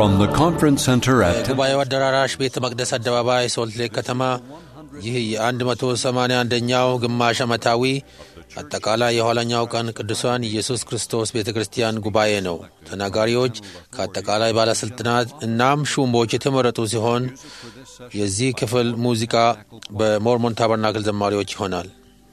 From the Conference Center at ጉባኤው አዳራሽ ቤተ መቅደስ አደባባይ ሶልት ሌክ ከተማ ይህ የ181ኛው ግማሽ ዓመታዊ አጠቃላይ የኋለኛው ቀን ቅዱሳን ኢየሱስ ክርስቶስ ቤተ ክርስቲያን ጉባኤ ነው። ተናጋሪዎች ከአጠቃላይ ባለሥልጣናት እናም ሹሞች የተመረጡ ሲሆን የዚህ ክፍል ሙዚቃ በሞርሞን ታበርናክል ዘማሪዎች ይሆናል።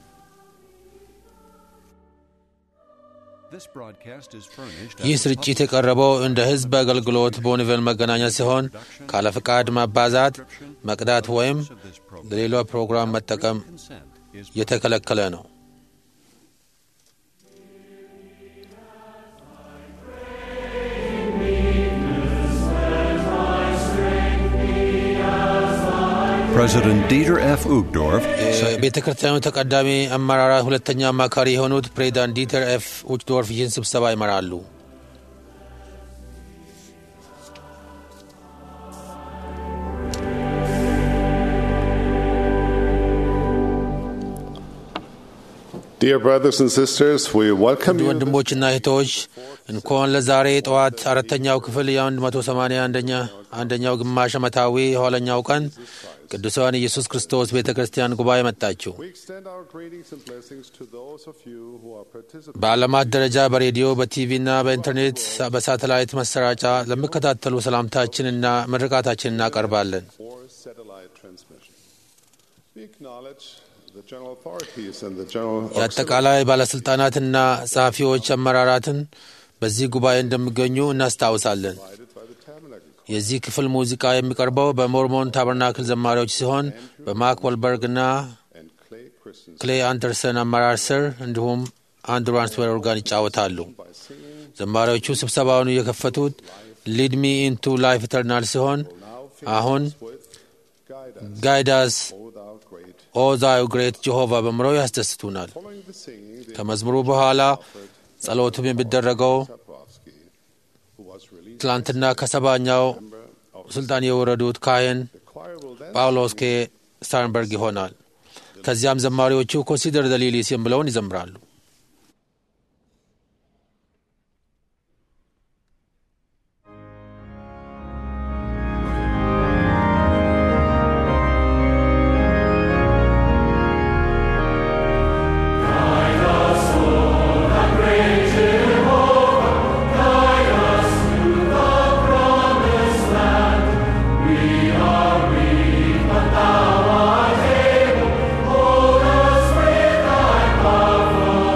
This broadcast is furnished ይህ ስርጭት የቀረበው እንደ ሕዝብ አገልግሎት በኒቨል መገናኛ ሲሆን ካለ ፍቃድ ማባዛት፣ መቅዳት ወይም ለሌላ ፕሮግራም መጠቀም የተከለከለ ነው። President Dieter F. Uchtdorf የቤተ ክርስቲያኑ ተቀዳሚ አመራራት ሁለተኛ አማካሪ የሆኑት ፕሬዚዳንት ዲተር ኤፍ ኡችዶርፍ ይህን ስብሰባ ይመራሉ። Dear brothers and sisters, we welcome ውድ you. ወንድሞችና እህቶች እንኳን ለዛሬ ጠዋት አራተኛው ክፍል የ181 አንደኛው ግማሽ ዓመታዊ የኋለኛው ቀን ቅዱሳን ኢየሱስ ክርስቶስ ቤተ ክርስቲያን ጉባኤ መጣችሁ። We extend our greetings and blessings to those of you who are participating በዓለማት ደረጃ በሬዲዮ በቲቪና በኢንተርኔት በሳተላይት መሰራጫ ለሚከታተሉ ሰላምታችንና ምርቃታችን እናቀርባለን። for satellite transmission. We acknowledge the general authorities and the general የአጠቃላይ ባለሥልጣናትና ጸሐፊዎች አመራራትን በዚህ ጉባኤ እንደሚገኙ እናስታውሳለን። provided by the tabernacle የዚህ ክፍል ሙዚቃ የሚቀርበው በሞርሞን ታበርናክል ዘማሪዎች ሲሆን በማክ ወልበርግና and Clay Christensen ክሌይ አንደርሰን አመራር ስር እንዲሁም አንድሩ አንስዌር ኦርጋን ይጫወታሉ። by singing ዘማሪዎቹ ስብሰባውን የከፈቱት ሊድ ሚ ኢንቱ ላይፍ ኢተርናል ሲሆን አሁን with guide us, ጋይዳስ O thou great. ኦ ዛዩ ግሬት ጀሆቫ በምለው ያስደስቱናል። Following the singing, the ከመዝሙሩ በኋላ ጸሎቱም የሚደረገው Saprovsky, who was released ትላንትና ከሰባኛው member of ስልጣን የወረዱት ካህን the choir will then ጳውሎስ ኬ ስታርንበርግ ይሆናል። ከዚያም ዘማሪዎቹ ኮንሲደር ዘ ሊሊስ የሚለውን ይዘምራሉ። Hold us with thy powerful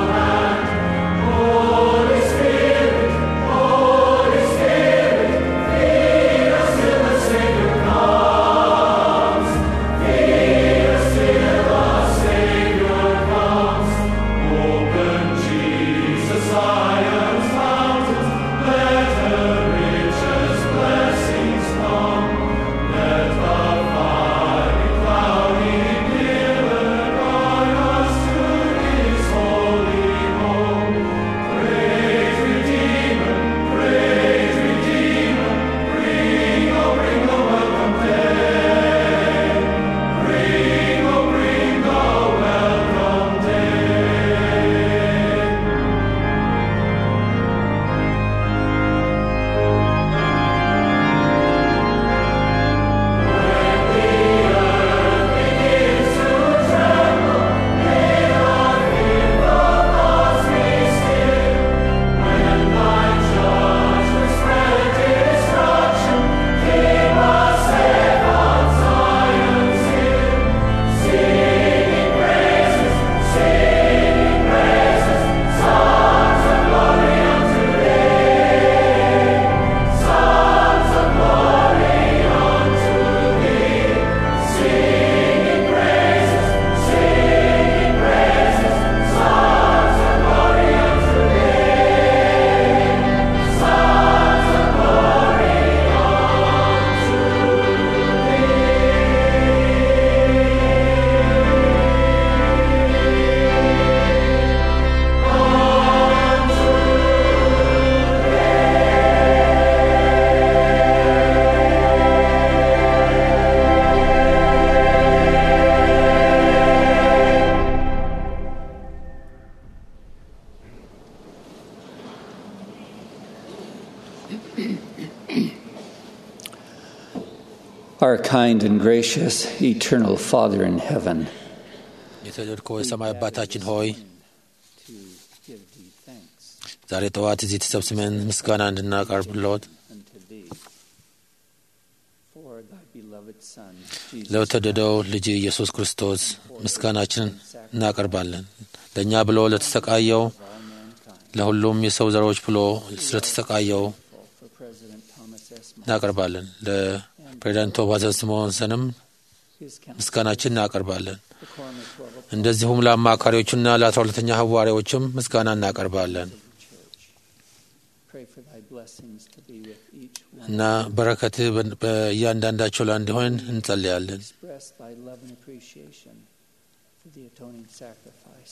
Our kind and gracious eternal Father in heaven, የተወደድከው የሰማይ አባታችን ሆይ to give thee thanks ዛሬ ጠዋት እዚህ ተሰብስበን ምስጋና እንድናቀርብልዎት unto thee for thy beloved Son, Jesus ለተወደደው ልጅ ኢየሱስ ክርስቶስ ምስጋናችንን እናቀርባለን። ለእኛ ብሎ ለተሰቃየው of all mankind. ለሁሉም የሰው ዘሮች ብሎ ስለተሰቃየው For President Thomas S. Monson, እናቀርባለን። ለፕሬዚዳንት ቶማስ ስሞንሰንም his counsel, ምስጋናችን እናቀርባለን። the quorum of twelve apostles እንደዚሁም ለአማካሪዎቹና ለአስራ ሁለተኛ ሐዋርያዎችም ምስጋና እናቀርባለን of the church. Pray for thy blessings to be with each one. እና በረከትህ በ- በእያንዳንዳቸው ላይ እንዲሆን እንጸልያለን። Express thy love and appreciation for the atoning sacrifice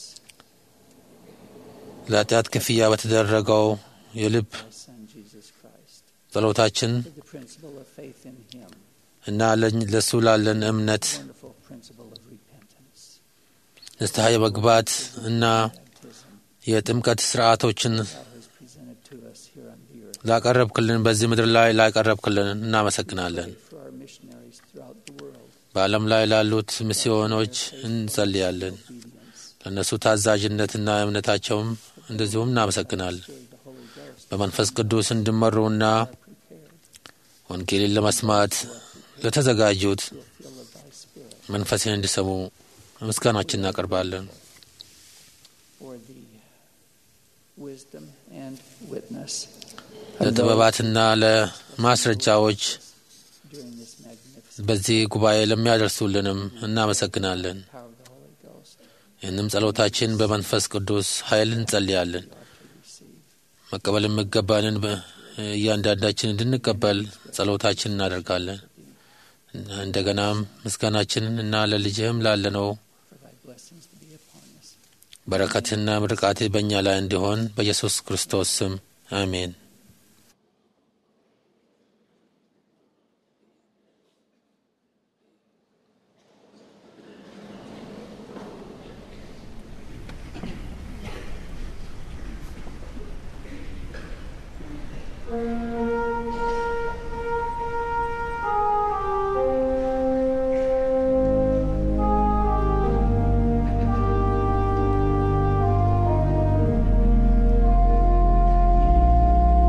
ለኃጢአት ክፍያ በተደረገው የልብ of thy Son, Jesus Christ, ጸሎታችን for the principle of faith in him, እና ለኝ- ለእሱ ላለን እምነት wonderful principle of repentance, ንስሐ የመግባት እና baptism የጥምቀት ስርዓቶችን thou hast presented to us here on the earth. ላቀረብክልን በዚህ ምድር ላይ ላቀረብክልን እናመሰግናለን። Pray for our missionaries throughout the world, በዓለም ላይ ላሉት ሚስዮኖች እንጸልያለን። obedience, ለእነሱ ታዛዥነትና እምነታቸውም እንደዚሁም እናመሰግናለን። through the Holy Ghost, በመንፈስ ቅዱስ እንዲመሩና are prepared ወንጌልን ለመስማት ለተዘጋጁት to a fill of thy Spirit መንፈስን እንዲሰሙ ምስጋናችን እናቀርባለን። for the wisdom and witness of those ለጥበባትና ለማስረጃዎች during this magnificent በዚህ ጉባኤ ለሚያደርሱልንም እናመሰግናለን። power of the Holy Ghost ይህንም ጸሎታችን በመንፈስ ቅዱስ ኃይል እንጸልያለን። we ought to receive. መቀበል የሚገባንን በ- እያንዳንዳችን እንድንቀበል ጸሎታችን እናደርጋለን። እና እንደገናም ምስጋናችንን እና ለልጅህም ላለነው for thy blessings to be upon us. በረከትና ምርቃት በእኛ ላይ እንዲሆን በኢየሱስ ክርስቶስ ስም አሜን። Thank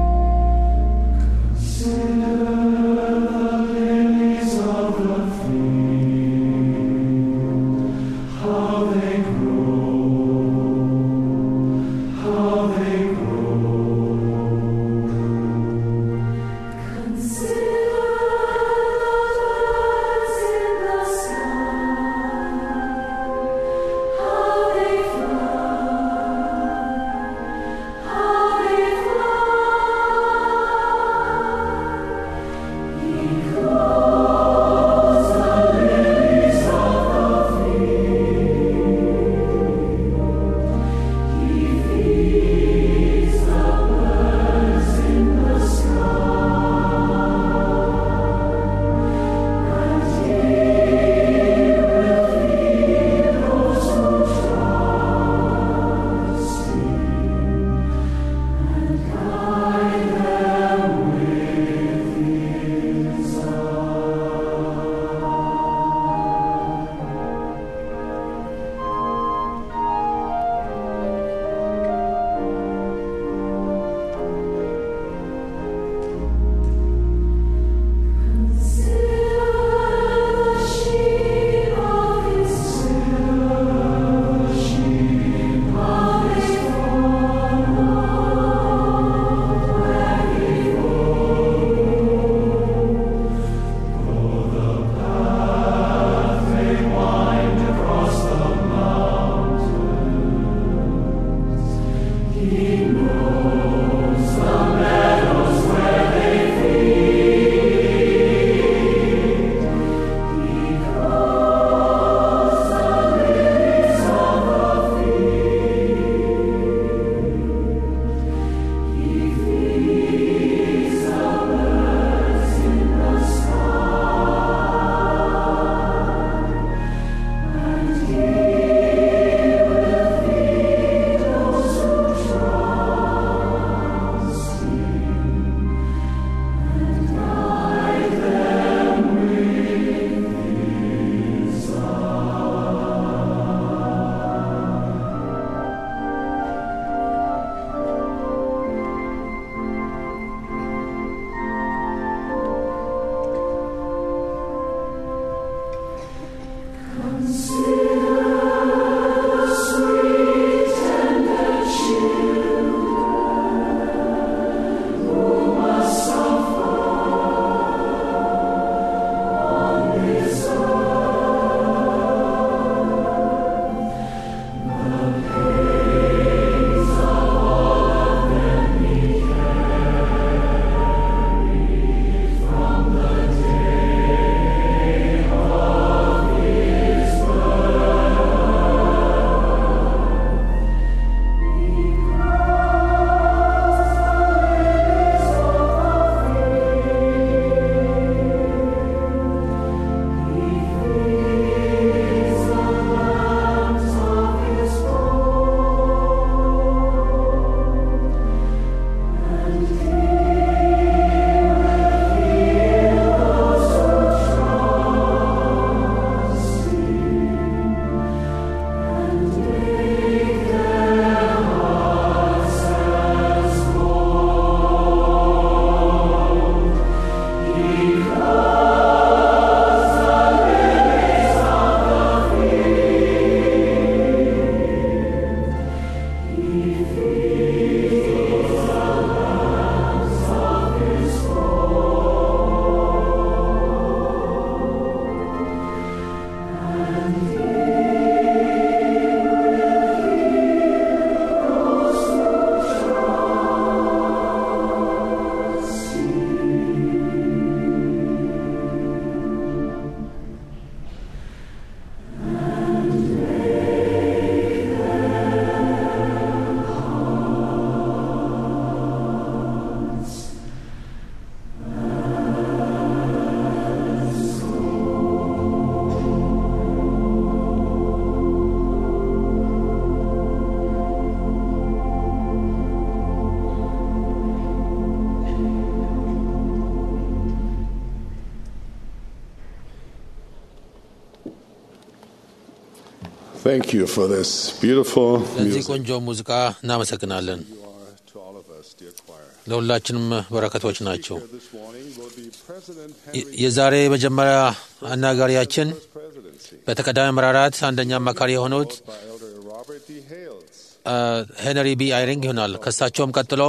Thank you for this beautiful ለዚህ music. ቆንጆ ሙዚቃ እናመሰግናለን። You are to all of us, dear choir. ለሁላችንም በረከቶች ናቸው። Here this morning will be President የ- Henry የዛሬ መጀመሪያ አናጋሪያችን presidency, በተቀዳሚ መራራት አንደኛ አማካሪ የሆኑት by Elder Robert D. Hales. አ፣ ሄንሪ ቢ አይሪንግ ይሆናል። ከእሳቸውም ቀጥሎ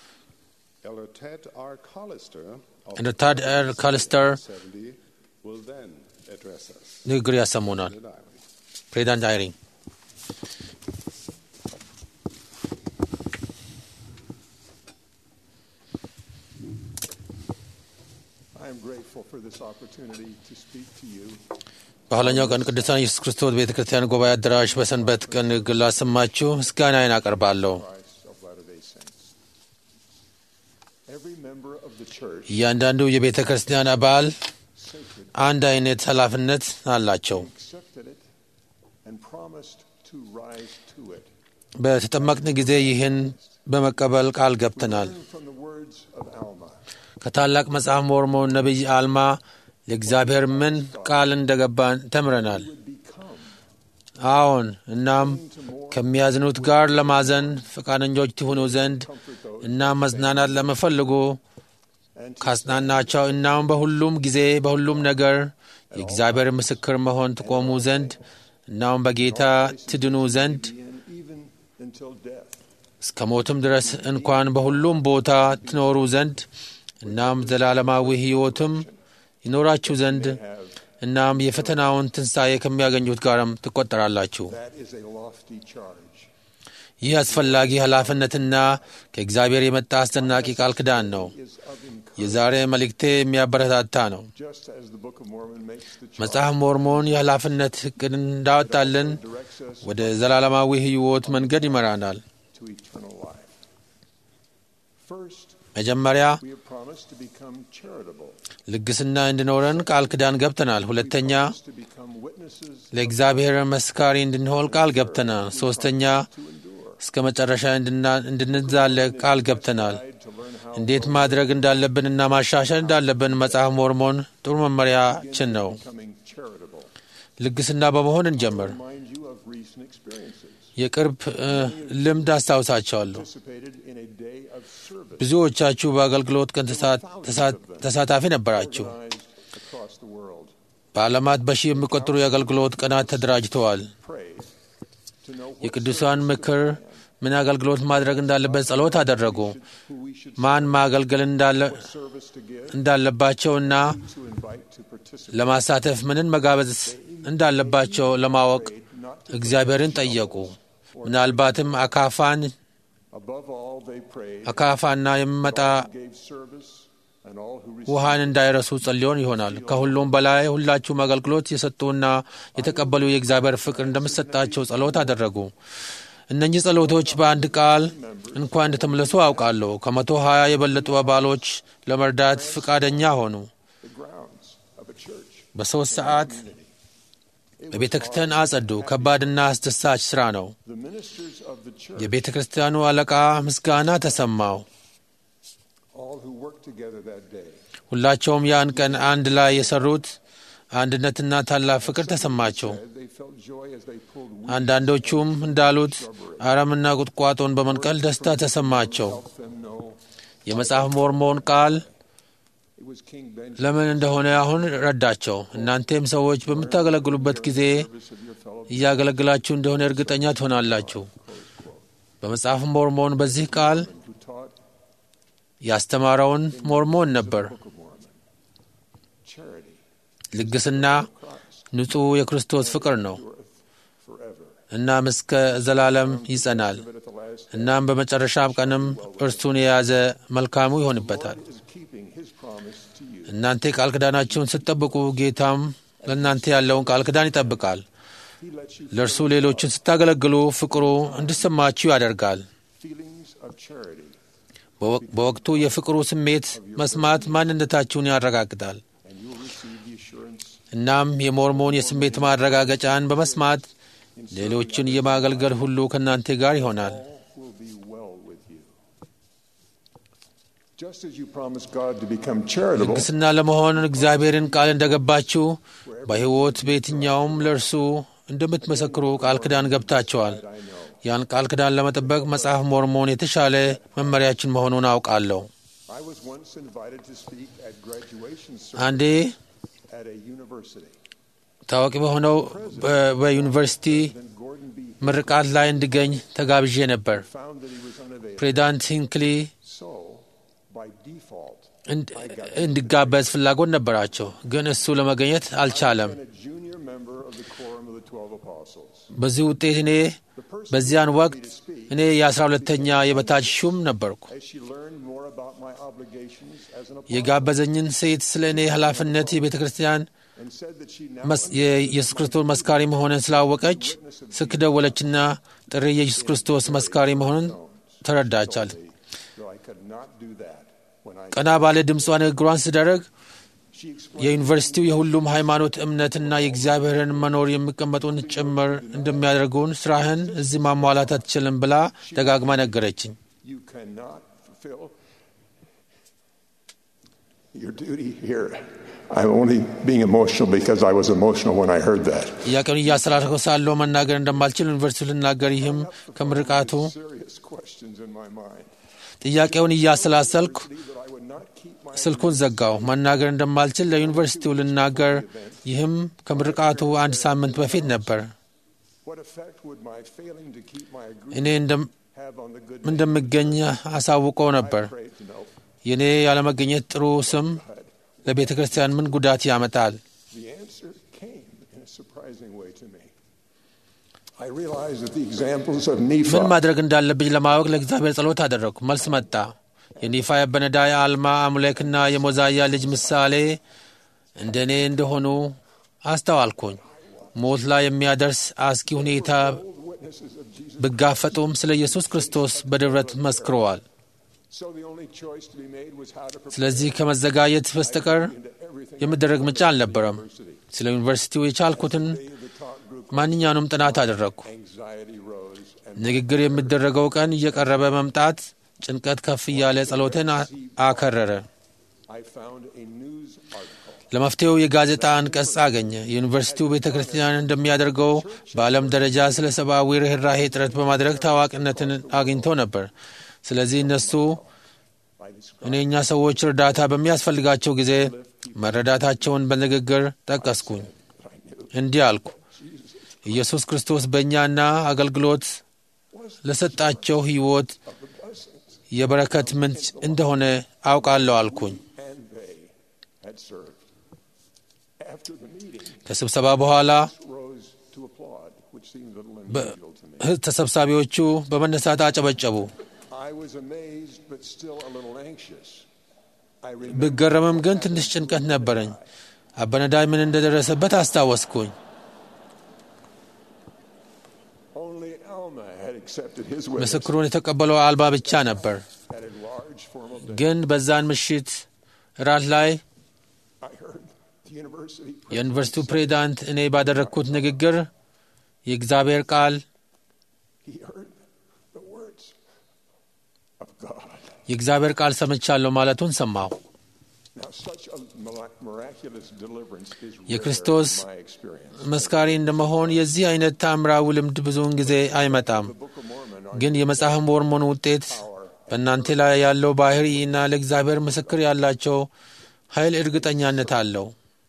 Elder Ted R. Collister of እንደ ታድ ኤር ካልስተር 70 will then address us. ንግግር ያሰሙናል። Good night. ፕሬዚዳንት አይሪንግ I am grateful for this opportunity to speak to you. በኋለኛው ቀን ቅዱሳን ኢየሱስ ክርስቶስ ቤተ ክርስቲያን ጉባኤ አዳራሽ በሰንበት ቀን ንግግር ላሰማችሁ ምስጋናዬን አቀርባለሁ። Christ of Latter-day Saints. Every member of the church እያንዳንዱ የቤተ ክርስቲያን አባል sacred አንድ አይነት ኃላፊነት አላቸው። accepted it and promised to rise to it. በተጠመቅን ጊዜ ይህን በመቀበል ቃል ገብተናል። Learn from the words of Alma. ከታላቅ መጽሐፍ ሞርሞን ነቢይ አልማ ለእግዚአብሔር ምን ቃል እንደገባን ተምረናል። Would become አዎን፣ እናም ከሚያዝኑት ጋር ለማዘን ፈቃደኞች ትሆኑ ዘንድ እናም መዝናናት ለመፈልጉ and to ካጽናናቸው እናም በሁሉም ጊዜ በሁሉም ነገር የእግዚአብሔር ምስክር መሆን ትቆሙ ዘንድ እናም በጌታ ትድኑ ዘንድ be in even until death. እስከ ሞትም ድረስ እንኳን በሁሉም ቦታ ትኖሩ ዘንድ እናም ዘላለማዊ ሕይወትም ይኖራችሁ ዘንድ Have እናም የፈተናውን ትንሣኤ ከሚያገኙት ጋርም ትቆጠራላችሁ። that is a lofty charge. ይህ አስፈላጊ ኃላፊነትና ከእግዚአብሔር የመጣ አስደናቂ ቃል ኪዳን ነው። Is of encouragement, የዛሬ መልእክቴ የሚያበረታታ ነው። just as the Book of Mormon makes the charge. መጽሐፍ ሞርሞን የኃላፊነት ዕቅድ እንዳወጣልን directs us ወደ ዘላለማዊ ሕይወት መንገድ ይመራናል። to eternal life. First, መጀመሪያ we have promised to become charitable, ልግስና እንዲኖረን ቃል ኪዳን ገብተናል። ሁለተኛ to become witnesses ለእግዚአብሔር መስካሪ እንድንሆን ቃል ገብተናል። ሶስተኛ to endure, እስከ መጨረሻ እንድና- እንድንዛለቅ ቃል ገብተናል። guide to learn how እንዴት ማድረግ እንዳለብንና ማሻሻል እንዳለብን መጽሐፍ ሞርሞን ጥሩ መመሪያችን ነው። becoming charitable. ልግስና በመሆን እንጀምር። Remind you of recent experiences. የቅርብ እ፣ ልምድ አስታውሳቸዋለሁ። Participated in a day of service ብዙዎቻችሁ በአገልግሎት ቀን ተሳ- ተሳ- ተሳታፊ ነበራችሁ። organized across the world. በዓለማት በሺህ የሚቆጠሩ የአገልግሎት ቀናት ተደራጅተዋል። prayed to know what የቅዱሳን ምክር ምን አገልግሎት ማድረግ እንዳለበት ጸሎት አደረጉ። who we should ማን ማገልገል እንዳለ service to give, እንዳለባቸውና to invite to participate. ለማሳተፍ ምንን መጋበዝ እንዳለባቸው ለማወቅ እግዚአብሔርን ጠየቁ። ምናልባትም አካፋን Above all, they prayed, አካፋና የሚመጣ gave service, and all who received ውሃን እንዳይረሱ ጸልዮን ይሆናል። ከሁሉም በላይ ሁላችሁም አገልግሎት የሰጡና የተቀበሉ የእግዚአብሔር ፍቅር እንደምሰጣቸው ጸሎት አደረጉ። እነኚህ ጸሎቶች በአንድ ቃል እንኳን እንደተመለሱ አውቃለሁ። ከመቶ ሀያ የበለጡ አባሎች ለመርዳት ፈቃደኛ ሆኑ። the grounds of a church. በሦስት ሰዓት በቤተ ክርስቲያን አጸዱ። ከባድና አስደሳች ሥራ ነው። The ministers of the church, የቤተ ክርስቲያኑ አለቃ ምስጋና ተሰማው። all who worked together that day, ሁላቸውም ያን ቀን አንድ ላይ የሰሩት አንድነትና ታላቅ ፍቅር ተሰማቸው። said they felt joy as they pulled weeds አንዳንዶቹም እንዳሉት አረምና ቁጥቋጦን በመንቀል ደስታ ተሰማቸው። help them know የመጽሐፍ ሞርሞን ቃል it was King Benjamin ለምን እንደሆነ አሁን ረዳቸው። እናንተም ሰዎች በምታገለግሉበት ጊዜ service of your fellow እያገለግላችሁ እንደሆነ እርግጠኛ ትሆናላችሁ። በመጽሐፍ ሞርሞን በዚህ ቃል who taught ያስተማረውን ሞርሞን ነበር። Book of Mormon. Charity, ልግስና Christ, ንጹሕ የክርስቶስ ፍቅር ነው። endureth forever. እናም እስከ ዘላለም ይጸናል። But at the last እናም በመጨረሻም ቀንም እርሱን የያዘ መልካሙ ይሆንበታል። God is keeping his promise to you. እናንተ ቃል ኪዳናችሁን ስትጠብቁ ጌታም ለእናንተ ያለውን ቃል ኪዳን ይጠብቃል። He lets you ለእርሱ ሌሎችን ስታገለግሉ ፍቅሩ እንዲሰማችሁ ያደርጋል። feelings of charity, በወቅ- በወቅቱ የፍቅሩ ስሜት መስማት ማንነታችሁን ያረጋግጣል። and you'll receive the assurance እናም የሞርሞን የስሜት ማረጋገጫን በመስማት ሌሎችን የማገልገል ሁሉ ከእናንተ ጋር ይሆናል። all will be well with you. Just as you promised God to become charitable, ልግስና ለመሆን እግዚአብሔርን ቃል እንደገባችሁ በሕይወት በየትኛውም ለእርሱ እንደምትመሰክሩ ቃል ኪዳን ገብታችኋል። I know. ያን ቃል ኪዳን ለመጠበቅ መጽሐፍ ሞርሞን የተሻለ መመሪያችን መሆኑን አውቃለሁ። I was once invited to speak at graduation አንዴ service at a university. ታዋቂ በሆነው በ- በዩኒቨርሲቲ Then Gordon B. ምርቃት ላይ እንድገኝ ተጋብዤ ነበር። found that he was unavailable. ፕሬዚዳንት ሂንክሊ So, by default, እንድ- እንዲጋበዝ ፍላጎት ነበራቸው፣ ግን እሱ ለመገኘት አልቻለም። and a junior member of the Quorum of the Twelve Apostles. በዚህ ውጤት እኔ The person በዚያን who asked ወቅት me to speak, እኔ የአስራ ሁለተኛ የበታች ሹም ነበርኩ። as she learned more about my obligations as an apostle, የጋበዘኝን ሴት ስለ እኔ ኃላፊነት የቤተ ክርስቲያን and said that she now መስ- የኢየሱስ ክርስቶስ መስካሪ መሆንን ስላወቀች ስልክ ደወለችና ጥሪ የኢየሱስ ክርስቶስ መስካሪ መሆንን ተረዳቻል። though I could not do that when I ቀና ባለ ድምጿ ንግግሯን ስደረግ she explained የዩኒቨርሲቲው የሁሉም ሃይማኖት እምነትና የእግዚአብሔርን መኖር የሚቀመጡን ጭምር እንደሚያደርጉን ስራህን እዚህ ማሟላት አትችልም ብላ ደጋግማ ነገረችኝ። you cannot fulfill your duty here. I'm only being emotional because I was emotional when I heard that. ጥያቄውን እያስተላለፍኩ ሳለሁ መናገር እንደማልችል ዩኒቨርሲቲው ልናገር፣ ይህም ከምርቃቱ Serious questions in my mind. ጥያቄውን እያሰላሰልኩ That I would not keep my ስልኩን ዘጋው። መናገር እንደማልችል ለዩኒቨርሲቲው ልናገር፣ ይህም ከምርቃቱ አንድ ሳምንት በፊት ነበር። what effect would my failing to keep my እኔ agreement እንደም- have on the good እንደምገኝ አሳውቀው ነበር። I prayed to know. የእኔ ያለመገኘት ጥሩ ስም ለቤተ ክርስቲያን ምን ጉዳት ያመጣል? The answer came in a surprising way to me. I realized that the examples of Nephi ምን ማድረግ እንዳለብኝ ለማወቅ ለእግዚአብሔር ጸሎት አደረግኩ። መልስ መጣ። የኒፋ የበነዳይ አልማ አሙሌክና የሞዛያ ልጅ ምሳሌ እንደ እኔ እንደሆኑ አስተዋልኩኝ። ሞት ላይ የሚያደርስ አስጊ ሁኔታ witnesses of Jesus. ቢጋፈጡም ስለ ኢየሱስ ክርስቶስ በድፍረት መስክረዋል። So the only choice to be made was how to prepare ስለዚህ ከመዘጋጀት በስተቀር into everything. የሚደረግ ምርጫ አልነበረም። ስለ ዩኒቨርሲቲው የቻልኩትን Day of the talk group, ማንኛውንም ጥናት አደረግኩ። anxiety rose, and ንግግር የሚደረገው ቀን እየቀረበ መምጣት ጭንቀት ከፍ እያለ ጸሎትን አ- አከረረ። I found a news article. ለመፍትሄው የጋዜጣ አንቀጽ አገኘ። የዩኒቨርሲቲው ቤተ ክርስቲያን እንደሚያደርገው በዓለም ደረጃ ስለ ሰብአዊ ርኅራሄ ጥረት በማድረግ ታዋቂነትን አግኝተው ነበር። ስለዚህ እነሱ I described እኔ እኛ ሰዎች እርዳታ በሚያስፈልጋቸው ጊዜ lift መረዳታቸውን በንግግር ጠቀስኩኝ። እንዲህ አልኩ፣ ኢየሱስ ክርስቶስ በእኛና አገልግሎት ለሰጣቸው ሕይወት የበረከት ምንጭ እንደሆነ አውቃለሁ አልኩኝ። and they had served. After the meeting, ከስብሰባ በኋላ rose to applaud, which seemed a little በ- unusual to me. ህ- ተሰብሳቢዎቹ በመነሳት አጨበጨቡ። I was amazed, but still a little anxious. I remember ብገረምም ግን ትንሽ ጭንቀት ነበረኝ። አበነዳይ ምን እንደደረሰበት አስታወስኩኝ። only Alma had accepted his witness ምስክሩን የተቀበለው አልባ ብቻ ነበር። at a large formal day. ግን በዛን ምሽት እራት ላይ I heard the university የዩኒቨርሲቲው ፕሬዚዳንት እኔ ባደረግኩት ንግግር የእግዚአብሔር ቃል he heard the words of God. የእግዚአብሔር ቃል ሰምቻለሁ ማለቱን ሰማሁ። Now, such a mira- miraculous deliverance is rare የክርስቶስ in my experience. መስካሪ እንደመሆን የዚህ አይነት ታምራዊ ልምድ ብዙውን ጊዜ አይመጣም። Book of Mormon are ግን የመጽሐፍ ሞርሞን ውጤት በእናንተ ላይ ያለው ባህሪ እና ለእግዚአብሔር ምስክር ያላቸው ኃይል እርግጠኛነት አለው።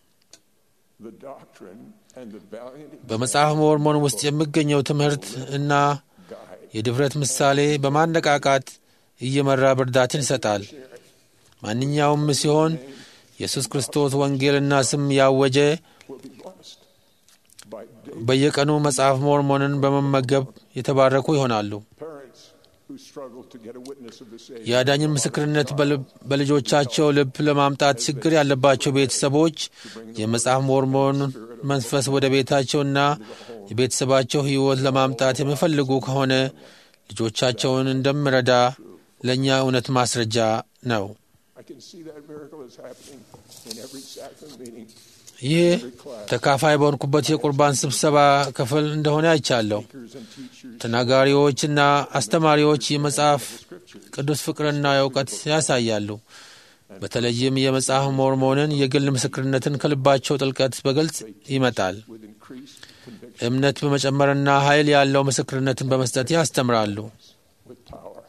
the doctrine and the valiant በመጽሐፍ ሞርሞን ውስጥ የሚገኘው ትምህርት እና guide የድፍረት ምሳሌ በማነቃቃት እየመራ ብርዳትን ይሰጣል። ማንኛውም ሲሆን ኢየሱስ ክርስቶስ ወንጌልና ስም ያወጀ will be blessed by day በየቀኑ መጽሐፍ ሞርሞንን በመመገብ የተባረኩ ይሆናሉ። parents who struggle to get a witness of the Savior. የአዳኝን ምስክርነት በልብ- በልጆቻቸው ልብ ለማምጣት ችግር ያለባቸው ቤተሰቦች የመጽሐፍ ሞርሞን መንፈስ ወደ ቤታቸውና የቤተሰባቸው ሕይወት ለማምጣት የሚፈልጉ ከሆነ ልጆቻቸውን እንደምረዳ ለእኛ እውነት ማስረጃ ነው። I can see that miracle is happening in every sacrament meeting. ይህ ተካፋይ በሆንኩበት የቁርባን ስብሰባ ክፍል እንደሆነ አይቻለሁ። Speakers and teachers ተናጋሪዎችና አስተማሪዎች የመጽሐፍ ቅዱስ ፍቅርና እውቀት ያሳያሉ። በተለይም የመጽሐፍ ሞርሞንን የግል ምስክርነትን ከልባቸው ጥልቀት በግልጽ ይመጣል። with increased conviction እምነት በመጨመርና ኃይል ያለው ምስክርነትን በመስጠት ያስተምራሉ። with power.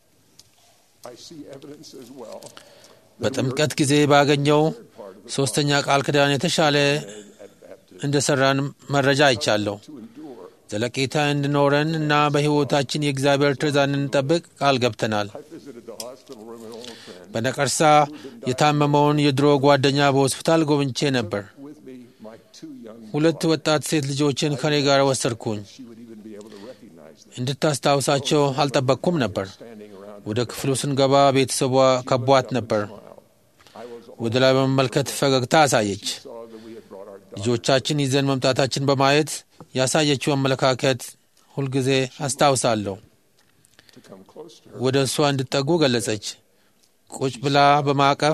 I see evidence as well በጥምቀት ጊዜ ባገኘው ሦስተኛ ቃል ኪዳን የተሻለ እንደሰራን መረጃ አይቻለሁ። to endure. ዘለቄታ እንዲኖረን እና በሕይወታችን የእግዚአብሔር ትእዛዝን እንጠብቅ ቃል ገብተናል። I visited the hospital room an old friend በነቀርሳ የታመመውን የድሮ ጓደኛ በሆስፒታል ጎብኝቼ ነበር። with me, my two young ሁለት ወጣት ሴት ልጆችን ከኔ ጋር ወሰድኩኝ። she would even be able to recognize them እንድታስታውሳቸው አልጠበቅኩም ነበር። standing around ወደ ክፍሉ ስንገባ ቤተሰቧ ከቧት ነበር። smile. I was ወደ ላይ በመመልከት ፈገግታ አሳየች። saw that we had brought our daughter ልጆቻችን ይዘን መምጣታችን በማየት ያሳየችው አመለካከት ሁልጊዜ አስታውሳለሁ። to come close to her ወደ እሷ እንድጠጉ ገለጸች። ቁጭ ብላ በማቀፍ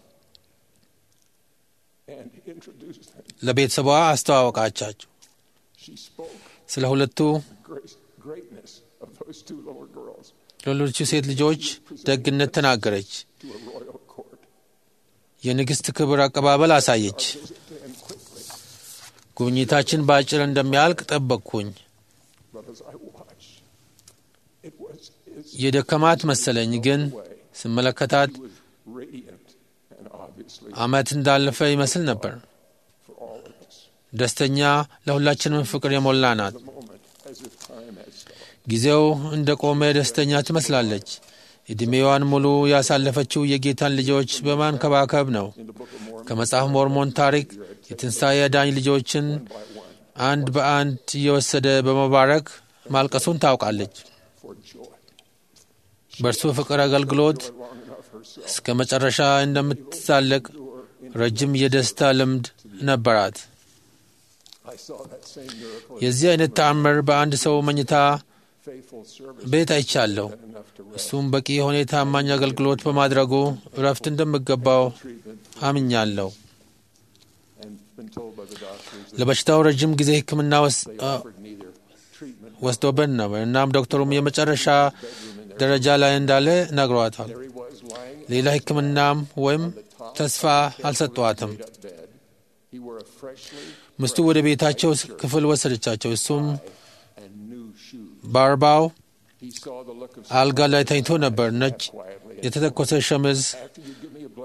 and introduced them. ለቤተሰቧ አስተዋወቃቻቸው። She spoke ስለ ሁለቱ the grace, greatness of those two little girls ለሌሎቹ ሴት ልጆች ደግነት ተናገረች። to a royal court. የንግሥት ክብር አቀባበል አሳየች። Visit them quickly, ጉብኝታችን በአጭር እንደሚያልቅ ጠበቅኩኝ። but as I watched, it was its የደከማት መሰለኝ፣ ግን way. ስመለከታት She was radiant and obviously ዓመት እንዳለፈ ይመስል ነበር። for all of us. ደስተኛ፣ ለሁላችንም ፍቅር የሞላ ናት። The moment as if time had stopped. ጊዜው እንደ ቆመ ደስተኛ ትመስላለች። ዕድሜዋን ሙሉ ያሳለፈችው የጌታን ልጆች በማንከባከብ ነው። In the Book of Mormon, ከመጽሐፍ ሞርሞን ታሪክ የትንሣኤ አዳኝ ልጆችን by one, አንድ በአንድ እየወሰደ በመባረክ ማልቀሱን ታውቃለች። for joy. በእርሱ ፍቅር አገልግሎት Long enough herself እስከ መጨረሻ እንደምትሳለቅ ረጅም የደስታ ልምድ ነበራት። I saw that same miracle የዚህ አይነት ተአምር በአንድ ሰው መኝታ faithful service ቤት አይቻለሁ። and enough to rest. እሱም በቂ የሆነ የታማኝ አገልግሎት በማድረጉ እረፍት እንደሚገባው Treatment አምኛለሁ። and been told by the doctors that ለበሽታው ረጅም ጊዜ ሕክምና ወስ- they አ- offered neither treatment ወስዶብን ነበር። እናም ዶክተሩም የመጨረሻ ደረጃ ላይ እንዳለ ነግሯታል። There he was lying ሌላ ሕክምናም ወይም ተስፋ አልሰጧትም። made up bed. He wore a freshly ምስቱ ወደ ቤታቸው ክፍል ወሰደቻቸው። እሱም and new shoes. በአርባው He saw the look of አልጋ ላይ ተኝቶ ነበር። ነጭ quietly. የተተኮሰ ሸምዝ After you give me a blessing,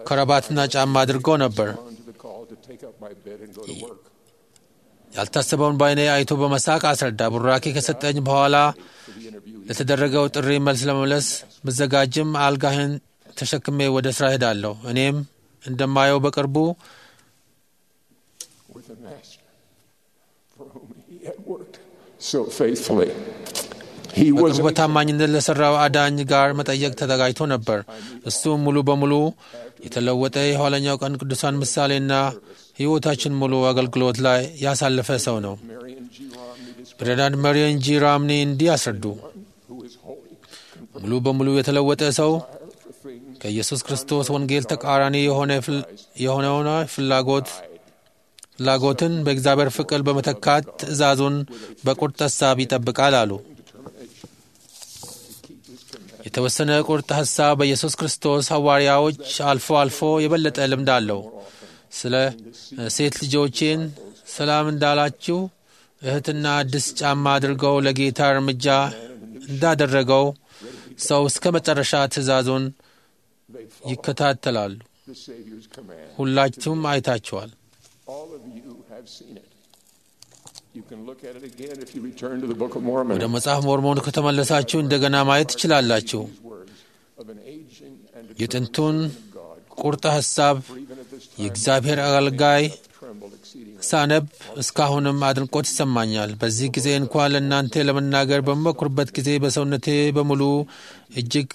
ከረባትና ጫማ አድርጎ ነበር። on to the call to take up my bed and go to work. ያልታሰበውን በዓይኔ አይቶ በመሳቅ አስረዳ። ቡራኬ ከሰጠኝ በኋላ ለተደረገው ጥሪ መልስ ለመመለስ ብዘጋጅም አልጋህን ተሸክሜ ወደ ስራ ሄዳለሁ። እኔም እንደማየው በቅርቡ with the Master for whom he had worked so faithfully. He was በቅርቡ በታማኝነት ለሠራው አዳኝ ጋር መጠየቅ ተዘጋጅቶ ነበር። እሱም ሙሉ በሙሉ የተለወጠ የኋለኛው ቀን ቅዱሳን ምሳሌና ሕይወታችን ሙሉ አገልግሎት ላይ ያሳለፈ ሰው ነው። Marion G. Romney described ፕሬዚዳንት መሪየን ጂ ራምኒ እንዲህ አስረዱ። who is holy, ሙሉ በሙሉ የተለወጠ ሰው for things ከኢየሱስ ክርስቶስ ወንጌል ተቃራኒ የሆነ ፍል- የሆነውን ፍላጎት ፍላጎትን በእግዚአብሔር ፍቅር በመተካት ትእዛዙን በቁርጥ ሀሳብ ይጠብቃል አሉ። የተወሰነ ቁርጥ ሀሳብ በኢየሱስ ክርስቶስ ሐዋርያዎች አልፎ አልፎ የበለጠ ልምድ አለው። ስለ ሴት ልጆቼን ሰላም እንዳላችሁ እህትና አዲስ ጫማ አድርገው ለጌታ እርምጃ እንዳደረገው ሰው እስከ መጨረሻ ትእዛዙን ይከታተላሉ። the Savior's command. ሁላችሁም አይታችኋል። All of you have seen it. You can look at it again if you return to the Book of Mormon. ወደ መጽሐፍ ሞርሞን ከተመለሳችሁ እንደገና ማየት ትችላላችሁ። Words of an aging and የጥንቱን determined God, ቁርጥ ሐሳብ even at this time, የእግዚአብሔር አገልጋይ trembled exceedingly. ሳነብ እስካሁንም አድንቆት ይሰማኛል። በዚህ ጊዜ እንኳን ለእናንተ ለመናገር በምሞክርበት ጊዜ በሰውነቴ በሙሉ እጅግ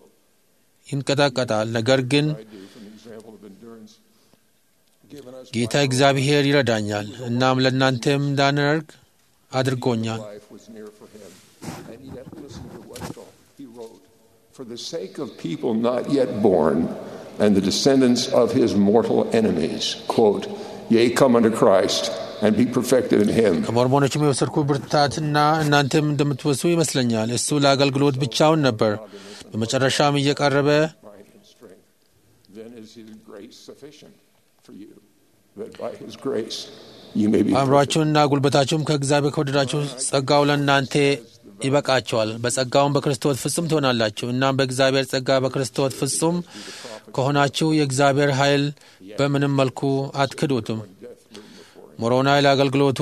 ይንቀጣቀጣል። ነገር ግን I do from the example of endurance given us ጌታ by እግዚአብሔር ይረዳኛል። እናም ለእናንተም እንዳንረግ አድርጎኛል። life was near for him. And yet, listen to what he wrote. For the sake of people not yet born and the descendants of his mortal enemies, quote, Yea, come unto Christ and be perfected in him. ከሞርሞኖችም የወሰድኩ ብርታትና እናንተም እንደምትወሱ ይመስለኛል። እሱ ለአገልግሎት ብቻውን ነበር። በመጨረሻም እየቀረበ Might and strength. Then is his grace sufficient for you, that by his grace you may be perfect. አእምሯችሁንና ጉልበታችሁም ከእግዚአብሔር ከወደዳችሁ ጸጋው ለእናንተ ይበቃቸዋል። በጸጋውም በክርስቶስ ፍጹም ትሆናላችሁ። እናም በእግዚአብሔር ጸጋ በክርስቶስ ፍጹም ከሆናችሁ የእግዚአብሔር ኃይል በምንም መልኩ አትክዱትም። ሞሮናይ ለአገልግሎቱ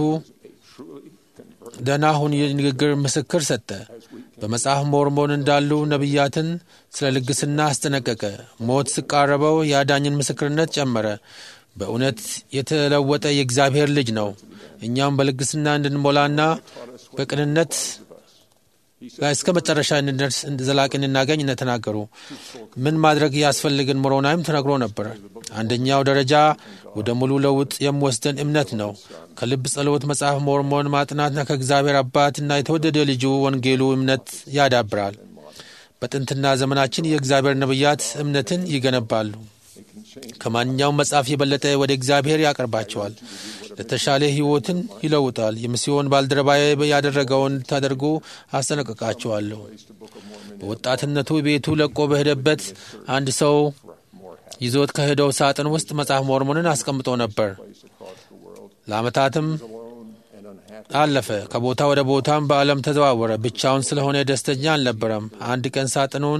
ደህና ሁን የንግግር ምስክር ሰጠ። በመጽሐፍ ሞርሞን እንዳሉ ነቢያትን ስለ ልግስና አስጠነቀቀ። ሞት ሲቃረበው የአዳኝን ምስክርነት ጨመረ። በእውነት የተለወጠ የእግዚአብሔር ልጅ ነው። እኛም በልግስና እንድንሞላና በቅንነት ላይ እስከ መጨረሻ እንድንደርስ ዘላቂ እንድናገኝ እንደተናገሩ ምን ማድረግ ያስፈልግን ሞሮናይም ተነግሮ ነበር። አንደኛው ደረጃ ወደ ሙሉ ለውጥ የሚወስደን እምነት ነው። ከልብ ጸሎት መጽሐፍ ሞርሞን ማጥናትና ከእግዚአብሔር አባትና የተወደደ ልጁ ወንጌሉ እምነት ያዳብራል። በጥንትና ዘመናችን የእግዚአብሔር ነቢያት እምነትን ይገነባሉ። ከማንኛውም መጽሐፍ የበለጠ ወደ እግዚአብሔር ያቀርባቸዋል። ለተሻለ ሕይወትን ይለውጣል። የሚስዮን ባልደረባዬ ያደረገውን እንድታደርጉ አስጠነቅቃቸዋለሁ። በወጣትነቱ ቤቱ ለቆ በሄደበት አንድ ሰው ይዞት ከሄደው ሳጥን ውስጥ መጽሐፍ ሞርሞንን አስቀምጦ ነበር። ለዓመታትም አለፈ። ከቦታ ወደ ቦታም በዓለም ተዘዋወረ። ብቻውን ስለሆነ ደስተኛ አልነበረም። አንድ ቀን ሳጥኑን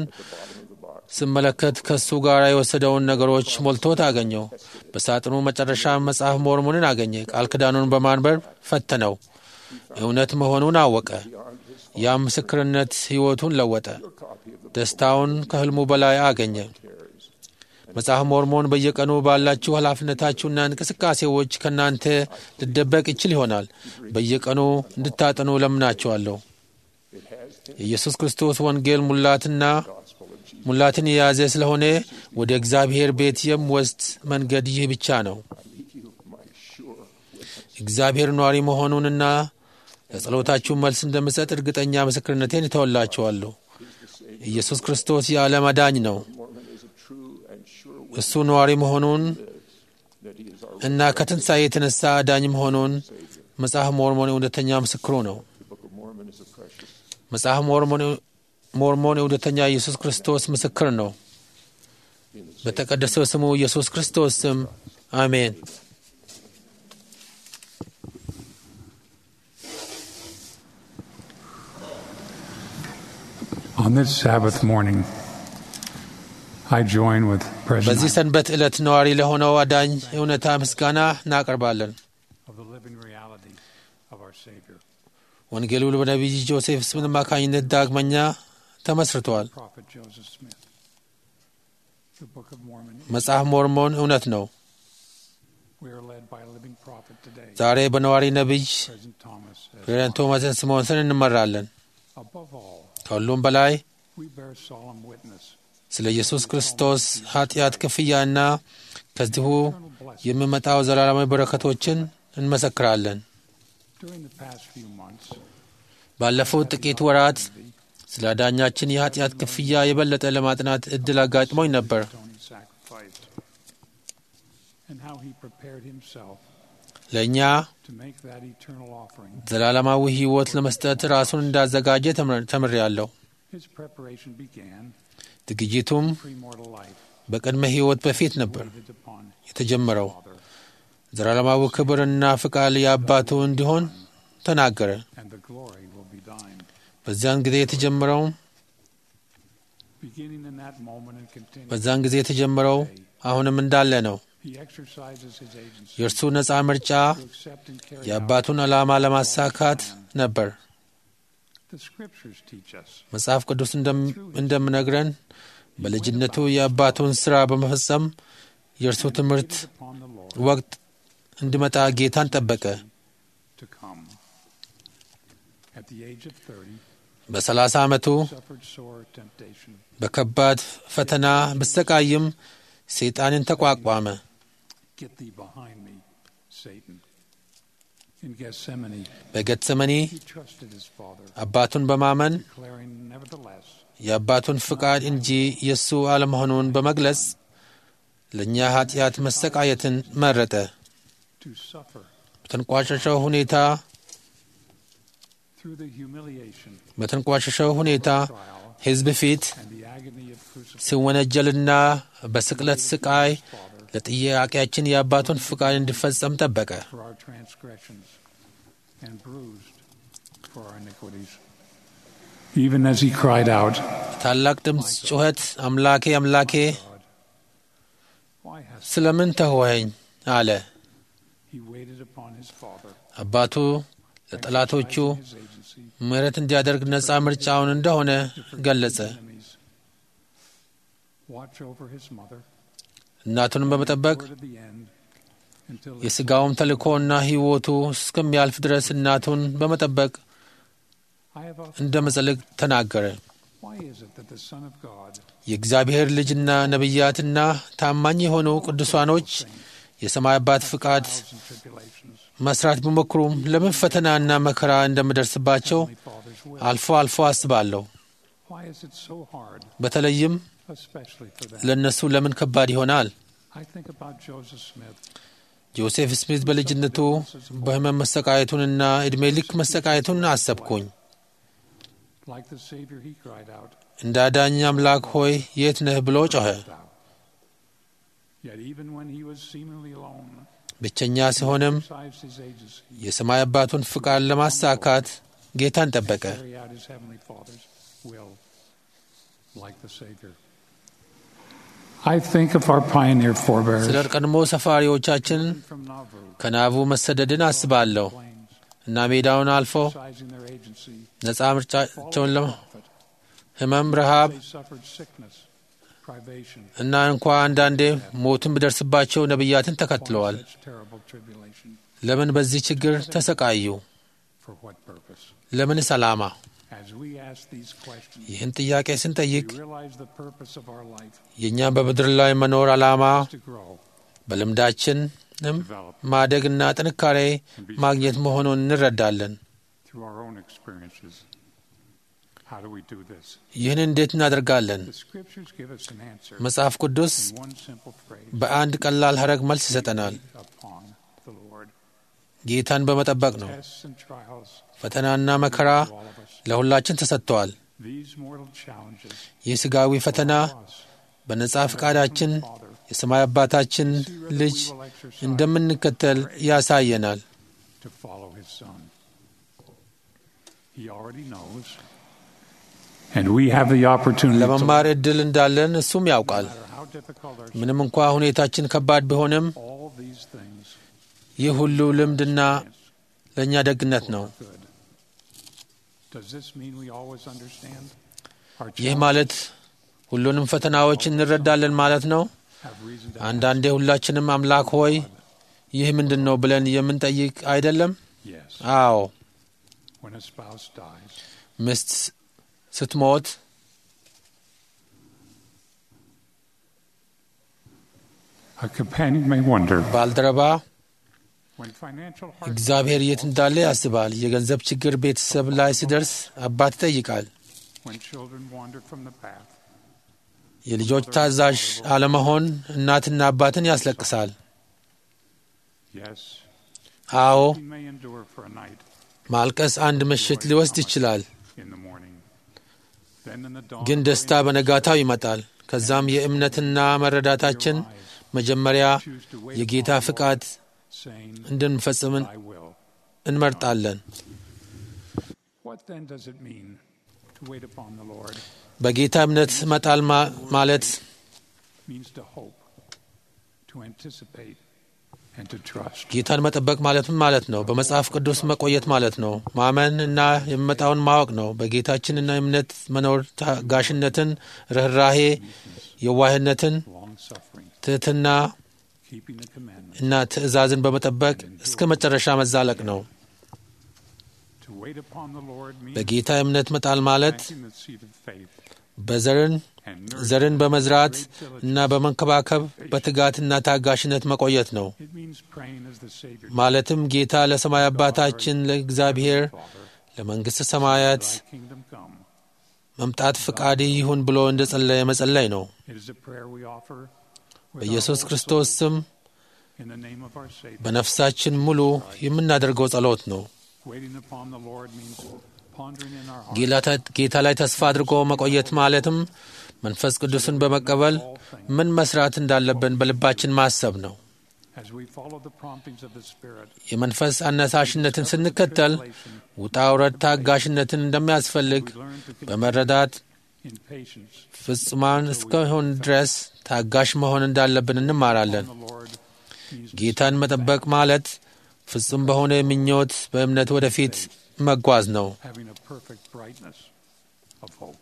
ስመለከት ከሱ ጋር የወሰደውን ነገሮች ሞልቶት አገኘው። በሳጥኑ መጨረሻ መጽሐፍ ሞርሞንን አገኘ። ቃል ኪዳኑን በማንበብ ፈተነው። እውነት መሆኑን አወቀ። ያም ምስክርነት ሕይወቱን ለወጠ። ደስታውን ከሕልሙ በላይ አገኘ። መጽሐፍ ሞርሞን በየቀኑ ባላችሁ ኃላፊነታችሁና እንቅስቃሴዎች ከእናንተ ሊደበቅ ይችል ይሆናል። በየቀኑ እንድታጠኑ ለምናችኋለሁ። የኢየሱስ ክርስቶስ ወንጌል ሙላትና ሙላትን የያዘ ስለሆነ ወደ እግዚአብሔር ቤት የሚወስድ መንገድ ይህ ብቻ ነው። እግዚአብሔር ኗሪ መሆኑንና ለጸሎታችሁ መልስ እንደምሰጥ እርግጠኛ ምስክርነቴን እተወላችኋለሁ። ኢየሱስ ክርስቶስ የዓለም አዳኝ ነው። እሱ ኗሪ መሆኑን እና ከትንሣኤ የተነሳ አዳኝ መሆኑን መጽሐፍ ሞርሞን እውነተኛ ምስክሩ ነው። መጽሐፍ ሞርሞን እውነተኛ ኢየሱስ ክርስቶስ ምስክር ነው። በተቀደሰው ስሙ ኢየሱስ ክርስቶስ ስም አሜን። On this Sabbath morning, I join with በዚህ President ሰንበት ዕለት ነዋሪ ለሆነው አዳኝ እውነታ ምስጋና እናቀርባለን። of the living reality of our Savior, ወንጌሉ በነቢይ ጆሴፍ ስምት አማካኝነት ዳግመኛ ተመስርተዋል። Prophet Joseph Smith. The Book of Mormon. መጽሐፍ ሞርሞን እውነት ነው። We are led by a living prophet today, ዛሬ በነዋሪ ነቢይ President Thomas. as ፕሬዝዳንት ቶማስ ስምዖንስን እንመራለን። Above all, ከሁሉም በላይ we bear solemn witness ስለ ኢየሱስ ክርስቶስ ኃጢአት ክፍያና ከዚሁ eternal blessing. የሚመጣው ዘላለማዊ በረከቶችን እንመሰክራለን። During the past few months, ባለፉት ጥቂት ወራት ስለ አዳኛችን የኃጢአት ክፍያ የበለጠ ለማጥናት እድል አጋጥሞኝ ነበር። atoning sacrifice, and how he prepared himself ለእኛ to make that eternal offering. ዘላለማዊ ሕይወት ለመስጠት ራሱን እንዳዘጋጀ ተምር- ተምሬያለሁ። His preparation began ዝግጅቱም premortal life, በቅድመ ሕይወት በፊት ነበር waited upon የተጀመረው። Father, ዘላለማዊ ክብርና ፍቃድ የአባቱ እንዲሆን ተናገረ። and the glory will be thine. በዚያን ጊዜ የተጀመረው Beginning in that moment and continuing, በዛን ጊዜ የተጀመረው አሁንም እንዳለ ነው። he exercises his agency የእርሱ ነፃ ምርጫ to accept and carry out የአባቱን ዓላማ ለማሳካት ነበር። the scriptures teach us. መጽሐፍ ቅዱስ እንደም- እንደምነግረን በልጅነቱ የአባቱን ሥራ በመፈጸም የእርሱ ትምህርት Waited upon the Lord ወቅት እንዲመጣ ጌታን ጠበቀ። to come. At the age of 30, በሰላሳ ዓመቱ suffered sore temptation. በከባድ ፈተና ብሰቃይም ሰይጣንን ተቋቋመ። Get thee behind me, Satan. In Gethsemane, በጌተሰመኒ he trusted his father, አባቱን በማመን declaring, nevertheless, የአባቱን ፍቃድ እንጂ የእሱ አለመሆኑን በመግለጽ ለእኛ ኃጢአት መሰቃየትን መረጠ። to suffer በተንቋሸሸው ሁኔታ through the humiliation, በተንቋሸሸው ሁኔታ trial, ሕዝብ ፊት and the agony of crucifixion. ሲወነጀልና በስቅለት ስቃይ Father, ለጥያቄያችን የአባቱን ፍቃድ እንዲፈጸም ጠበቀ። for our transgressions, and bruised for our iniquities. Even as he cried out, ታላቅ ድምፅ ጩኸት አምላኬ አምላኬ God, why hast ስለምን ተውኸኝ አለ። he waited upon his father, አባቱ ለጠላቶቹ exercising his agency ምሕረት እንዲያደርግ ነፃ ምርጫውን እንደሆነ ገለጸ። enemies. Watch over his mother, እናቱንም በመጠበቅ word of the end, until his የሥጋውም ተልእኮና ሕይወቱ እስከሚያልፍ ድረስ እናቱን በመጠበቅ I have often እንደ መጸለቅ ተናገረ። Why is it that the Son of God, የእግዚአብሔር ልጅና ነቢያትና ታማኝ የሆኑ ቅዱሳኖች የሰማይ አባት ፍቃድ trials and tribulations, መስራት ቢሞክሩም ለምን ፈተናና መከራ እንደምደርስባቸው Heavenly Father's will? አልፎ አልፎ አስባለሁ። Why is it so hard, በተለይም especially for them? ለእነሱ ለምን ከባድ ይሆናል? I think about Joseph Smith, ጆሴፍ ስሚት በልጅነቱ በሕመም መሰቃየቱንና ዕድሜ ልክ መሰቃየቱን አሰብኩኝ። like the Savior, he cried out, እንደ አዳኝ አምላክ ሆይ የት ነህ ብሎ ጮኸ። Thou. Yet even when he was seemingly alone, ብቸኛ ሲሆንም exercised his agency, የሰማይ አባቱን ፍቃድ ለማሳካት ጌታን ጠበቀ። carry out his Heavenly Father's will, like the Savior. I think of our pioneer forebears ስለ ቀድሞ ሰፋሪዎቻችን from Nauvoo, ከናቡ መሰደድን አስባለሁ plains, እና ሜዳውን አልፎ exercising their agency, ነፃ ምርጫቸውን ለ prophet. ህመም፣ ረሃብ They suffered sickness, privation, እና እንኳ አንዳንዴ ሞትን ቢደርስባቸው ነቢያትን ተከትለዋል። such terrible tribulation. ለምን በዚህ ችግር ተሰቃዩ? For what purpose? ለምንስ ዓላማ? As we ask these questions, ይህን ጥያቄ ስንጠይቅ we realize the purpose of our life የእኛም በምድር ላይ መኖር ዓላማ is to grow, በልምዳችንም develop ማደግና ጥንካሬ ማግኘት መሆኑን እንረዳለን። through our own experiences. How do we do this? ይህን እንዴት እናደርጋለን? The scriptures give us an answer መጽሐፍ ቅዱስ in one simple phrase በአንድ ቀላል ሐረግ መልስ ይሰጠናል። upon the Lord. ጌታን በመጠበቅ ነው። Tests and trials ፈተናና መከራ to all of us. ለሁላችን ተሰጥተዋል። These mortal challenges ይህ ሥጋዊ ፈተና for us, በነጻ ፈቃዳችን Father, የሰማይ አባታችን see whether ልጅ we will exercise እንደምንከተል ያሳየናል። to follow his son. He already knows. And we have the opportunity to ለመማር ዕድል እንዳለን እሱም ያውቃል። no matter difficult our ምንም እንኳ ሁኔታችን ከባድ ቢሆንም all these things ይህ ሁሉ ልምድና ለእኛ ደግነት ነው። good. Does this mean we always understand? Our ይህ children ማለት ሁሉንም ፈተናዎች እንረዳለን ማለት ነው። have reason to አንዳንዴ ሁላችንም አምላክ ሆይ ይህ ምንድን ነው ብለን የምንጠይቅ አይደለም? yes. አዎ። When a spouse dies, ሚስት ስትሞት a companion may wonder ባልደረባ when financial hardship, እግዚአብሔር የት እንዳለ ያስባል። የገንዘብ ችግር ቤተሰብ ላይ ሲደርስ አባት ይጠይቃል። when children wander from the path, የልጆች ታዛዥ አለመሆን እናትና አባትን ያስለቅሳል። yes, አዎ he may endure for a night ማልቀስ አንድ ምሽት ሊወስድ ይችላል፣ in the morning. Then in the dawn, ግን ደስታ በነጋታው ይመጣል። ከዛም የእምነትና መረዳታችን መጀመሪያ choose to wait የጌታ upon the ፍቃድ Lord, saying, እንድንፈጽምን I will. እንመርጣለን። What then does it mean to wait upon the Lord? በጌታ እምነት መጣል ማ- ማለት means to hope, to anticipate, and to trust. ጌታን መጠበቅ ማለት ምን ማለት ነው? በመጽሐፍ ቅዱስ መቆየት ማለት ነው። ማመን እና የሚመጣውን ማወቅ ነው። በጌታችንና እምነት መኖር ታጋሽነትን፣ ርኅራሄ፣ የዋህነትን፣ Long suffering, ትሕትና keeping the commandments. እና ትእዛዝን በመጠበቅ እስከ መጨረሻ መዛለቅ ነው። To wait upon the Lord means በጌታ እምነት መጣል ማለት planting the seed of faith በዘርን and ዘርን nurturing በመዝራት great diligence. እና በመንከባከብ በትጋትና ታጋሽነት መቆየት ነው። It means praying as the Savior ማለትም ጌታ ለሰማይ አባታችን ለእግዚአብሔር Father, ለመንግሥተ ሰማያት thy kingdom come. መምጣት ፈቃድ ይሁን ብሎ እንደ ጸለየ መጸለይ ነው። It is a prayer we offer with በኢየሱስ our whole ክርስቶስ soul ስም in the name of our Savior. በነፍሳችን ሙሉ የምናደርገው ጸሎት ነው። Waiting upon the Lord means pondering in our hearts ጌላታ- ጌታ ላይ ተስፋ አድርጎ መቆየት ማለትም መንፈስ ቅዱስን በመቀበል ምን መስራት እንዳለብን በልባችን ማሰብ ነው። as we follow the promptings of the Spirit. የመንፈስ አነሳሽነትን ስንከተል ውጣ ውረድ ታጋሽነትን እንደሚያስፈልግ We learn to continue በመረዳት in patience ፍጹማን እስከሆን ድረስ ታጋሽ መሆን እንዳለብን እንማራለን። on the Lord means to ጌታን መጠበቅ ማለት ፍጹም በሆነ ምኞት በእምነት ወደፊት መጓዝ ነው። having a perfect brightness of hope.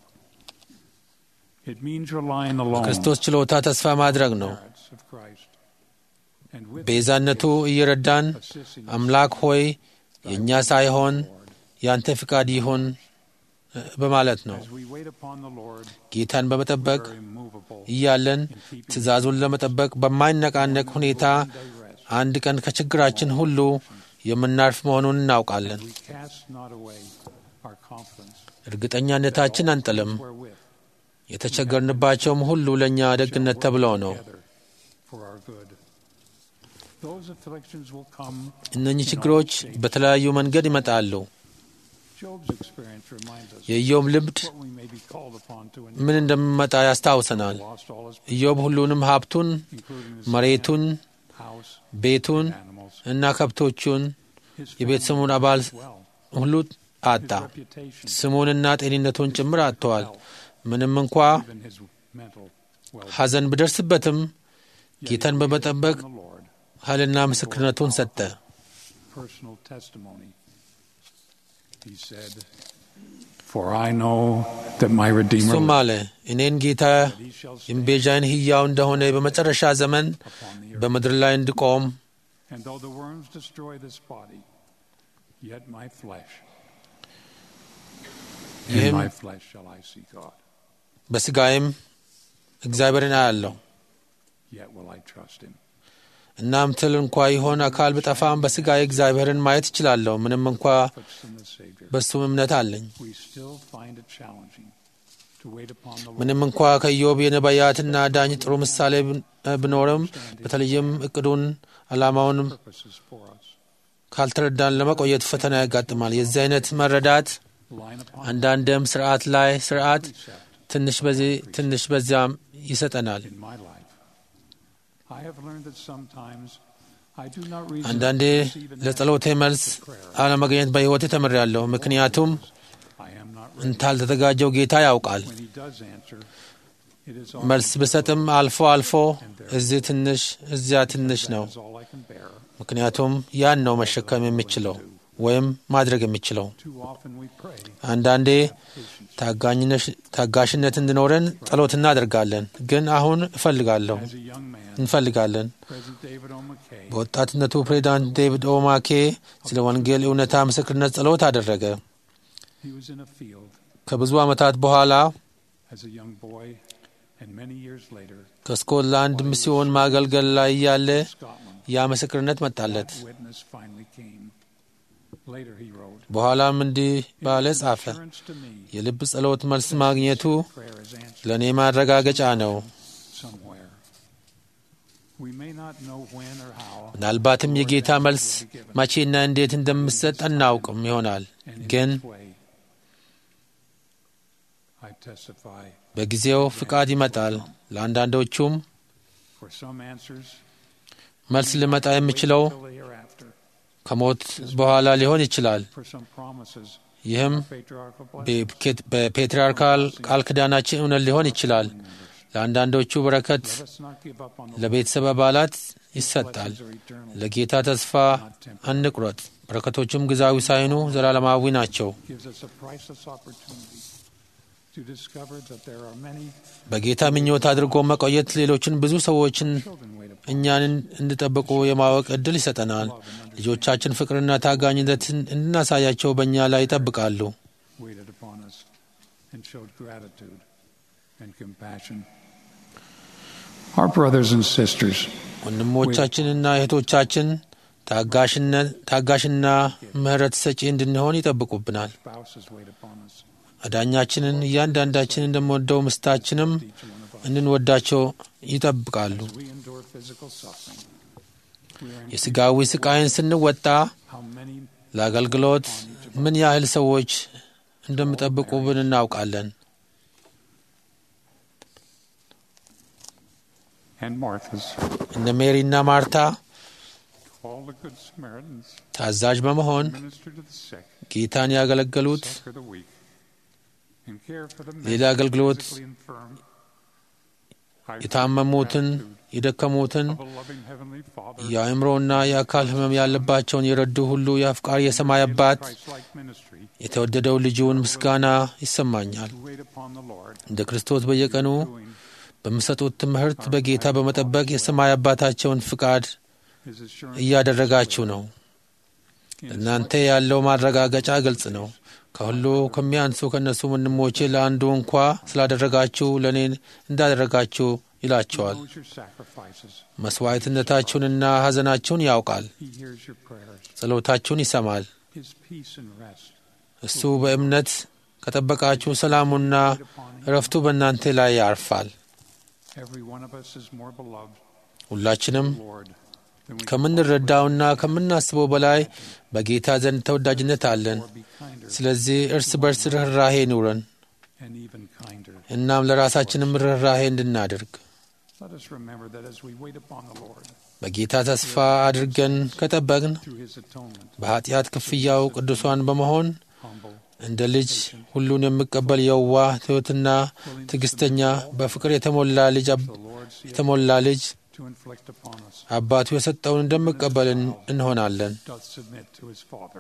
It means relying alone ክርስቶስ ችሎታ ተስፋ ማድረግ ነው። merits of Christ and with ቤዛነቱ እየረዳን assisting አምላክ ሆይ የእኛ ሳይሆን ያንተ ፍቃድ ይሁን እ፣ በማለት ነው። as we wait upon the Lord ጌታን በመጠበቅ we're immovable እያለን ትእዛዙን ለመጠበቅ በማይነቃነቅ ሁኔታ አንድ ቀን ከችግራችን ሁሉ የምናርፍ መሆኑን እናውቃለን። we cast not away our confidence እርግጠኛነታችን አንጥልም። wherewith የተቸገርንባቸውም ሁሉ ለእኛ ደግነት ተብሎ ነው። together for our good. Those afflictions will come. እነኚህ ችግሮች በተለያዩ መንገድ ይመጣሉ። Job's experience reminds us የኢዮብ ልምድ what we may be called upon to ምን እንደሚመጣ ያስታውሰናል። lost all his ኢዮብ ሁሉንም ሀብቱን፣ including his መሬቱን፣ house, ቤቱን animals, እና ከብቶቹን his የቤተሰቡን አባል family as well, ሁሉ አጣ። his reputation, ስሙንና ጤንነቱን ጭምር አጥተዋል። ምንም እንኳ even his mental well ሐዘን ቢደርስበትም Yet ጌታን he በመጠበቅ waited upon the Lord. ኃይልና ምስክርነቱን ሰጠ። Personal testimony. He said, For I know that my Redeemer እሱም አለ እኔን ጌታ that he shall stand የምቤዣይን ሕያው እንደሆነ በመጨረሻ ዘመን upon the earth. በምድር ላይ እንድቆም And though the worms destroy this body, yet my flesh, in ይህም my flesh shall I see God. በሥጋዬም እግዚአብሔርን አያለሁ። Yet will I trust him. እናም ትል እንኳ ይሆን አካል ብጠፋም በሥጋዬ እግዚአብሔርን ማየት እችላለሁ። ምንም እንኳ Puts in the Savior. በሱም እምነት አለኝ። We still find it challenging to wait upon the Lord. ምንም እንኳ ከኢዮብ የነቢያትና ዳኝ ጥሩ ምሳሌ ብን- ቢኖርም በተለይም እቅዱን ዓላማውንም Purposes for us. ካልተረዳን ለመቆየት ፈተና ያጋጥማል። የዚህ አይነት መረዳት Line upon አንዳንድም ስርዓት ላይ ስርዓት precept ትንሽ በዚህ ትንሽ በዚያም ይሰጠናል። in my life. I have learned that sometimes I do not reason አንዳንዴ to receive an ለጸሎቴ መልስ አለመገኘት በሕይወቴ ተምሬያለሁ። ምክንያቱም I am not ready. እንዳልተዘጋጀው ጌታ ያውቃል። When he does answer, It is መልስ ብሰጥም አልፎ አልፎ እዚህ ትንሽ እዚያ ትንሽ ነው። is all I can bear. ምክንያቱም ያን ነው መሸከም የምችለው ወይም ማድረግ የምችለው። Too often we pray አንዳንዴ ታጋኝነሽ- ታጋሽነት እንዲኖረን ጸሎት እናደርጋለን። ግን አሁን እፈልጋለሁ as a young man. እንፈልጋለን። President David O. McKay በወጣትነቱ ፕሬዚዳንት ዴቪድ ኦማኬ ስለ ወንጌል እውነታ ምስክርነት ጸሎት አደረገ። he was in a field ከብዙ ዓመታት በኋላ as a young boy and many years later ከስኮትላንድ ሚስዮን ማገልገል ላይ እያለ Scotland. ያ ምስክርነት መጣለት። Witness finally came. Later he wrote, በኋላም እንዲህ ባለ ጻፈ። Assurance to me የልብ ጸሎት መልስ ማግኘቱ prayer is answered ለእኔ ማረጋገጫ ነው። somewhere. We may not know when or how, ምናልባትም የጌታ መልስ መቼና እንዴት እንደምሰጥ አናውቅም ይሆናል። and in ግን this way, I testify በጊዜው ፍቃድ ይመጣል። ለአንዳንዶቹም for some answers መልስ ሊመጣ የሚችለው till the hereafter, ከሞት በኋላ ሊሆን ይችላል። for some promises, ይህም patriarchal blessings. በፔት- በፔትርያርካል ቃል ኪዳናችን እውነት ሊሆን ይችላል። ለአንዳንዶቹ በረከት Let us not give up on the ለቤተሰብ አባላት ይሰጣል። blessings are eternal. ለጌታ ተስፋ አንቁረጥ። በረከቶቹም ግዛዊ ሳይሆኑ ዘላለማዊ ናቸው። gives us a priceless opportunity to discover that there are many በጌታ ምኞት አድርጎ መቆየት ሌሎችን ብዙ ሰዎችን children wait upon እኛን እንዲጠብቁ የማወቅ እድል ይሰጠናል። ልጆቻችን ፍቅርና ታጋኝነትን እንድናሳያቸው በእኛ ላይ ይጠብቃሉ። waited upon us and showed gratitude and compassion. Our brothers and sisters, ወንድሞቻችንና እህቶቻችን ታጋሽነት ታጋሽና ምሕረት ሰጪ እንድንሆን ይጠብቁብናል። spouses wait upon us. አዳኛችንን እያንዳንዳችን እንደምወደው ምስታችንም Each one of us. እንድንወዳቸው ይጠብቃሉ። As we endure physical suffering, we are in የሥጋዊ ስቃይን ስንወጣ how many ለአገልግሎት ምን ያህል ሰዎች እንደሚጠብቁብን እናውቃለን። and Marthas, እነ ሜሪና ማርታ all the good Samaritans, ታዛዥ በመሆን minister to the sick, ጌታን ያገለገሉት succor the weak, and care for the ሌላ mentally አገልግሎት physically infirm. I የታመሙትን፣ feel gratitude የደከሙትን፣ of a loving Heavenly Father የአእምሮና የአካል ሕመም ያለባቸውን የረዱ ሁሉ የአፍቃሪ የሰማይ አባት Christ-like ministry የተወደደው ልጁን ምስጋና ይሰማኛል። to wait upon the Lord, እንደ ክርስቶስ በየቀኑ doing በሚሰጡት ትምህርት በጌታ በመጠበቅ የሰማይ አባታቸውን ፍቃድ His assurance እያደረጋችሁ ነው። in እናንተ ያለው ማረጋገጫ ግልጽ ነው። ከሁሉ ከሚያንሱ ከእነሱ ወንድሞቼ ለአንዱ እንኳ ስላደረጋችሁ ለእኔ እንዳደረጋችሁ ይላቸዋል። knows your sacrifices. መስዋዕትነታችሁንና ሐዘናችሁን ያውቃል። He hears your prayers. ጸሎታችሁን ይሰማል። His peace and rest እሱ በእምነት ከጠበቃችሁ ሰላሙና wait upon him. እረፍቱ በእናንተ ላይ ያርፋል። Every one of us is more beloved, ሁላችንም Lord, than we can ከምንረዳውና ከምናስበው በላይ በጌታ ዘንድ ተወዳጅነት አለን። or be kinder ስለዚህ እርስ በርስ ርኅራሄ ኑረን and even kinder. እናም ለራሳችንም ርኅራሄ እንድናደርግ Let us remember that as we wait upon the Lord በጌታ ተስፋ አድርገን ከጠበቅን through his atonement, በኃጢአት ክፍያው ቅዱሷን በመሆን humble, እንደ ልጅ ሁሉን የሚቀበል የዋህ ትሑትና ትዕግስተኛ በፍቅር የተሞላ ልጅ አብ- the Lord see የተሞላ ልጅ to inflict upon us, አባቱ የሰጠውን እንደሚቀበል እን- እንሆናለን። doth submit to his Father.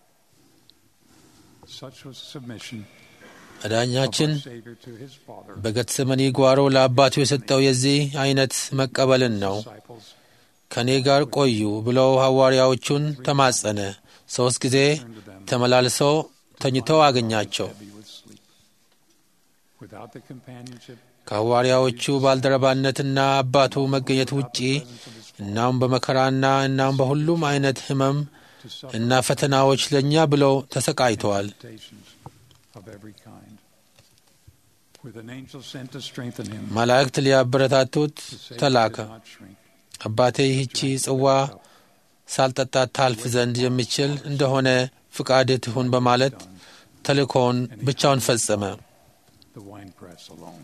Such was submission of አዳኛችን our Savior to his Father. በጌተሰመኒ ጓሮ ለአባቱ የሰጠው የዚህ አይነት መቀበልን ነው። Disciples ከእኔ ጋር ቆዩ ብለው ሐዋርያዎቹን ተማጸነ። ሦስት ጊዜ turned to them, ተመላልሰው ተኝተው አገኛቸው። heavy with sleep. Without the companionship, ከሐዋርያዎቹ ባልደረባነትና አባቱ መገኘት ውጪ presence of his እናም በመከራና እናም በሁሉም አይነት ሕመም to suffer እና ፈተናዎች ለእኛ ብለው ተሰቃይተዋል። temptations of every kind. With an angel sent to strengthen him, መላእክት ሊያበረታቱት the Savior ተላከ። did not shrink. አባቴ ይህቺ ጽዋ ሳልጠጣት ታልፍ ዘንድ የሚችል እንደሆነ ፍቃድህ ትሁን በማለት ተልእኮውን ብቻውን ፈጸመ። the winepress alone.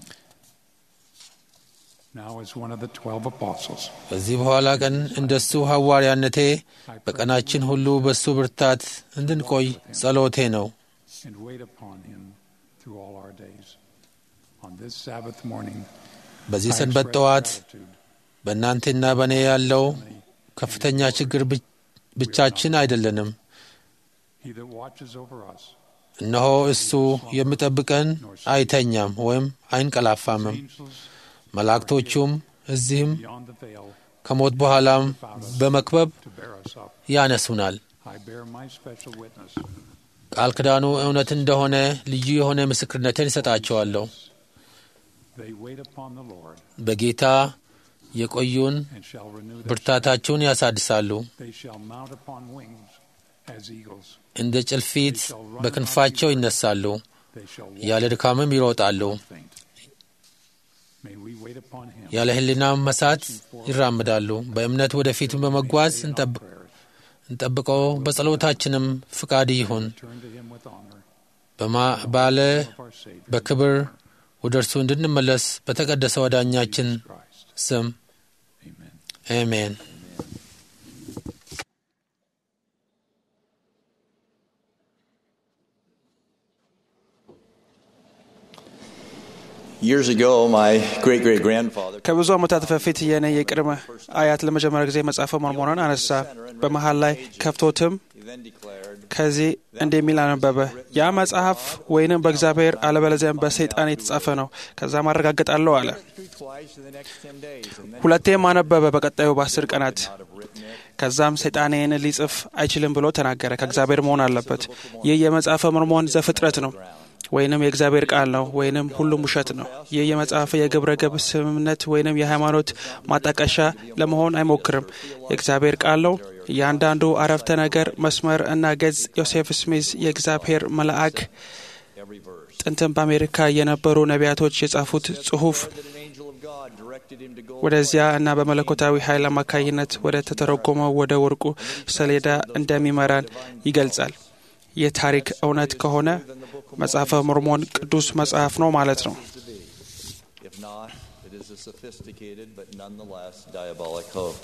Now, as one of the twelve apostles, ከዚህ በኋላ ቀን እንደሱ ሐዋርያነቴ I pray በቀናችን ሁሉ በሱ ብርታት እንድንቆይ ጸሎቴ ነው። and wait upon him through all our days. on this Sabbath morning, በዚህ I ሰንበት express ጠዋት gratitude. በእናንተና በእኔ ያለው ከፍተኛ ችግር ብቻ- ብቻችን አይደለንም። He that watches over us, እነሆ እሱ የሚጠብቀን አይተኛም ወይም አይንቀላፋምም። angels መላእክቶቹም እዚህም beyond the veil, ከሞት በኋላም በመክበብ to bear us up. ያነሱናል። I bear my special witness. ቃል ኪዳኑ እውነት እንደሆነ ልዩ የሆነ ምስክርነትን ይሰጣቸዋለሁ። They wait upon the Lord በጌታ የቆዩን and shall renew their ብርታታቸውን ያሳድሳሉ። strength. They shall mount upon wings as eagles. እንደ ጭልፊት በክንፋቸው ይነሳሉ፣ They shall ያለ walk ድካምም ይሮጣሉ። and faint. May we wait upon him. ያለ ሕሊናም መሳት ይራምዳሉ። በእምነት ወደፊት በመጓዝ እንጠብ- Prayers. እንጠብቀው። በጸሎታችንም ፍቃድ ይሁን Turn to him with honor በማ- ባለ of our Savior በክብር ወደ እርሱ እንድንመለስ በተቀደሰ ወዳኛችን Christ. ስም Amen. አሜን። Years ago, my great great grandfather ከብዙ ዓመታት በፊት የእኔ የቅድመ አያት ለመጀመሪያ ጊዜ መጽሐፈ ሞርሞንን አነሳ። በመሃል ላይ ከፍቶትም then declared, ከዚህ እንደሚል አነበበ። ያ መጽሐፍ ወይንም በእግዚአብሔር አለበለዚያም በሰይጣን የተጻፈ ነው፣ ከዛም አረጋግጣለሁ አለ። through twice in the next ten days, and then ሁለቴም አነበበ በቀጣዩ በአስር ቀናት። not have written it. ከዛም ሰይጣን ይህን ሊጽፍ አይችልም ብሎ ተናገረ። ከእግዚአብሔር መሆን አለበት። ይህ የመጽሐፈ ሞርሞን ዘፍጥረት ነው ወይንም የእግዚአብሔር ቃል ነው ወይንም ሁሉም ውሸት ነው። ይህ የመጽሐፍ የግብረ ገብ ስምምነት ወይንም የሃይማኖት ማጣቀሻ ለመሆን አይሞክርም። የእግዚአብሔር ቃል ነው። እያንዳንዱ አረፍተ ነገር፣ መስመር እና ገጽ ዮሴፍ ስሚዝ የእግዚአብሔር መልአክ Every verse. ጥንትም በአሜሪካ የነበሩ ነቢያቶች የጻፉት ጽሑፍ That an angel of God directed him to go ወደዚያ እና በመለኮታዊ ኃይል አማካኝነት ወደ ተተረጎመው ወደ ወርቁ ሰሌዳ እንደሚመራን ይገልጻል። ይህ ታሪክ እውነት ከሆነ መጽሐፈ ሞርሞን ቅዱስ መጽሐፍ ነው ማለት ነው። to be. If not, it is a sophisticated but nonetheless diabolic hoax.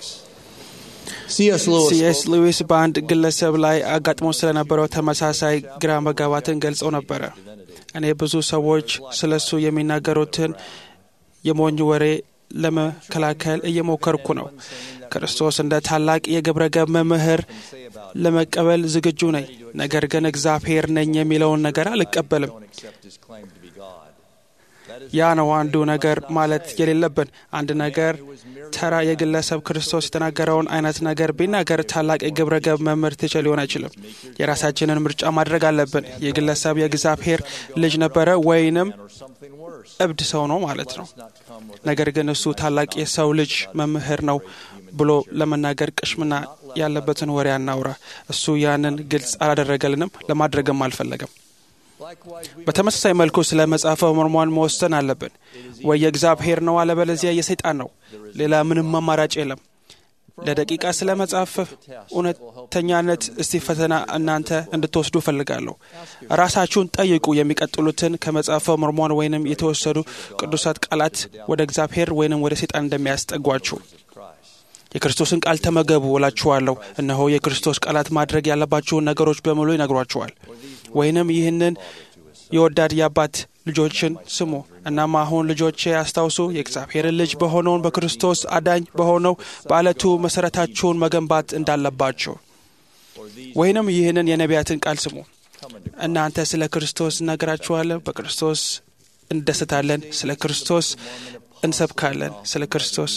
C.S. Lewis ሲኤስ spoke ሉዊስ በአንድ ግለሰብ ላይ አጋጥሞ ስለነበረው ተመሳሳይ ግራ መጋባትን ገልጸው ነበረ። እኔ ብዙ ሰዎች ስለ እሱ የሚናገሩትን የሞኝ ወሬ ለመከላከል እየሞከርኩ ነው። ክርስቶስ እንደ ታላቅ የግብረ ገብ መምህር ለመቀበል ዝግጁ ነኝ። ነገር ግን እግዚአብሔር ነኝ የሚለውን ነገር አልቀበልም። don't accept his claim to be God. That is ያ ነው አንዱ ነገር ማለት የሌለብን። አንድ ነገር ተራ የግለሰብ ክርስቶስ የተናገረውን አይነት ነገር ቢናገር ታላቅ የግብረ ገብ መምህር ትችል ሊሆን አይችልም። የራሳችንን ምርጫ ማድረግ አለብን። የግለሰብ የእግዚአብሔር ልጅ ነበረ ወይንም or something worse. እብድ ሰው ነው ማለት ነው። Not come with ነገር ግን እሱ ታላቅ የሰው ልጅ መምህር ነው ብሎ ለመናገር ቅሽምና ያለበትን ወሬ አናውራ። እሱ ያንን ግልጽ አላደረገልንም፣ ለማድረግም አልፈለገም። likewise we በተመሳሳይ መልኩ ስለ መጽሐፈ ሞርሞን መወሰን አለብን። ወይ የእግዚአብሔር ነው፣ አለበለዚያ የሰይጣን ነው። ሌላ ምንም አማራጭ የለም። ለደቂቃ ስለ መጽሐፍ እውነተኛነት እስቲ ፈተና እናንተ እንድትወስዱ እፈልጋለሁ። ራሳችሁን ጠይቁ። የሚቀጥሉትን ከመጽሐፈ ሞርሞን ወይንም የተወሰዱ ቅዱሳት ቃላት ወደ እግዚአብሔር ወይንም ወደ ሰይጣን እንደሚያስጠጓችሁ የክርስቶስን ቃል ተመገቡ እላችኋለሁ። እነሆ የክርስቶስ ቃላት ማድረግ ያለባችሁን ነገሮች በሙሉ ይነግሯችኋል። ወይንም ይህንን የወዳድ የአባት ልጆችን ስሙ። እናም አሁን ልጆቼ አስታውሱ፣ የእግዚአብሔርን ልጅ በሆነውን በክርስቶስ አዳኝ በሆነው በአለቱ መሠረታችሁን መገንባት እንዳለባችሁ። ወይንም ይህንን የነቢያትን ቃል ስሙ። እናንተ ስለ ክርስቶስ እነግራችኋለን፣ በክርስቶስ እንደስታለን፣ ስለ ክርስቶስ እንሰብካለን፣ ስለ ክርስቶስ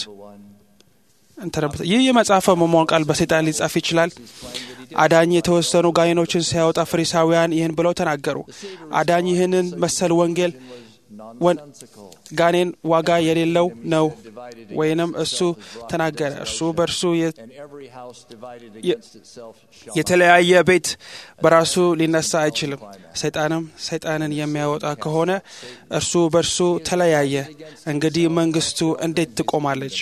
እንተነብተ ይህ የመጽሐፈ ሞርሞን ቃል በሰይጣን ሊጻፍ ይችላል። አዳኝ የተወሰኑ ጋኔኖችን ሲያወጣ ፈሪሳውያን ይህን ብለው ተናገሩ። አዳኝ ይህንን መሰል ወንጌል ወን- ጋኔን ዋጋ የሌለው ነው ወይንም እሱ ተናገረ። እርሱ በእርሱ የ- and every house divided የ- against itself shall የተለያየ ቤት በራሱ ሊነሳ አይችልም። ሰይጣንም ሰይጣንን የሚያወጣ ከሆነ እርሱ በእርሱ ተለያየ። እንግዲህ መንግስቱ እንዴት ትቆማለች?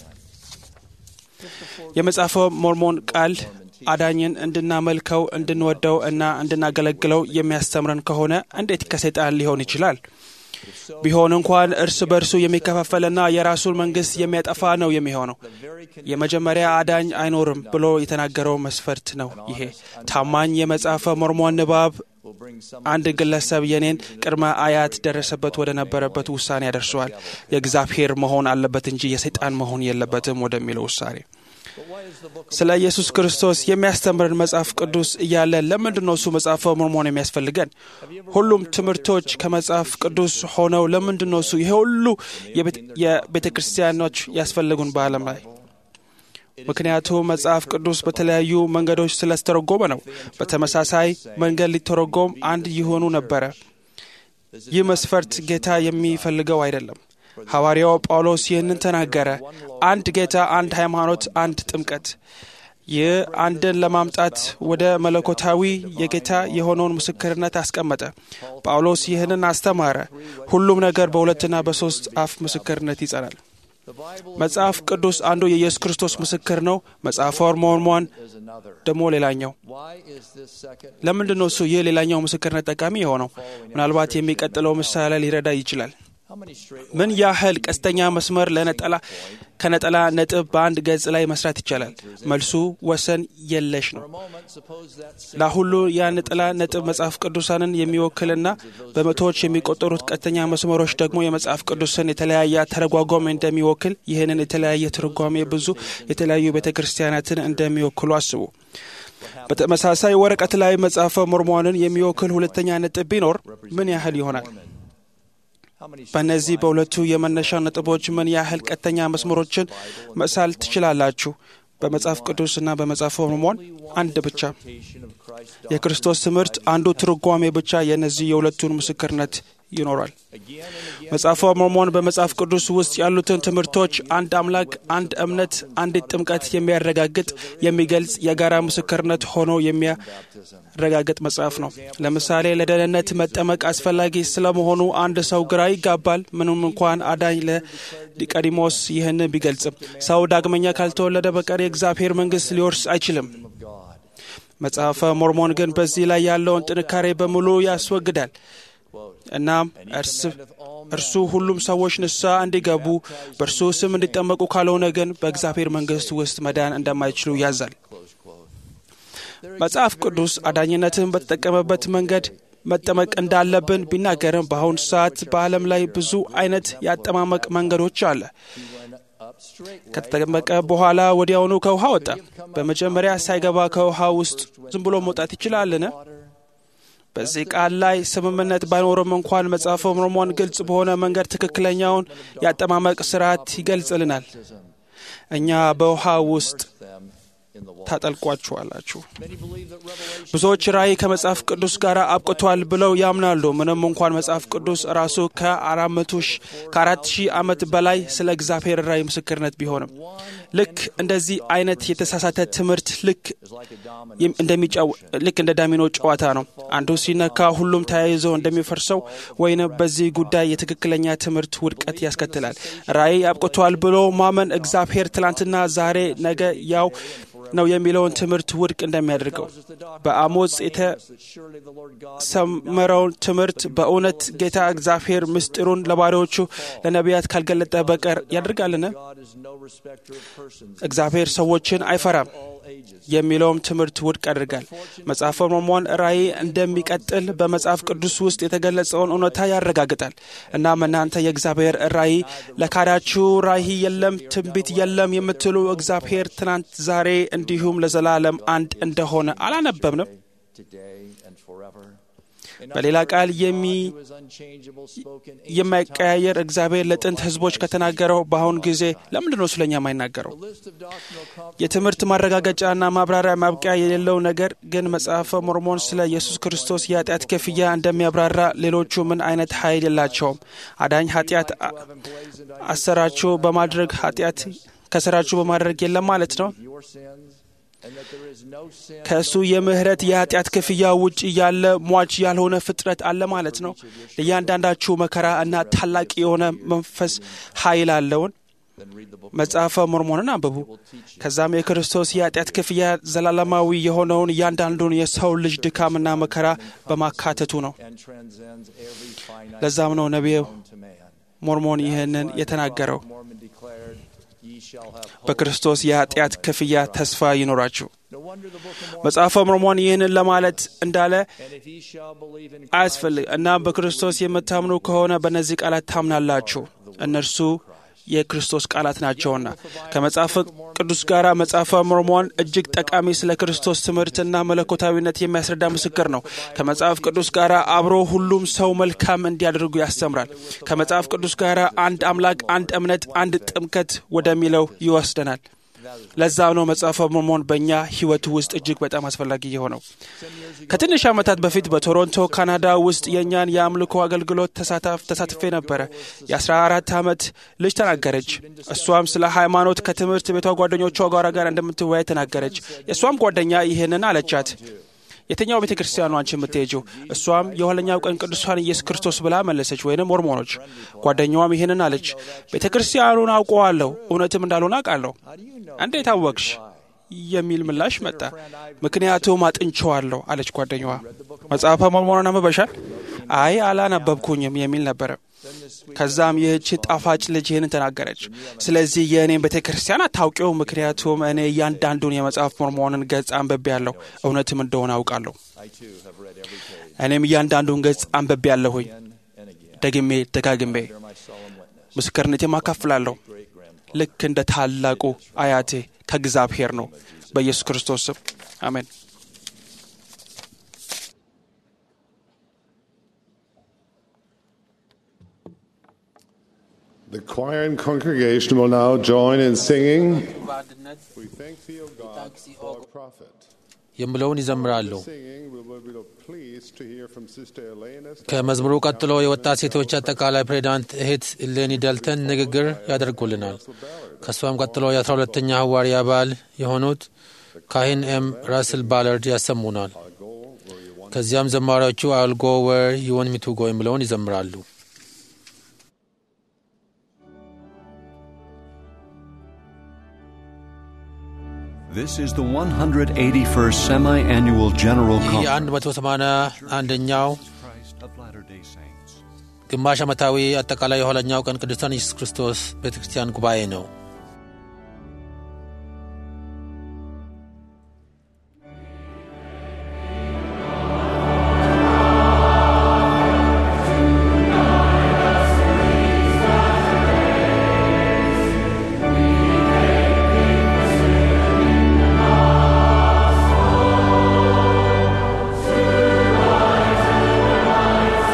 የመጽሐፈ ሞርሞን ቃል አዳኝን እንድናመልከው እንድንወደው እና እንድናገለግለው የሚያስተምረን ከሆነ እንዴት ከሰይጣን ሊሆን ይችላል? ቢሆን እንኳን እርስ በርሱ የሚከፋፈልና የራሱን መንግስት የሚያጠፋ ነው የሚሆነው። የመጀመሪያ አዳኝ አይኖርም ብሎ የተናገረው መስፈርት ነው። ይሄ ታማኝ የመጽሐፈ ሞርሞን ንባብ አንድ ግለሰብ የኔን ቅድመ አያት ደረሰበት ወደ ነበረበት ውሳኔ ያደርሰዋል። የእግዚአብሔር መሆን አለበት እንጂ የሰይጣን መሆን የለበትም ወደሚለው ውሳኔ። ስለ ኢየሱስ ክርስቶስ የሚያስተምርን መጽሐፍ ቅዱስ እያለ ለምንድን ነው እሱ መጽሐፈ ሞርሞን የሚያስፈልገን? ሁሉም ትምህርቶች ከመጽሐፍ ቅዱስ ሆነው ለምንድን ነው እሱ ይሄ ሁሉ የቤተ ክርስቲያኖች ያስፈልጉን በዓለም ላይ? ምክንያቱም መጽሐፍ ቅዱስ በተለያዩ መንገዶች ስለተተረጎመ ነው። በተመሳሳይ መንገድ ሊተረጎም አንድ ይሆኑ ነበረ። ይህ መስፈርት ጌታ የሚፈልገው አይደለም። ሐዋርያው ጳውሎስ ይህንን ተናገረ። አንድ ጌታ፣ አንድ ሃይማኖት፣ አንድ ጥምቀት። ይህ አንድን ለማምጣት ወደ መለኮታዊ የጌታ የሆነውን ምስክርነት አስቀመጠ። ጳውሎስ ይህንን አስተማረ። ሁሉም ነገር በሁለትና በሦስት አፍ ምስክርነት ይጸናል። መጽሐፍ ቅዱስ አንዱ የኢየሱስ ክርስቶስ ምስክር ነው። መጽሐፈ ሞርሞን ደግሞ ሌላኛው። ለምንድን ነው እሱ ይህ ሌላኛው ምስክርነት ጠቃሚ የሆነው? ምናልባት የሚቀጥለው ምሳሌ ሊረዳ ይችላል። ምን ያህል ቀስተኛ መስመር ለነጠላ ከነጠላ ነጥብ በአንድ ገጽ ላይ መስራት ይቻላል? መልሱ ወሰን የለሽ ነው። ለሁሉ የነጠላ ነጥብ መጽሐፍ ቅዱሳንን የሚወክልና በመቶዎች የሚቆጠሩት ቀስተኛ መስመሮች ደግሞ የመጽሐፍ ቅዱስን የተለያየ ተረጓጓሚ እንደሚወክል ይህንን የተለያየ ትርጓሜ ብዙ የተለያዩ ቤተ ክርስቲያናትን እንደሚወክሉ አስቡ። በተመሳሳይ ወረቀት ላይ መጽሐፈ ሞርሞንን የሚወክል ሁለተኛ ነጥብ ቢኖር ምን ያህል ይሆናል? በእነዚህ በሁለቱ የመነሻ ነጥቦች ምን ያህል ቀጥተኛ መስመሮችን መሳል ትችላላችሁ? በመጽሐፍ ቅዱስና በመጽሐፈ ሞርሞን አንድ ብቻ። የክርስቶስ ትምህርት አንዱ ትርጓሜ ብቻ የእነዚህ የሁለቱን ምስክርነት ይኖራል። መጽሐፈ ሞርሞን በመጽሐፍ ቅዱስ ውስጥ ያሉትን ትምህርቶች አንድ አምላክ፣ አንድ እምነት፣ አንዲት ጥምቀት የሚያረጋግጥ የሚገልጽ የጋራ ምስክርነት ሆኖ የሚያረጋግጥ መጽሐፍ ነው። ለምሳሌ ለደህንነት መጠመቅ አስፈላጊ ስለመሆኑ አንድ ሰው ግራ ይጋባል። ምንም እንኳን አዳኝ ለኒቆዲሞስ ይህን ቢገልጽም ሰው ዳግመኛ ካልተወለደ በቀር የእግዚአብሔር መንግሥት ሊወርስ አይችልም። መጽሐፈ ሞርሞን ግን በዚህ ላይ ያለውን ጥንካሬ በሙሉ ያስወግዳል። እናም እርሱ ሁሉም ሰዎች ንስሐ እንዲገቡ በእርሱ ስም እንዲጠመቁ ካልሆነ ግን በእግዚአብሔር መንግሥት ውስጥ መዳን እንደማይችሉ ያዛል። መጽሐፍ ቅዱስ አዳኝነትን በተጠቀመበት መንገድ መጠመቅ እንዳለብን ቢናገርም በአሁኑ ሰዓት በዓለም ላይ ብዙ አይነት የአጠማመቅ መንገዶች አለ። ከተጠመቀ በኋላ ወዲያውኑ ከውሃ ወጣ። በመጀመሪያ ሳይገባ ከውሃ ውስጥ ዝም ብሎ መውጣት ይችላልን? በዚህ ቃል ላይ ስምምነት ባይኖርም እንኳን መጽሐፈ ሞርሞን ግልጽ በሆነ መንገድ ትክክለኛውን የአጠማመቅ ስርዓት ይገልጽልናል። እኛ በውሃ ውስጥ ታጠልቋችኋላችሁ። ብዙዎች ራእይ ከመጽሐፍ ቅዱስ ጋር አብቅቷል ብለው ያምናሉ። ምንም እንኳን መጽሐፍ ቅዱስ ራሱ ከአራት ሺህ ዓመት በላይ ስለ እግዚአብሔር ራእይ ምስክርነት ቢሆንም ልክ እንደዚህ አይነት የተሳሳተ ትምህርት ልክ ልክ እንደ ዳሚኖ ጨዋታ ነው። አንዱ ሲነካ ሁሉም ተያይዞ እንደሚፈርሰው ወይንም በዚህ ጉዳይ የትክክለኛ ትምህርት ውድቀት ያስከትላል። ራእይ አብቅቷል ብሎ ማመን እግዚአብሔር ትላንትና፣ ዛሬ፣ ነገ ያው ነው የሚለውን ትምህርት ውድቅ እንደሚያደርገው በአሞጽ የተሰመረውን ትምህርት በእውነት ጌታ እግዚአብሔር ምስጢሩን ለባሪያዎቹ ለነቢያት ካልገለጠ በቀር ያደርጋልን? እግዚአብሔር ሰዎችን አይፈራም የሚለውም ትምህርት ውድቅ ያደርጋል። መጽሐፈ ሞርሞን ራእይ እንደሚቀጥል በመጽሐፍ ቅዱስ ውስጥ የተገለጸውን እውነታ ያረጋግጣል። እናም እናንተ የእግዚአብሔር ራእይ ለካዳችሁ ራእይ የለም፣ ትንቢት የለም የምትሉ እግዚአብሔር ትናንት፣ ዛሬ እንዲሁም ለዘላለም አንድ እንደሆነ አላነበብንም? በሌላ ቃል የማይቀያየር እግዚአብሔር ለጥንት ሕዝቦች ከተናገረው በአሁን ጊዜ ለምንድን ነው ስለኛ የማይናገረው? የትምህርት ማረጋገጫና ማብራሪያ ማብቂያ የሌለው ነገር ግን መጽሐፈ ሞርሞን ስለ ኢየሱስ ክርስቶስ የኃጢአት ክፍያ እንደሚያብራራ ሌሎቹ ምን አይነት ኃይል የላቸውም። አዳኝ ኃጢአት አሰራችሁ በማድረግ ኃጢአት ከስራችሁ በማድረግ የለም ማለት ነው። ከእሱ የምህረት የኃጢአት ክፍያ ውጭ ያለ ሟች ያልሆነ ፍጥረት አለ ማለት ነው። ለእያንዳንዳችሁ መከራ እና ታላቅ የሆነ መንፈስ ኃይል አለውን። መጽሐፈ ሞርሞንን አንብቡ። ከዛም የክርስቶስ የኃጢአት ክፍያ ዘላለማዊ የሆነውን እያንዳንዱን የሰው ልጅ ድካምና መከራ በማካተቱ ነው። ለዛም ነው ነቢዩ ሞርሞን ይህንን የተናገረው በክርስቶስ የኃጢአት ክፍያ ተስፋ ይኖራችሁ። መጽሐፈ ሞርሞን ይህንን ለማለት እንዳለ And if ye shall believe in አያስፈልግ እና በክርስቶስ የምታምኑ ከሆነ በእነዚህ ቃላት ታምናላችሁ እነርሱ የክርስቶስ ቃላት ናቸውና ከመጽሐፍ ቅዱስ ጋር መጽሐፈ ሞርሞን እጅግ ጠቃሚ ስለ ክርስቶስ ትምህርትና መለኮታዊነት የሚያስረዳ ምስክር ነው ከመጽሐፍ ቅዱስ ጋር አብሮ ሁሉም ሰው መልካም እንዲያደርጉ ያስተምራል ከመጽሐፍ ቅዱስ ጋር አንድ አምላክ አንድ እምነት አንድ ጥምቀት ወደሚለው ይወስደናል ለዛም ነው መጽሐፈ ሞርሞን በእኛ ህይወት ውስጥ እጅግ በጣም አስፈላጊ የሆነው ከትንሽ ዓመታት በፊት በቶሮንቶ ካናዳ ውስጥ የእኛን የአምልኮ አገልግሎት ተሳትፌ ነበረ የ14 ዓመት ልጅ ተናገረች እሷም ስለ ሃይማኖት ከትምህርት ቤቷ ጓደኞቿ ጋር ጋር እንደምትወያይ ተናገረች የእሷም ጓደኛ ይህንን አለቻት የትኛው ቤተ ክርስቲያን ነው አንቺ የምትሄጂው እሷም የኋለኛው ቀን ቅዱሳን ኢየሱስ ክርስቶስ ብላ መለሰች ወይንም ሞርሞኖች ጓደኛዋም ይህንን አለች ቤተ ክርስቲያኑን አውቀዋለሁ እውነትም እንዳልሆነ አውቃለሁ እንዴት አወቅሽ የሚል ምላሽ መጣ ምክንያቱም አጥንቸዋለሁ አለች ጓደኛዋ መጽሐፈ ሞርሞንን አንብበሻል አይ አላነበብኩኝም የሚል ነበረ ከዛም ይህች ጣፋጭ ልጅ ይህንን ተናገረች ስለዚህ የእኔን ቤተ ክርስቲያን አታውቂው ምክንያቱም እኔ እያንዳንዱን የመጽሐፍ ሞርሞንን ገጽ አንብቤ ያለሁ እውነትም እንደሆነ አውቃለሁ እኔም እያንዳንዱን ገጽ አንብቤ ያለሁኝ ደግሜ ደጋግሜ ምስክርነቴም አካፍላለሁ ልክ እንደ ታላቁ አያቴ ከእግዚአብሔር ነው በኢየሱስ ክርስቶስ ስም አሜን The choir and congregation will now join in singing, We thank thee, O God, for our prophet. የምለውን ይዘምራሉ Singing, we will be pleased to hear from Sister Elena ከመዝሙሩ ቀጥሎ የወጣት ሴቶች አጠቃላይ ፕሬዚዳንት እህት ኢሌኒ ደልተን ንግግር ያደርጉልናል ከእሷም ቀጥሎ የአስራ ሁለተኛ ሐዋርያ አባል የሆኑት ካህን ኤም ራስል ባለርድ ያሰሙናል ከዚያም ዘማሪዎቹ አልጎ ወር ይወን ሚቱጎ የሚለውን ይዘምራሉ This is the 181st Semi Annual General ይህ Conference የአንድ መቶ ሰማንያ አንደኛው of Latter day Saints. ግማሽ ዓመታዊ አጠቃላይ የኋለኛው ቀን ቅዱሳን ኢየሱስ ክርስቶስ ቤተ ክርስቲያን ጉባኤ ነው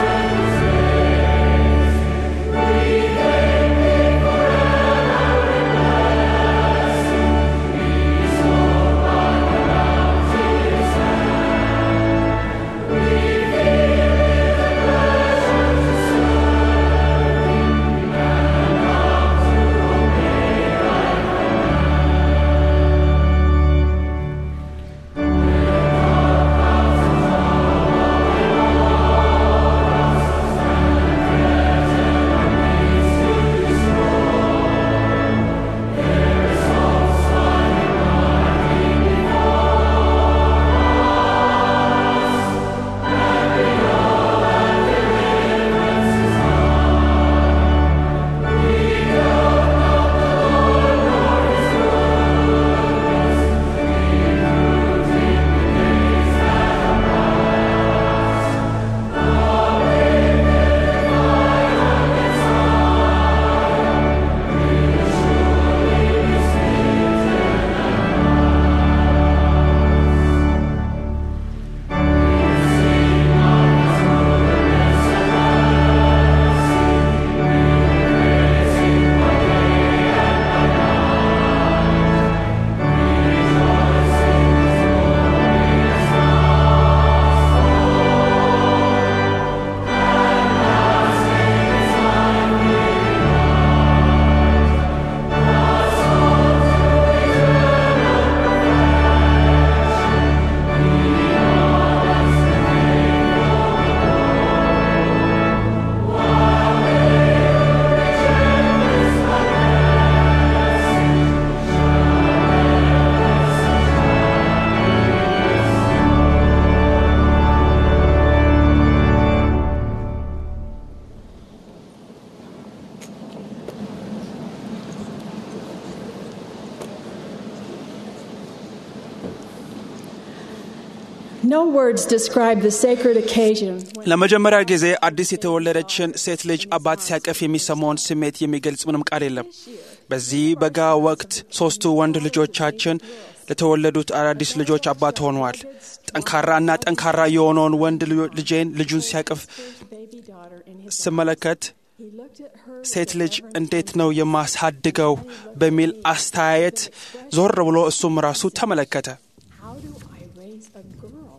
We thank thee forever No words describe the sacred occasion when ለመጀመሪያ ጊዜ አዲስ የተወለደችን ሴት ልጅ አባት ሲያቀፍ የሚሰማውን ስሜት የሚገልጽ ምንም ቃል የለም። በዚህ በጋ ወቅት ሦስቱ ወንድ ልጆቻችን ለተወለዱት አዳዲስ ልጆች አባት ሆነዋል። ጠንካራና ጠንካራ የሆነውን ወንድ ልጆ- ልጄን ልጁን ሲያቅፍ baby daughter in his ስመለከት he looked at her ሴት ልጅ እንዴት ነው የማሳድገው በሚል አስተያየት ዞር ብሎ እሱም ራሱ ተመለከተ። how do I raise a girl?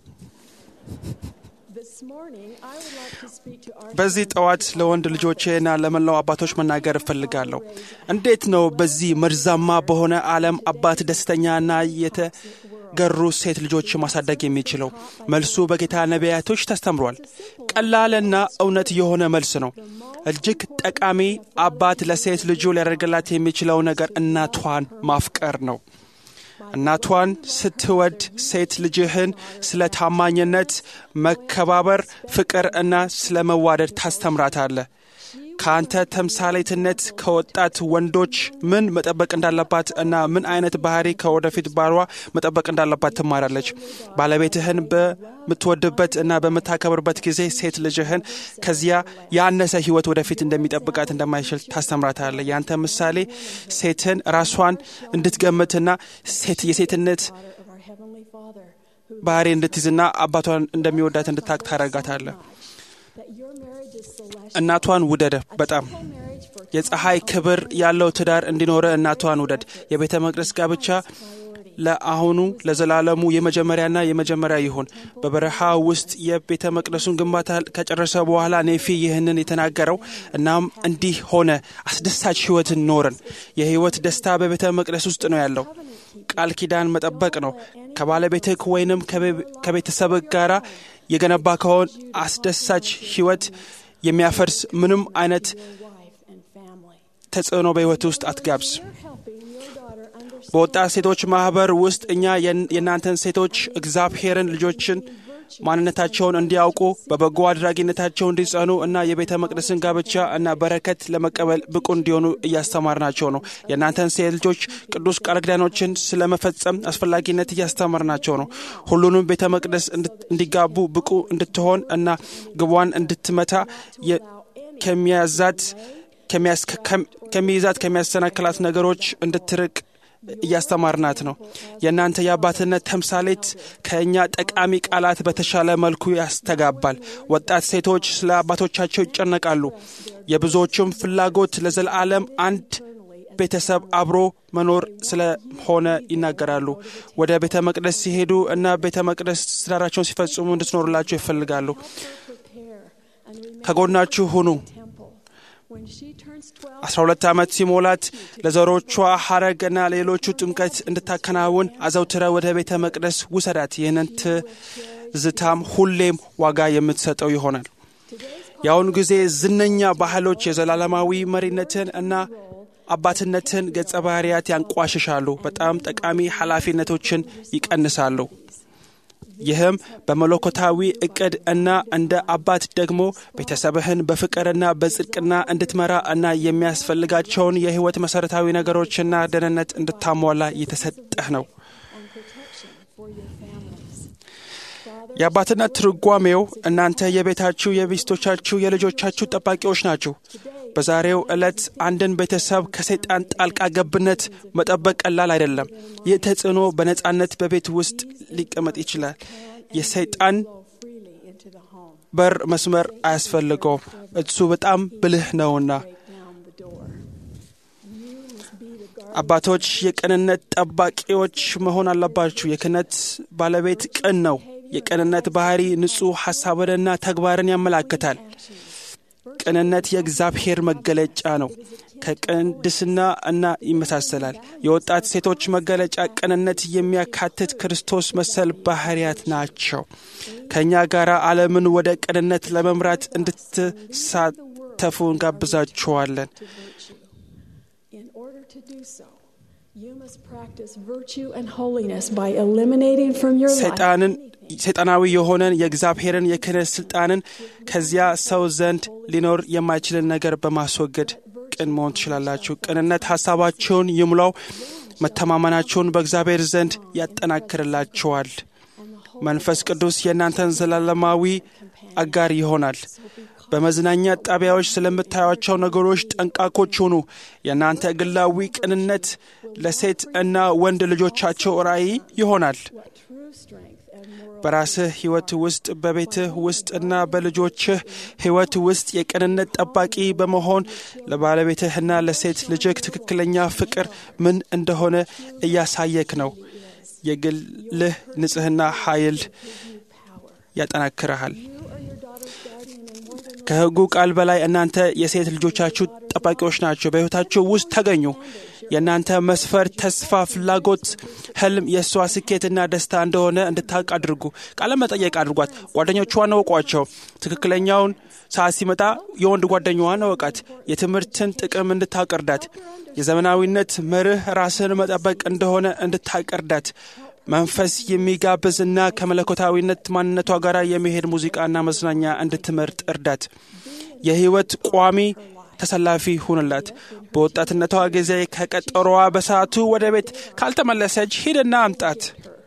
This morning I would like to speak to our በዚህ ጠዋት ለወንድ ልጆቼና ለመላው አባቶች መናገር እፈልጋለሁ። እንዴት ነው በዚህ መርዛማ በሆነ ዓለም አባት ደስተኛና የተገሩ ሴት ልጆች ማሳደግ የሚችለው? መልሱ በጌታ ነቢያቶች ተስተምሯል። ቀላልና እውነት የሆነ መልስ ነው። እጅግ ጠቃሚ አባት ለሴት ልጁ ሊያደርግላት የሚችለው ነገር እናቷን ማፍቀር ነው። እናቷን ስትወድ ሴት ልጅህን ስለ ታማኝነት፣ መከባበር፣ ፍቅር እና ስለ መዋደድ ታስተምራታለህ። ከአንተ ተምሳሌትነት ከወጣት ወንዶች ምን መጠበቅ እንዳለባት እና ምን አይነት ባህሪ ከወደፊት ባሏ መጠበቅ እንዳለባት ትማራለች። ባለቤትህን በምትወድበት እና በምታከብርበት ጊዜ ሴት ልጅህን ከዚያ ያነሰ ሕይወት ወደፊት እንደሚጠብቃት እንደማይችል ታስተምራታለህ። ያንተ ምሳሌ ሴትን ራሷን እንድትገምትና ሴት የሴትነት daughter of our Heavenly Father who ባህሪ እንድትይዝና አባቷን እንደሚወዳት እንድታቅ ታደርጋታለህ። that your marriage is celestial. እናቷን ውደደ በጣም A marriage for የፀሐይ ክብር ያለው ትዳር እንዲኖረ እናቷን ውደድ። የቤተ መቅደስ ጋብቻ ለአሁኑ ለዘላለሙ የመጀመሪያና የመጀመሪያ ይሁን። በበረሃ ውስጥ የቤተ መቅደሱን ግንባታ ከጨረሰ በኋላ ኔፊ ይህንን የተናገረው እናም እንዲህ ሆነ፣ አስደሳች ሕይወትን ኖርን። የሕይወት ደስታ በቤተ መቅደስ ውስጥ ነው ያለው። ቃል ኪዳን መጠበቅ ነው። ከባለቤትህ ወይንም ከቤተሰብህ ጋር የገነባ ከሆን አስደሳች ሕይወት የሚያፈርስ ምንም አይነት wife and family. ተጽዕኖ በሕይወት ውስጥ አትጋብዝ። You're helping your daughter understand በወጣት ሴቶች ማህበር ውስጥ እኛ የን- የእናንተን ሴቶች እግዚአብሔርን ልጆችን ማንነታቸውን እንዲያውቁ በበጎ አድራጊነታቸው እንዲጸኑ እና የቤተ መቅደስን ጋብቻ እና በረከት ለመቀበል ብቁ እንዲሆኑ እያስተማርናቸው ነው። የእናንተን ሴት ልጆች ቅዱስ ቃል ኪዳኖችን ስለመፈጸም አስፈላጊነት እያስተማርናቸው ነው። ሁሉንም ቤተ መቅደስ እንድት- እንዲጋቡ ብቁ እንድትሆን እና ግቧን እንድትመታ የ- ከሚያዛት ከሚያስ- ከም- ከሚይዛት ከሚያሰናክላት ነገሮች እንድትርቅ እያስተማርናት ነው። የእናንተ የአባትነት ተምሳሌት ከእኛ ጠቃሚ ቃላት በተሻለ መልኩ ያስተጋባል። ወጣት ሴቶች ስለ አባቶቻቸው ይጨነቃሉ። የብዙዎቹም ፍላጎት ለዘላለም አንድ ቤተሰብ አብሮ መኖር ስለሆነ ይናገራሉ። ወደ ቤተ መቅደስ ሲሄዱ እና ቤተ መቅደስ ትዳራቸውን ሲፈጽሙ እንድትኖሩላቸው ይፈልጋሉ። prepare and remain ከጎናችሁ ሁኑ። temple. When she turns 12, አስራ ሁለት ዓመት ሲሞላት ለዘሮቿ ሐረግና ሌሎቹ ጥምቀት እንድታከናውን አዘውትረ ወደ ቤተ መቅደስ ውሰዳት። ይህንን ትዝታም ሁሌም ዋጋ የምትሰጠው ይሆናል። የአሁኑ ጊዜ ዝነኛ ባህሎች የዘላለማዊ መሪነትን እና አባትነትን ገጸ ባህርያት ያንቋሽሻሉ፣ በጣም ጠቃሚ ኃላፊነቶችን ይቀንሳሉ። ይህም በመለኮታዊ እቅድ እና እንደ አባት ደግሞ ቤተሰብህን በፍቅርና በጽድቅና እንድትመራ እና የሚያስፈልጋቸውን የሕይወት መሠረታዊ ነገሮችና ደህንነት እንድታሟላ የተሰጠህ ነው። and protection for your families. የአባትነት ትርጓሜው እናንተ የቤታችሁ፣ የሚስቶቻችሁ፣ የልጆቻችሁ ጠባቂዎች ናችሁ። በዛሬው ዕለት አንድን ቤተሰብ ከሰይጣን ጣልቃ ገብነት መጠበቅ ቀላል አይደለም። ይህ ተጽዕኖ በነጻነት በቤት ውስጥ ሊቀመጥ ይችላል። የሰይጣን Flow freely into the home. በር መስመር አያስፈልገውም። እሱ በጣም ብልህ ነውና። Break down the door. You must be the guardian. አባቶች የቅንነት ጠባቂዎች መሆን አለባችሁ። የክህነት ባለቤት ቅን ነው። የቅንነት ባህሪ ንጹሕ ሐሳብንና ተግባርን ያመላክታል። ቅንነት የእግዚአብሔር መገለጫ ነው። ከቅድስና እና ይመሳሰላል። የወጣት ሴቶች መገለጫ ቅንነት የሚያካትት ክርስቶስ መሰል ባህሪያት ናቸው። ከእኛ ጋር ዓለምን ወደ ቅንነት ለመምራት እንድትሳተፉ እንጋብዛችኋለን። to virtue. In order to do so, you must practice virtue and holiness by eliminating from your life ሰይጣንን ሰይጣናዊ የሆነን የእግዚአብሔርን የክህነት ስልጣንን ከዚያ ሰው ዘንድ ሊኖር የማይችልን ነገር በማስወገድ ቅን መሆን ትችላላችሁ። ቅንነት ሐሳባችሁን ይሙላው፣ መተማመናችሁን በእግዚአብሔር ዘንድ ያጠናክርላችኋል። and the መንፈስ ቅዱስ የእናንተን ዘላለማዊ አጋር ይሆናል። በመዝናኛ ጣቢያዎች ስለምታዩቸው ነገሮች ጠንቃቆች ሁኑ። የእናንተ ግላዊ ቅንነት ለሴት እና ወንድ ልጆቻቸው ራእይ ይሆናል። በራስህ ሕይወት ውስጥ በቤትህ ውስጥ እና በልጆችህ ሕይወት ውስጥ የቅንነት ጠባቂ በመሆን ለባለቤትህና ለሴት ልጅህ ትክክለኛ ፍቅር ምን እንደሆነ እያሳየክ ነው። የግልህ ንጽሕና ኃይል ያጠናክረሃል። ከሕጉ ቃል በላይ እናንተ የሴት ልጆቻችሁ ጠባቂዎች ናቸው። በሕይወታችሁ ውስጥ ተገኙ። የእናንተ መስፈር ተስፋ፣ ፍላጎት፣ ህልም የእሷ ስኬትና ደስታ እንደሆነ እንድታውቅ አድርጉ። ቃለ መጠየቅ አድርጓት። ጓደኞቿን እወቋቸው። ትክክለኛውን ሰዓት ሲመጣ የወንድ ጓደኛዋን እወቃት። የትምህርትን ጥቅም እንድታውቅ እርዳት። የዘመናዊነት መርህ ራስን መጠበቅ እንደሆነ እንድታውቅ እርዳት። መንፈስ የሚጋብዝ እና ከመለኮታዊነት ማንነቷ ጋር የሚሄድ ሙዚቃና መዝናኛ እንድትመርጥ እርዳት። የህይወት ቋሚ ተሰላፊ ሁንላት። በወጣትነቷ ጊዜ ከቀጠሮዋ በሰዓቱ ወደ ቤት ካልተመለሰች ሂድና አምጣት።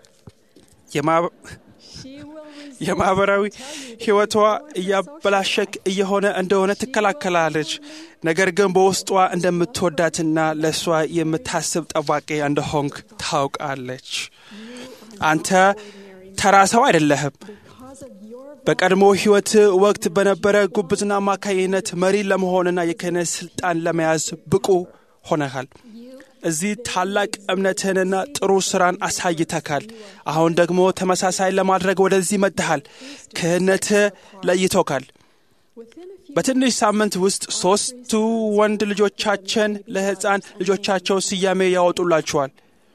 የማህበራዊ ህይወቷ እያበላሸክ እየሆነ እንደሆነ ትከላከላለች። ነገር ግን በውስጧ እንደምትወዳትና ለእሷ የምታስብ ጠባቂ እንደሆንክ ታውቃለች። አንተ ተራ ሰው አይደለህም። በቀድሞ ህይወት ወቅት በነበረ ጉብዝና አማካይነት መሪ ለመሆንና የክህነት ስልጣን ለመያዝ ብቁ ሆነሃል። እዚህ ታላቅ እምነትህንና ጥሩ ስራን አሳይተካል። አሁን ደግሞ ተመሳሳይ ለማድረግ ወደዚህ መጥተሃል። ክህነትህ ለይቶካል። በትንሽ ሳምንት ውስጥ ሦስቱ ወንድ ልጆቻችን ለሕፃን ልጆቻቸው ስያሜ ያወጡላቸዋል።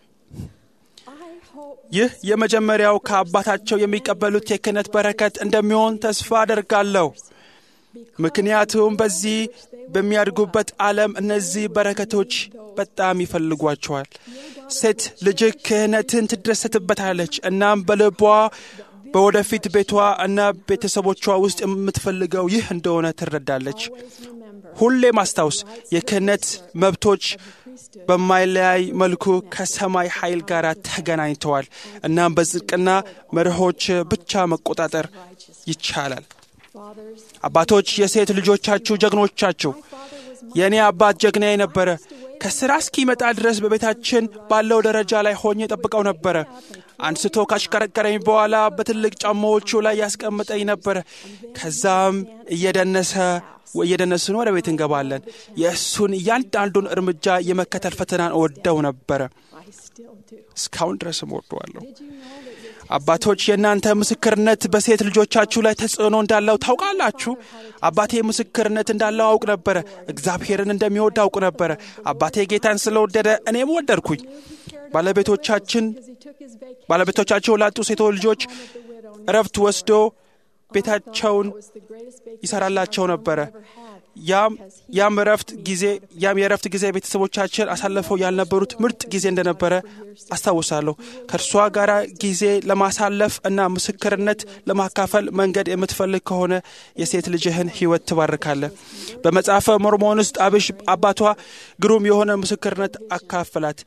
ይህ የመጀመሪያው ከአባታቸው የሚቀበሉት የክህነት በረከት እንደሚሆን ተስፋ አደርጋለሁ። ምክንያቱም በዚህ በሚያድጉበት ዓለም እነዚህ በረከቶች በጣም ይፈልጓቸዋል። ሴት ልጅህ ክህነትን ትደሰትበታለች። እናም በልቧ በወደፊት ቤቷ እና ቤተሰቦቿ ውስጥ የምትፈልገው ይህ እንደሆነ ትረዳለች። ሁሌ ማስታውስ የክህነት መብቶች በማይለያይ መልኩ ከሰማይ ኃይል ጋር ተገናኝተዋል። እናም በጽድቅና መርሆች ብቻ መቆጣጠር ይቻላል። አባቶች የሴት ልጆቻችሁ ጀግኖቻችሁ። የእኔ አባት ጀግና ነበረ። ከስራ እስኪመጣ ድረስ በቤታችን ባለው ደረጃ ላይ ሆኜ ጠብቀው ነበረ። አንስቶ ካሽከረከረኝ በኋላ በትልቅ ጫማዎቹ ላይ ያስቀምጠኝ ነበረ። ከዛም እየደነሰ እየደነስን ወደ ቤት እንገባለን። የእሱን እያንዳንዱን እርምጃ የመከተል ፈተናን እወደው ነበረ። እስካሁን ድረስም እወደዋለሁ። አባቶች የእናንተ ምስክርነት በሴት ልጆቻችሁ ላይ ተጽዕኖ እንዳለው ታውቃላችሁ። አባቴ ምስክርነት እንዳለው አውቅ ነበረ። እግዚአብሔርን እንደሚወድ አውቅ ነበረ። አባቴ ጌታን ስለወደደ እኔም ወደድኩኝ። ባለቤቶቻችን ባለቤቶቻቸው ላጡ ሴቶች ልጆች እረፍት ወስዶ ቤታቸውን ይሰራላቸው ነበረ። ያም ያም እረፍት ጊዜ ያም የእረፍት ጊዜ ቤተሰቦቻችን አሳልፈው ያልነበሩት ምርጥ ጊዜ እንደነበረ አስታውሳለሁ። ከእርሷ ጋር ጊዜ ለማሳለፍ እና ምስክርነት ለማካፈል መንገድ የምትፈልግ ከሆነ የሴት ልጅህን ሕይወት ትባርካለህ። በመጽሐፈ ሞርሞን ውስጥ አብሽ አባቷ ግሩም የሆነ ምስክርነት አካፈላት።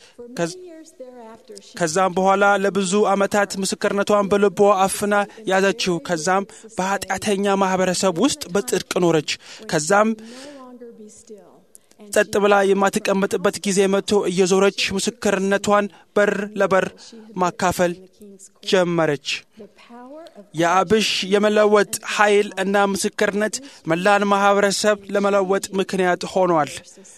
ከዛም በኋላ ለብዙ ዓመታት ምስክርነቷን በልቧ አፍና ያዘችው። ከዛም በኃጢአተኛ ማህበረሰብ ውስጥ በጽድቅ ኖረች። ከዛም ጸጥ ብላ የማትቀመጥበት ጊዜ መጥቶ እየዞረች ምስክርነቷን በር ለበር ማካፈል ጀመረች። የአብሽ የመለወጥ ኃይል እና ምስክርነት መላን ማህበረሰብ ለመለወጥ ምክንያት ሆኗል።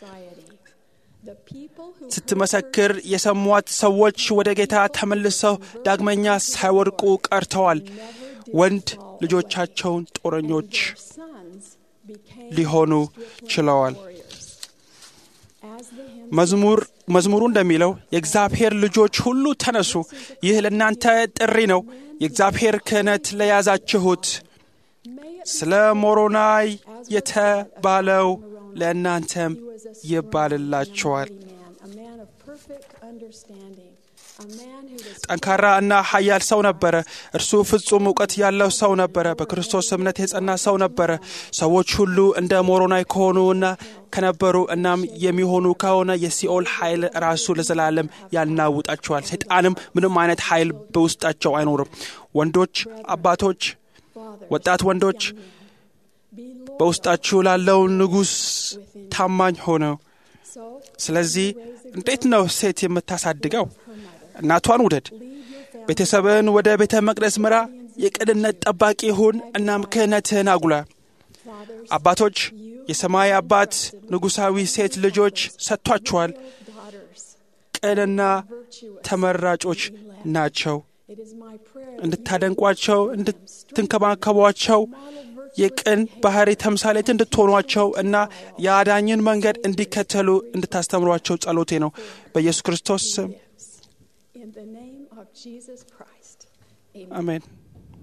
ስትመሰክር የሰሟት ሰዎች ወደ ጌታ ተመልሰው ዳግመኛ ሳይወድቁ ቀርተዋል። ወንድ ልጆቻቸውን ጦረኞች ሊሆኑ ችለዋል። መዝሙር መዝሙሩ እንደሚለው የእግዚአብሔር ልጆች ሁሉ ተነሱ፣ ይህ ለእናንተ ጥሪ ነው፣ የእግዚአብሔር ክህነት ለያዛችሁት። ስለ ሞሮናይ የተባለው ለእናንተም ይባልላችኋል። ጠንካራ እና ኃያል ሰው ነበረ። እርሱ ፍጹም እውቀት ያለው ሰው ነበረ። በክርስቶስ እምነት የጸና ሰው ነበረ። ሰዎች ሁሉ እንደ ሞሮናይ ከሆኑ እና ከነበሩ እናም የሚሆኑ ከሆነ የሲኦል ኃይል ራሱ ለዘላለም ያናውጣቸዋል። ሰይጣንም ምንም አይነት ኃይል በውስጣቸው አይኖርም። ወንዶች አባቶች፣ ወጣት ወንዶች በውስጣችሁ ላለው ንጉሥ ታማኝ ሆነው ስለዚህ እንዴት ነው ሴት የምታሳድገው? እናቷን ውደድ። ቤተሰብን ወደ ቤተ መቅደስ ምራ። የቅንነት ጠባቂ ሁን። እናም ክህነትህን አጉላ። አባቶች የሰማይ አባት ንጉሣዊ ሴት ልጆች ሰጥቷችኋል። ቅንና ተመራጮች ናቸው። እንድታደንቋቸው፣ እንድትንከባከቧቸው የቅን ባህሪ ተምሳሌት እንድትሆኗቸው እና የአዳኝን መንገድ እንዲከተሉ እንድታስተምሯቸው ጸሎቴ ነው። በኢየሱስ ክርስቶስ ስም አሜን።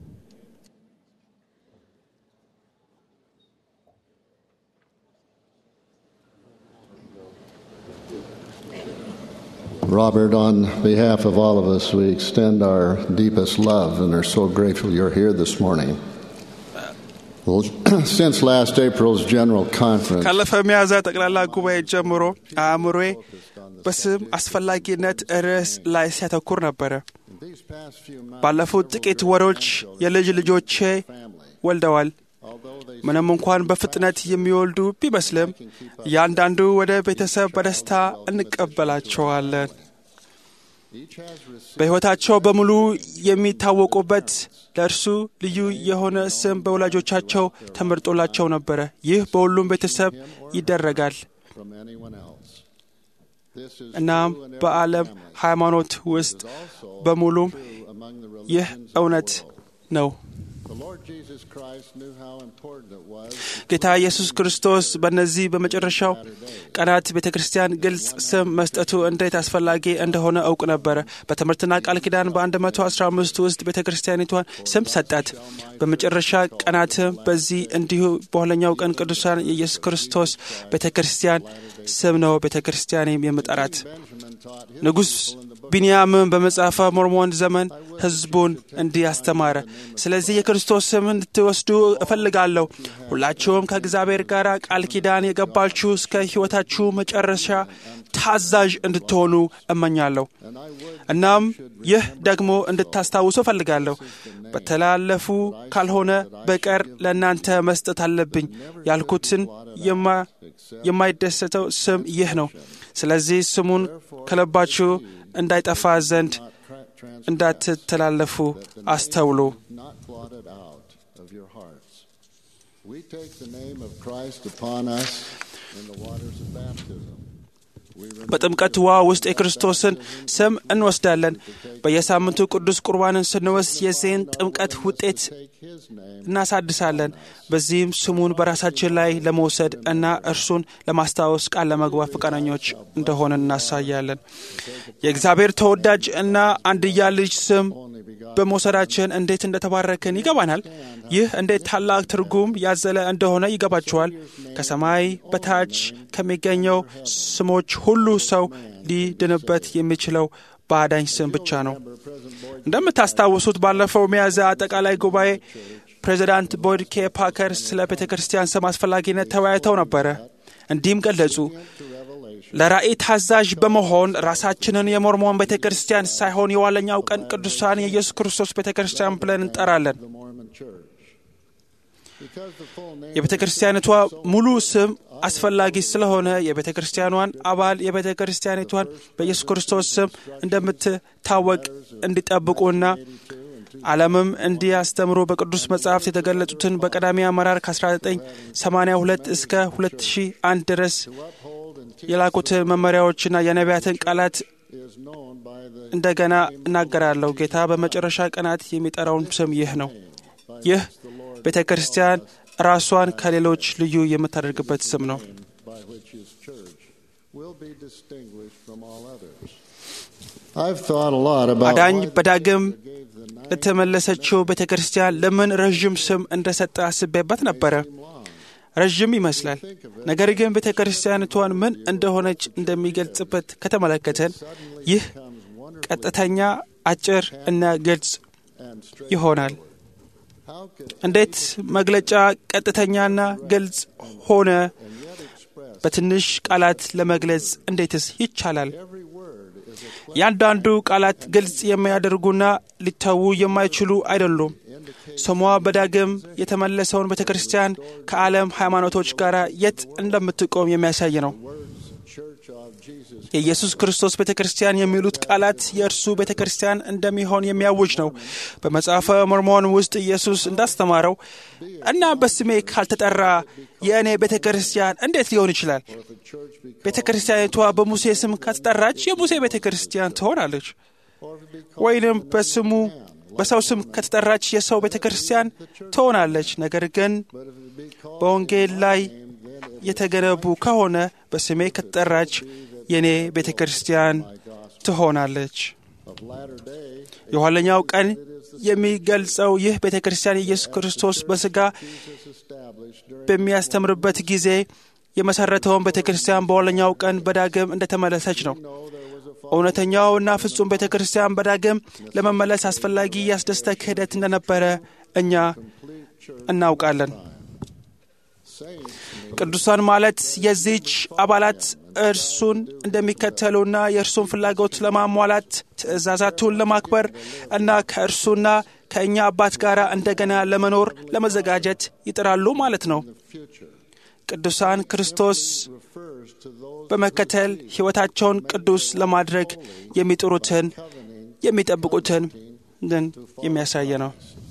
Robert, on behalf of all of us, we extend our deepest love and are so grateful you're here this morning. Well, since last April's General Conference, ካለፈ ሚያዝያ ጠቅላላ ጉባኤ ጀምሮ አእምሮዬ በስም አስፈላጊነት ርዕስ ላይ ሲያተኩር ነበረ። ባለፉት ጥቂት ወሮች የልጅ ልጆቼ ወልደዋል። ምንም እንኳን በፍጥነት የሚወልዱ ቢመስልም እያንዳንዱ ወደ ቤተሰብ በደስታ እንቀበላቸዋለን። በሕይወታቸው በሙሉ የሚታወቁበት ለእርሱ ልዩ የሆነ ስም በወላጆቻቸው ተመርጦላቸው ነበረ። ይህ በሁሉም ቤተሰብ ይደረጋል። እናም በዓለም ሃይማኖት ውስጥ በሙሉም ይህ እውነት ነው። ጌታ ኢየሱስ ክርስቶስ በእነዚህ በመጨረሻው ቀናት ቤተ ክርስቲያን ግልጽ ስም መስጠቱ እንዴት አስፈላጊ እንደሆነ እውቅ ነበረ። በትምህርትና ቃል ኪዳን በ115 ውስጥ ቤተ ክርስቲያኒቷን ስም ሰጣት። በመጨረሻ ቀናትም በዚህ እንዲሁ በኋለኛው ቀን ቅዱሳን የኢየሱስ ክርስቶስ ቤተ ክርስቲያን ስም ነው ቤተ ክርስቲያኔም የምጠራት። ንጉሥ ቢንያምን በመጽሐፈ ሞርሞን ዘመን ሕዝቡን እንዲህ አስተማረ። ስለዚህ የክርስቶስ ስም እንድትወስዱ እፈልጋለሁ። ሁላችሁም ከእግዚአብሔር ጋር ቃል ኪዳን የገባችሁ እስከ ሕይወታችሁ መጨረሻ ታዛዥ እንድትሆኑ እመኛለሁ። እናም ይህ ደግሞ እንድታስታውሱ እፈልጋለሁ። በተላለፉ ካልሆነ በቀር ለእናንተ መስጠት አለብኝ ያልኩትን የማይደሰተው ስም ይህ ነው። ስለዚህ ስሙን ከልባችሁ እንዳይጠፋ ዘንድ እንዳትተላለፉ አስተውሉ። We take the name of Christ upon us in the waters of baptism. በጥምቀት ውሃ ውስጥ የክርስቶስን ስም እንወስዳለን። በየሳምንቱ ቅዱስ ቁርባንን ስንወስድ የዚህን ጥምቀት ውጤት እናሳድሳለን። በዚህም ስሙን በራሳችን ላይ ለመውሰድ እና እርሱን ለማስታወስ ቃል ለመግባት ፈቃደኞች እንደሆነ እናሳያለን። የእግዚአብሔር ተወዳጅ እና አንድያ ልጅ ስም በመውሰዳችን እንዴት እንደተባረክን ይገባናል። ይህ እንዴት ታላቅ ትርጉም ያዘለ እንደሆነ ይገባችኋል። ከሰማይ በታች ከሚገኘው ስሞች ሁሉ ሰው ሊድንበት የሚችለው በአዳኝ ስም ብቻ ነው። እንደምታስታውሱት ባለፈው ሚያዝያ አጠቃላይ ጉባኤ ፕሬዚዳንት ቦyd ኬ ፓከር ስለ ቤተ ክርስቲያን ስም አስፈላጊነት ተወያይተው ነበረ። እንዲህም ገለጹ። ለራእይ ታዛዥ በመሆን ራሳችንን የሞርሞን ቤተ ክርስቲያን ሳይሆን የኋለኛው ቀን ቅዱሳን የኢየሱስ ክርስቶስ ቤተ ክርስቲያን ብለን እንጠራለን። የቤተ ክርስቲያኒቷ ሙሉ ስም አስፈላጊ ስለሆነ የቤተ ክርስቲያኗን አባል የቤተ ክርስቲያኒቷን በኢየሱስ ክርስቶስ ስም እንደምትታወቅ እንዲጠብቁና ዓለምም እንዲያስተምሩ በቅዱስ መጽሐፍት የተገለጹትን በቀዳሚ አመራር ከ1982 እስከ 2001 ድረስ የላኩትን መመሪያዎችና የነቢያትን ቃላት እንደገና እናገራለሁ። ጌታ በመጨረሻ ቀናት የሚጠራውን ስም ይህ ነው። ይህ ቤተ ክርስቲያን ራሷን ከሌሎች ልዩ የምታደርግበት ስም ነው። አዳኝ በዳግም ለተመለሰችው ቤተ ክርስቲያን ለምን ረዥም ስም እንደሰጠ አስቤበት ነበረ። ረዥም ይመስላል። ነገር ግን ቤተ ክርስቲያኒቷን ምን እንደሆነች እንደሚገልጽበት ከተመለከተን ይህ ቀጥተኛ፣ አጭር እና ግልጽ ይሆናል። እንዴት መግለጫ ቀጥተኛና ግልጽ ሆነ? በትንሽ ቃላት ለመግለጽ እንዴትስ ይቻላል? ያንዳንዱ ቃላት ግልጽ የሚያደርጉና ሊተዉ የማይችሉ አይደሉም። ስሟ በዳግም የተመለሰውን ቤተ ክርስቲያን ከዓለም ሃይማኖቶች ጋር የት እንደምትቆም የሚያሳይ ነው። የኢየሱስ ክርስቶስ ቤተ ክርስቲያን የሚሉት ቃላት የእርሱ ቤተ ክርስቲያን እንደሚሆን የሚያውጅ ነው። በመጽሐፈ ሞርሞን ውስጥ ኢየሱስ እንዳስተማረው እና በስሜ ካልተጠራ የእኔ ቤተ ክርስቲያን እንዴት ሊሆን ይችላል? ቤተ ክርስቲያኒቷ በሙሴ ስም ከተጠራች የሙሴ ቤተ ክርስቲያን ትሆናለች። ወይንም በስሙ በሰው ስም ከተጠራች የሰው ቤተ ክርስቲያን ትሆናለች። ነገር ግን በወንጌል ላይ የተገነቡ ከሆነ በስሜ ከተጠራች የእኔ ቤተ ክርስቲያን ትሆናለች። የኋለኛው ቀን የሚገልጸው ይህ ቤተ ክርስቲያን ኢየሱስ ክርስቶስ በሥጋ በሚያስተምርበት ጊዜ የመሠረተውን ቤተ ክርስቲያን በኋለኛው ቀን በዳግም እንደተመለሰች ነው። እውነተኛውና ፍጹም ቤተ ክርስቲያን በዳግም ለመመለስ አስፈላጊ ያስደስተ ክህደት እንደነበረ እኛ እናውቃለን። ቅዱሳን ማለት የዚች አባላት እርሱን እንደሚከተሉና የእርሱን ፍላጎት ለማሟላት ትእዛዛቱን ለማክበር እና ከእርሱና ከእኛ አባት ጋር እንደገና ለመኖር ለመዘጋጀት ይጥራሉ ማለት ነው። ቅዱሳን ክርስቶስ በመከተል ሕይወታቸውን ቅዱስ ለማድረግ የሚጥሩትን የሚጠብቁትን ግን የሚያሳየ ነው።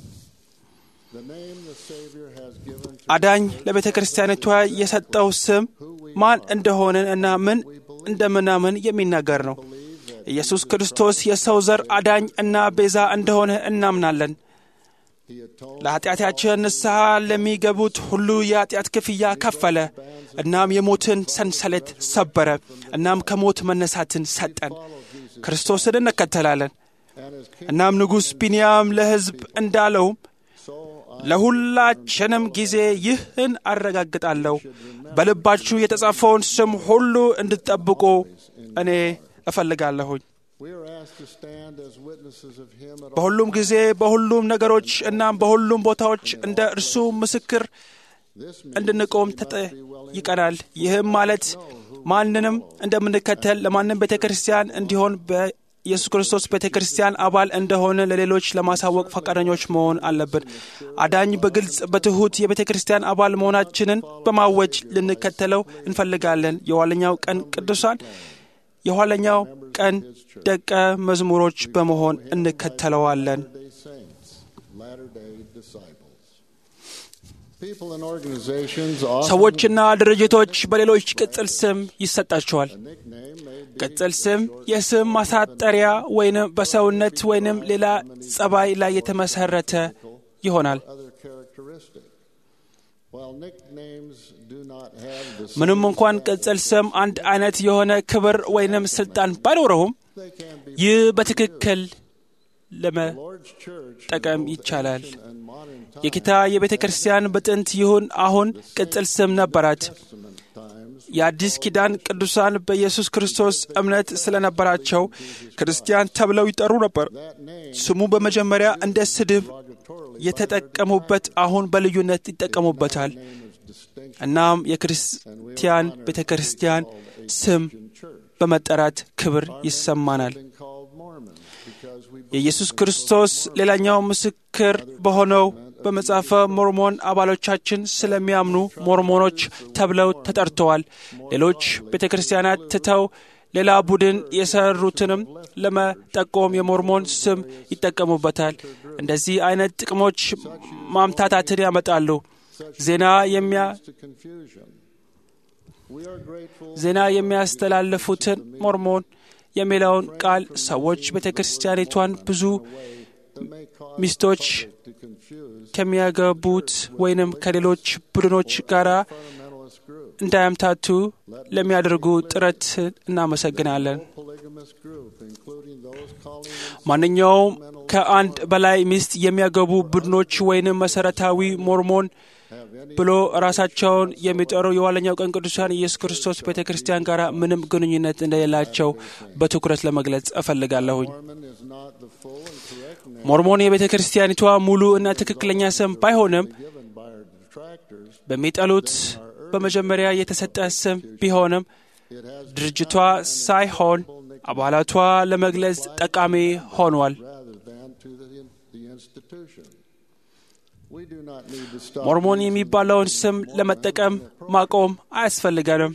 አዳኝ ለቤተ ክርስቲያኒቷ የሰጠው ስም ማን እንደሆንን እና ምን እንደምናምን የሚናገር ነው። ኢየሱስ ክርስቶስ የሰው ዘር አዳኝ እና ቤዛ እንደሆነ እናምናለን። ለኃጢአታችን ንስሐ ለሚገቡት ሁሉ የኃጢአት ክፍያ ከፈለ። እናም የሞትን ሰንሰለት ሰበረ። እናም ከሞት መነሳትን ሰጠን። ክርስቶስን እንከተላለን። እናም ንጉሥ ቢንያም ለሕዝብ እንዳለውም ለሁላችንም ጊዜ ይህን አረጋግጣለሁ፣ በልባችሁ የተጻፈውን ስም ሁሉ እንድትጠብቁ እኔ እፈልጋለሁኝ። በሁሉም ጊዜ በሁሉም ነገሮች እናም በሁሉም ቦታዎች እንደ እርሱ ምስክር እንድንቆም ተጠይቀናል። ይህም ማለት ማንንም እንደምንከተል ለማንም ቤተ ክርስቲያን እንዲሆን በኢየሱስ ክርስቶስ ቤተ ክርስቲያን አባል እንደሆነ ለሌሎች ለማሳወቅ ፈቃደኞች መሆን አለብን። አዳኝ በግልጽ በትሑት የቤተ ክርስቲያን አባል መሆናችንን በማወጅ ልንከተለው እንፈልጋለን። የኋለኛው ቀን ቅዱሳን የኋለኛው ቀን ደቀ መዝሙሮች በመሆን እንከተለዋለን። ሰዎችና ድርጅቶች በሌሎች ቅጽል ስም ይሰጣቸዋል። ቅጽል ስም የስም ማሳጠሪያ ወይንም በሰውነት ወይንም ሌላ ጸባይ ላይ የተመሰረተ ይሆናል። ምንም እንኳን ቅጽል ስም አንድ አይነት የሆነ ክብር ወይንም ስልጣን ባይኖረውም ይህ በትክክል ለመጠቀም ይቻላል። የጌታ የቤተ ክርስቲያን በጥንት ይሁን አሁን ቅጽል ስም ነበራት። የአዲስ ኪዳን ቅዱሳን በኢየሱስ ክርስቶስ እምነት ስለነበራቸው ክርስቲያን ተብለው ይጠሩ ነበር። ስሙ በመጀመሪያ እንደ ስድብ የተጠቀሙበት አሁን በልዩነት ይጠቀሙበታል። እናም የክርስቲያን ቤተ ክርስቲያን ስም በመጠራት ክብር ይሰማናል። የኢየሱስ ክርስቶስ ሌላኛው ምስክር በሆነው በመጽሐፈ ሞርሞን አባሎቻችን ስለሚያምኑ ሞርሞኖች ተብለው ተጠርተዋል። ሌሎች ቤተ ክርስቲያናት ትተው ሌላ ቡድን የሰሩትንም ለመጠቆም የሞርሞን ስም ይጠቀሙበታል። እንደዚህ አይነት ጥቅሞች ማምታታትን ያመጣሉ። ዜና የሚያ ዜና የሚያስተላልፉትን ሞርሞን የሚለውን ቃል ሰዎች ቤተ ክርስቲያኒቷን ብዙ ሚስቶች ከሚያገቡት ወይንም ከሌሎች ቡድኖች ጋር እንዳያምታቱ ለሚያደርጉ ጥረት እናመሰግናለን። ማንኛውም ከአንድ በላይ ሚስት የሚያገቡ ቡድኖች ወይንም መሰረታዊ ሞርሞን ብሎ ራሳቸውን የሚጠሩ የኋለኛው ቀን ቅዱሳን ኢየሱስ ክርስቶስ ቤተ ክርስቲያን ጋር ምንም ግንኙነት እንደሌላቸው በትኩረት ለመግለጽ እፈልጋለሁኝ። ሞርሞን የቤተ ክርስቲያኒቷ ሙሉ እና ትክክለኛ ስም ባይሆንም በሚጠሉት በመጀመሪያ የተሰጠ ስም ቢሆንም ድርጅቷ ሳይሆን አባላቷ ለመግለጽ ጠቃሚ ሆኗል። ሞርሞን የሚባለውን ስም ለመጠቀም ማቆም አያስፈልገንም።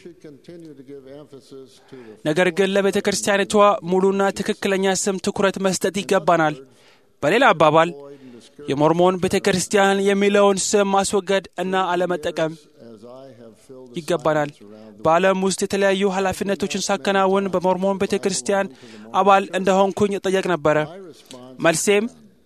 ነገር ግን ለቤተ ክርስቲያኒቷ ሙሉና ትክክለኛ ስም ትኩረት መስጠት ይገባናል። በሌላ አባባል የሞርሞን ቤተ ክርስቲያን የሚለውን ስም ማስወገድ እና አለመጠቀም ይገባናል። በዓለም ውስጥ የተለያዩ ኃላፊነቶችን ሳከናውን በሞርሞን ቤተ ክርስቲያን አባል እንደሆንኩኝ እጠየቅ ነበረ። መልሴም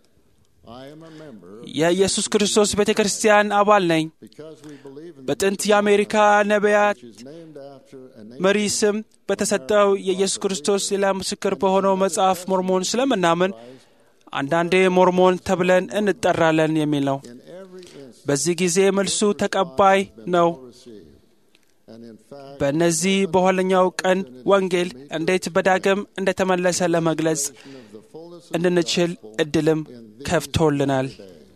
የኢየሱስ ክርስቶስ ቤተ ክርስቲያን አባል ነኝ። በጥንት የአሜሪካ ነቢያት መሪ ስም በተሰጠው የኢየሱስ ክርስቶስ ሌላ ምስክር በሆነው መጽሐፍ ሞርሞን ስለምናምን አንዳንዴ ሞርሞን ተብለን እንጠራለን የሚል ነው። በዚህ ጊዜ መልሱ ተቀባይ ነው። በእነዚህ በኋለኛው ቀን ወንጌል እንዴት በዳግም እንደተመለሰ ለመግለጽ እንድንችል እድልም ከፍቶልናል።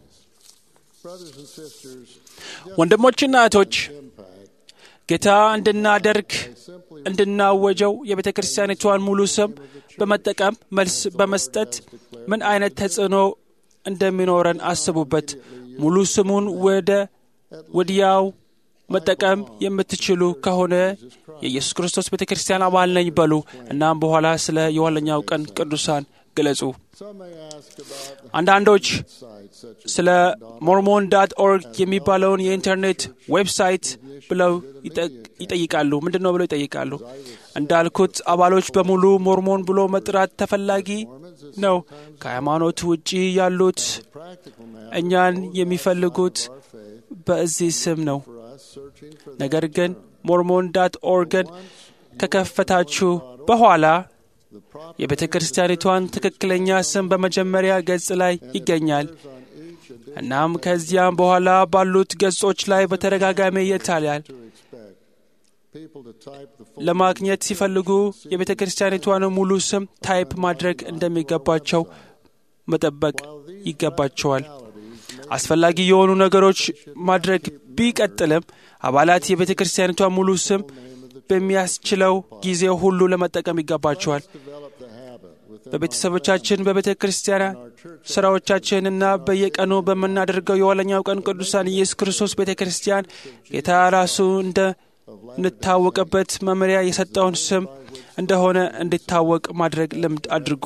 ወንድሞችና እህቶች ጌታ እንድናደርግ እንድናወጀው የቤተ ክርስቲያኒቷን ሙሉ ስም በመጠቀም መልስ በመስጠት ምን አይነት ተጽዕኖ እንደሚኖረን አስቡበት። ሙሉ ስሙን ወደ ወዲያው መጠቀም የምትችሉ ከሆነ የኢየሱስ ክርስቶስ ቤተ ክርስቲያን አባል ነኝ በሉ። እናም በኋላ ስለ የኋለኛው ቀን ቅዱሳን ግለጹ። አንዳንዶች ስለ ሞርሞን ዳት ኦርግ የሚባለውን የኢንተርኔት ዌብሳይት ብለው ይጠይቃሉ። ምንድን ነው ብለው ይጠይቃሉ። እንዳልኩት አባሎች በሙሉ ሞርሞን ብሎ መጥራት ተፈላጊ ነው። ከሃይማኖት ውጪ ያሉት እኛን የሚፈልጉት በዚህ ስም ነው። ነገር ግን ሞርሞን ዳት ኦርግን ከከፈታችሁ በኋላ የቤተ ክርስቲያኒቷን ትክክለኛ ስም በመጀመሪያ ገጽ ላይ ይገኛል። እናም ከዚያም በኋላ ባሉት ገጾች ላይ በተደጋጋሚ ይታያል። ለማግኘት ሲፈልጉ የቤተ ክርስቲያኒቷን ሙሉ ስም ታይፕ ማድረግ እንደሚገባቸው መጠበቅ ይገባቸዋል። አስፈላጊ የሆኑ ነገሮች ማድረግ ቢቀጥልም አባላት የቤተ ክርስቲያኒቷ ሙሉ ስም በሚያስችለው ጊዜ ሁሉ ለመጠቀም ይገባቸዋል። በቤተሰቦቻችን፣ በቤተ ክርስቲያን ስራዎቻችን እና በየቀኑ በምናደርገው የኋለኛው ቀን ቅዱሳን ኢየሱስ ክርስቶስ ቤተ ክርስቲያን ጌታ ራሱ እንድንታወቅበት መመሪያ የሰጠውን ስም እንደሆነ እንዲታወቅ ማድረግ ልምድ አድርጉ።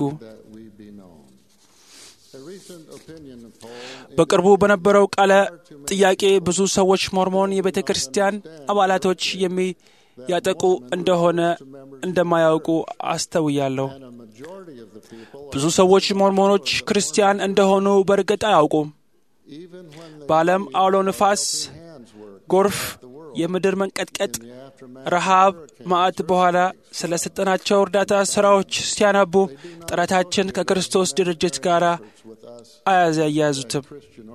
በቅርቡ በነበረው ቃለ ጥያቄ ብዙ ሰዎች ሞርሞን የቤተ ክርስቲያን አባላቶች የሚያጠቁ እንደሆነ እንደማያውቁ አስተውያለሁ። ብዙ ሰዎች ሞርሞኖች ክርስቲያን እንደሆኑ በእርግጥ አያውቁም። በዓለም አውሎ ንፋስ፣ ጎርፍ፣ የምድር መንቀጥቀጥ፣ ረሃብ፣ ማዕት በኋላ ስለ ሰጠናቸው እርዳታ ሥራዎች ሲያነቡ ጥረታችን ከክርስቶስ ድርጅት ጋር አያያዙትም።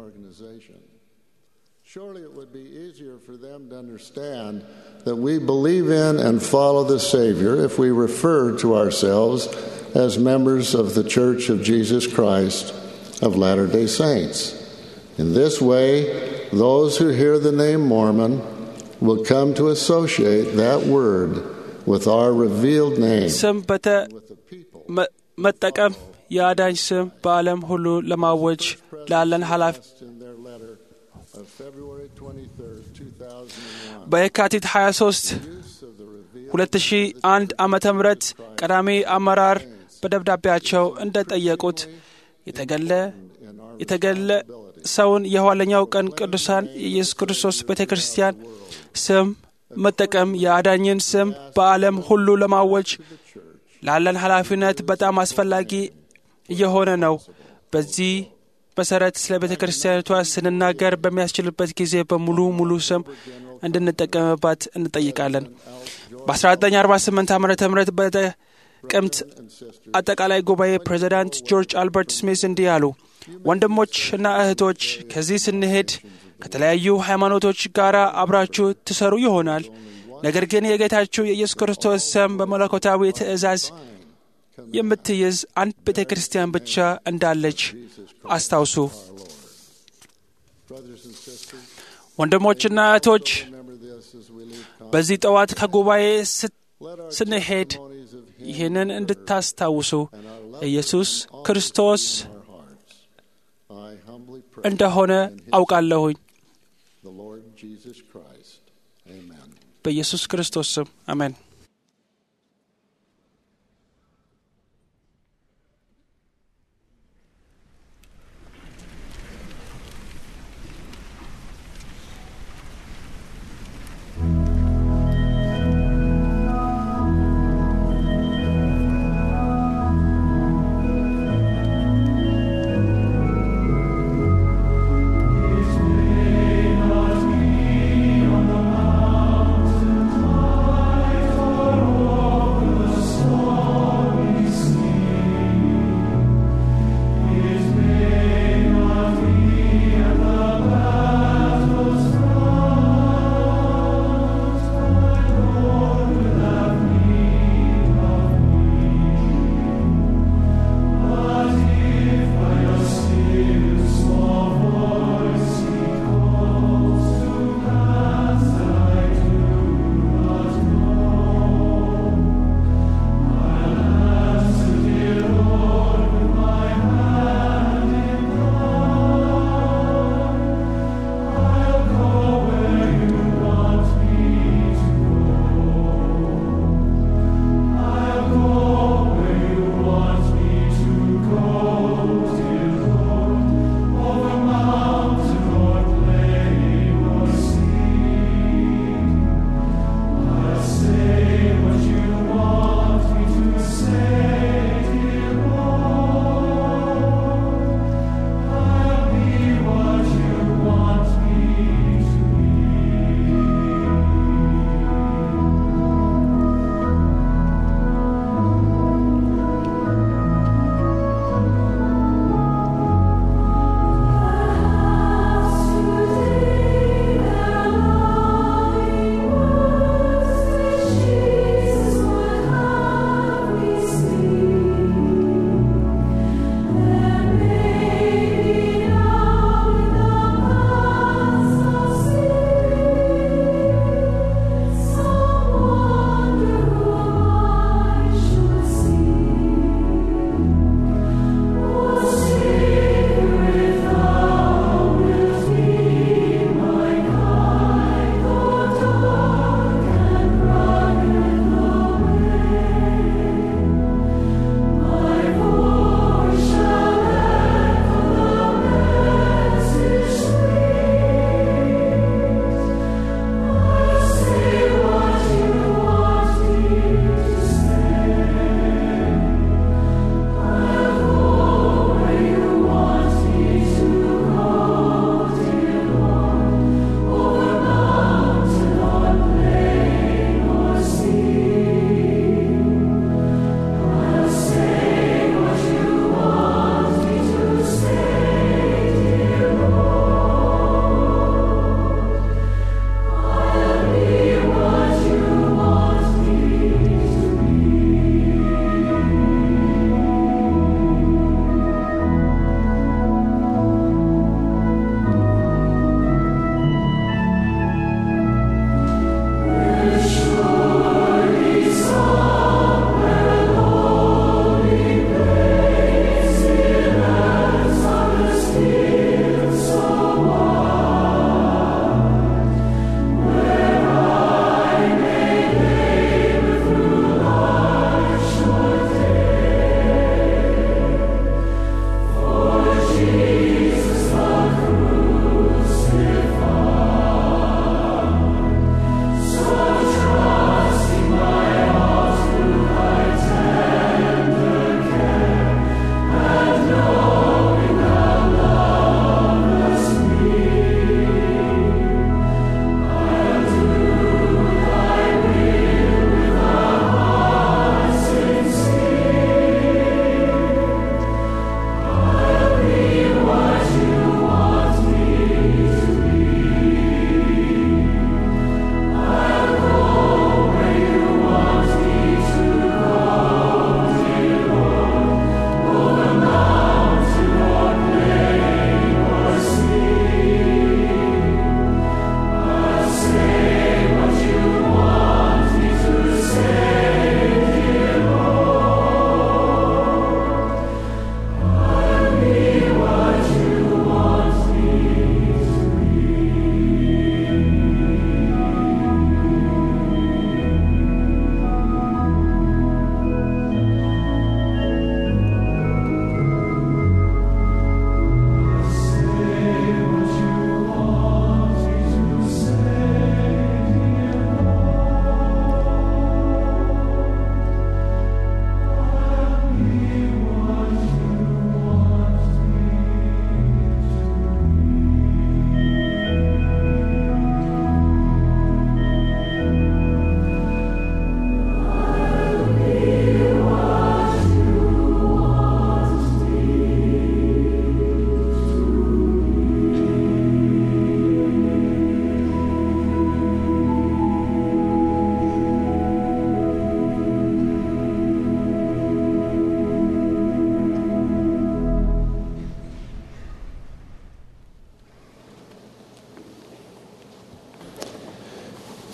Surely it would be easier for them to understand that we believe in and follow the Savior if we refer to ourselves as members of the Church of Jesus Christ of Latter day Saints. In this way, those who hear the name Mormon will come to associate that word with our revealed name. ስም በመጠቀም የአዳኝ ስም በዓለም ሁሉ ለማወጅ ላለን ኃላፊ በየካቲት 23 2001 ዓመተ ምህረት ቀዳሚ አመራር በደብዳቤያቸው እንደጠየቁት የተገለ የተገለ ሰውን የኋለኛው ቀን ቅዱሳን የኢየሱስ ክርስቶስ ቤተ ክርስቲያን ስም መጠቀም የአዳኝን ስም በዓለም ሁሉ ለማወጅ ላለን ኃላፊነት በጣም አስፈላጊ እየሆነ ነው። በዚህ መሰረት ስለ ቤተ ክርስቲያኒቷ ስንናገር በሚያስችልበት ጊዜ በሙሉ ሙሉ ስም እንድንጠቀምባት እንጠይቃለን። በ1948 ዓ ም በጥቅምት አጠቃላይ ጉባኤ ፕሬዚዳንት ጆርጅ አልበርት ስሚዝ እንዲህ አሉ። ወንድሞች እና እህቶች ከዚህ ስንሄድ ከተለያዩ ሃይማኖቶች ጋር አብራችሁ ትሰሩ ይሆናል። ነገር ግን የጌታችሁ የኢየሱስ ክርስቶስ ስም በመለኮታዊ ትእዛዝ የምትይዝ አንድ ቤተ ክርስቲያን ብቻ እንዳለች አስታውሱ። ወንድሞችና እህቶች በዚህ ጠዋት ከጉባኤ ስንሄድ ይህንን እንድታስታውሱ ኢየሱስ ክርስቶስ እንደሆነ አውቃለሁኝ። በኢየሱስ ክርስቶስ ስም አሜን። His name on the mountain high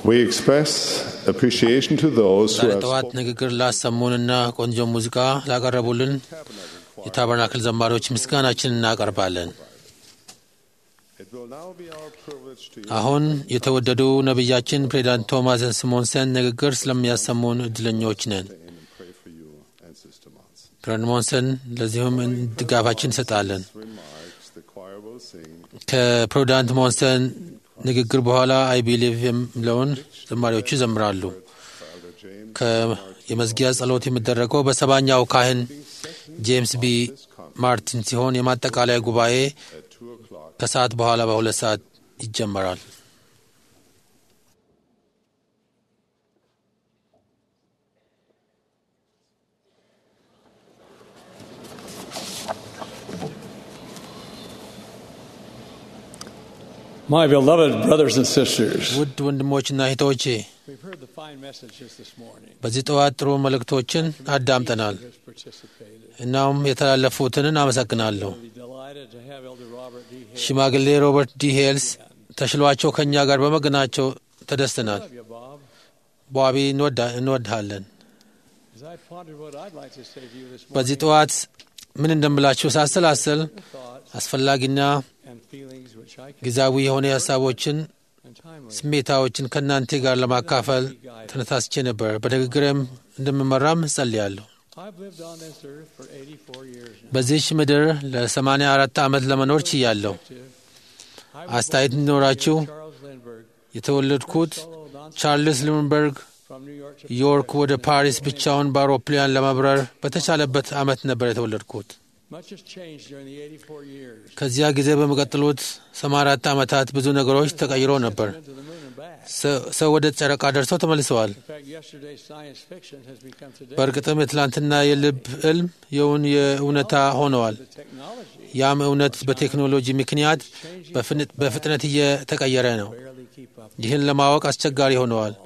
We express appreciation to those who ዛሬ have ጠዋት spoken ንግግር ላሰሙንና ቆንጆ ሙዚቃ ላቀረቡልን የታበርናክል ዘማሪዎች ምስጋናችንን እናቀርባለን። It will now be our privilege to አሁን የተወደዱ ነቢያችን ፕሬዚዳንት ቶማስ ስሞንሰን ንግግር ስለሚያሰሙን እድለኞች ነን። and pray for you and Sister Monson. ፕሬዚዳንት ሞንሰን ለዚሁም ድጋፋችን እንሰጣለን። Remarks the choir will sing ከፕሬዚዳንት ሞንሰን ንግግር በኋላ አይ ቢሊቭ የሚለውን ዘማሪዎቹ ይዘምራሉ። ከ- የመዝጊያ ጸሎት የሚደረገው በሰባኛው ካህን ጄምስ ቢ ማርቲን ሲሆን የማጠቃለያ ጉባኤ ከሰዓት በኋላ በሁለት ሰዓት ይጀመራል። My beloved brothers and sisters, ውድ ወንድሞችና እህቶቼ we've heard the fine messages this morning. በዚህ ጠዋት ጥሩ መልእክቶችን አዳምጠናል። Has participated. እናም የተላለፉትንን አመሰግናለሁ። We're delighted to have Elder Robert D. Hale. ሽማግሌ ሮበርት ዲ ሄልስ ተሽሏቸው ከእኛ ጋር በመገናቸው ተደስተናል። Love you, Bob. በዋቢ እንወዳ- እንወድሃለን። As I pondered what I'd like to say to you this በዚህ morning, ጠዋት ምን እንደምላችሁ ሳሰላስል thoughts አስፈላጊና and feelings which I can ጊዜያዊ የሆነ ሀሳቦችን፣ and timely. ስሜታዎችን ከእናንተ ጋር ለማካፈል ተነሳስቼ ነበር። በንግግሬም እንደምመራም እጸልያለሁ። I've lived on this earth for 84 years now. በዚህች ምድር ለ84 ዓመት ለመኖር ችያለሁ። I was አስተያየት born in እንዲኖራችሁ Charles Lindbergh, የተወለድኩት solo non ቻርልስ ሉምበርግ from New York to ዮርክ ወደ ፓሪስ ብቻውን በአውሮፕላን ለመብረር በተቻለበት ዓመት ነበር የተወለድኩት። Much has changed during the 84 years. ከዚያ ጊዜ በሚቀጥሉት 84 ዓመታት ብዙ ነገሮች ተቀይሮ ነበር። Been to the moon and back. ሰ- ሰው ወደ ጨረቃ ደርሰው ተመልሰዋል። In fact, yesterday's science fiction has become today በእርግጥም የትላንትና የልብ ሕልም የውን የእውነታ ሆነዋል። the technology ያም እውነት በቴክኖሎጂ ምክንያት በፍን- በፍጥነት እየተቀየረ ነው። barely keep up. ይህን ለማወቅ አስቸጋሪ ሆነዋል።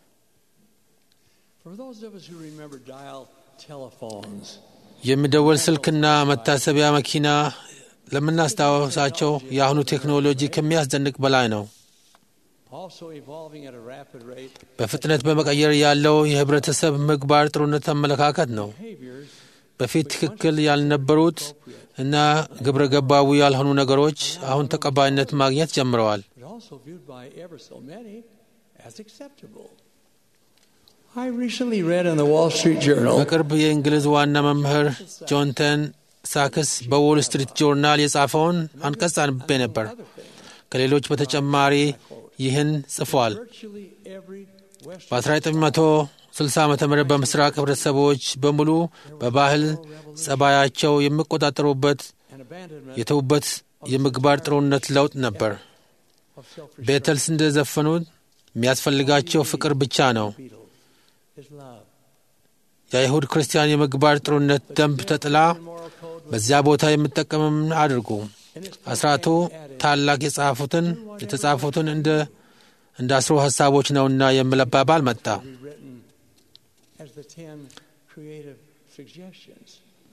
For those of us who remember dial telephones, የሚደወል ስልክና መታሰቢያ መኪና ለምናስታውሳቸው የአሁኑ ቴክኖሎጂ ከሚያስደንቅ በላይ ነው። also evolving at a rapid rate, በፍጥነት በመቀየር ያለው የህብረተሰብ ምግባር ጥሩነት አመለካከት ነው። behaviors በፊት ትክክል ያልነበሩት እና ግብረ ገባዊ ያልሆኑ ነገሮች አሁን ተቀባይነት ማግኘት ጀምረዋል። but also viewed by ever so many as acceptable. I recently read in the Wall Street Journal በቅርብ የእንግሊዝ ዋና መምህር ጆንተን ሳክስ በዎል ስትሪት ጆርናል የጻፈውን አንቀጽ አንብቤ ነበር። ከሌሎች በተጨማሪ ይህን ጽፏል። virtually every Western በ1960 ዓ ም በምስራቅ ህብረተሰቦች በሙሉ በባህል ጸባያቸው የሚቆጣጠሩበት and abandonment የተዉበት የምግባር ጥሩነት ለውጥ ነበር። of self ቤተልስ እንደዘፈኑት የሚያስፈልጋቸው ፍቅር ብቻ ነው። Beatles is love. የአይሁድ ክርስቲያን የምግባር ጥሩነት ደንብ ተጥላ Moral code በዚያ ቦታ የምጠቀምም አድርጉ። and its አስራቱ ታላቅ የጻፉትን የተጻፉትን እንደ እንደ አስሩ ሀሳቦች ነውና የሚል አባባል መጣ። rewritten as the ten creative suggestions.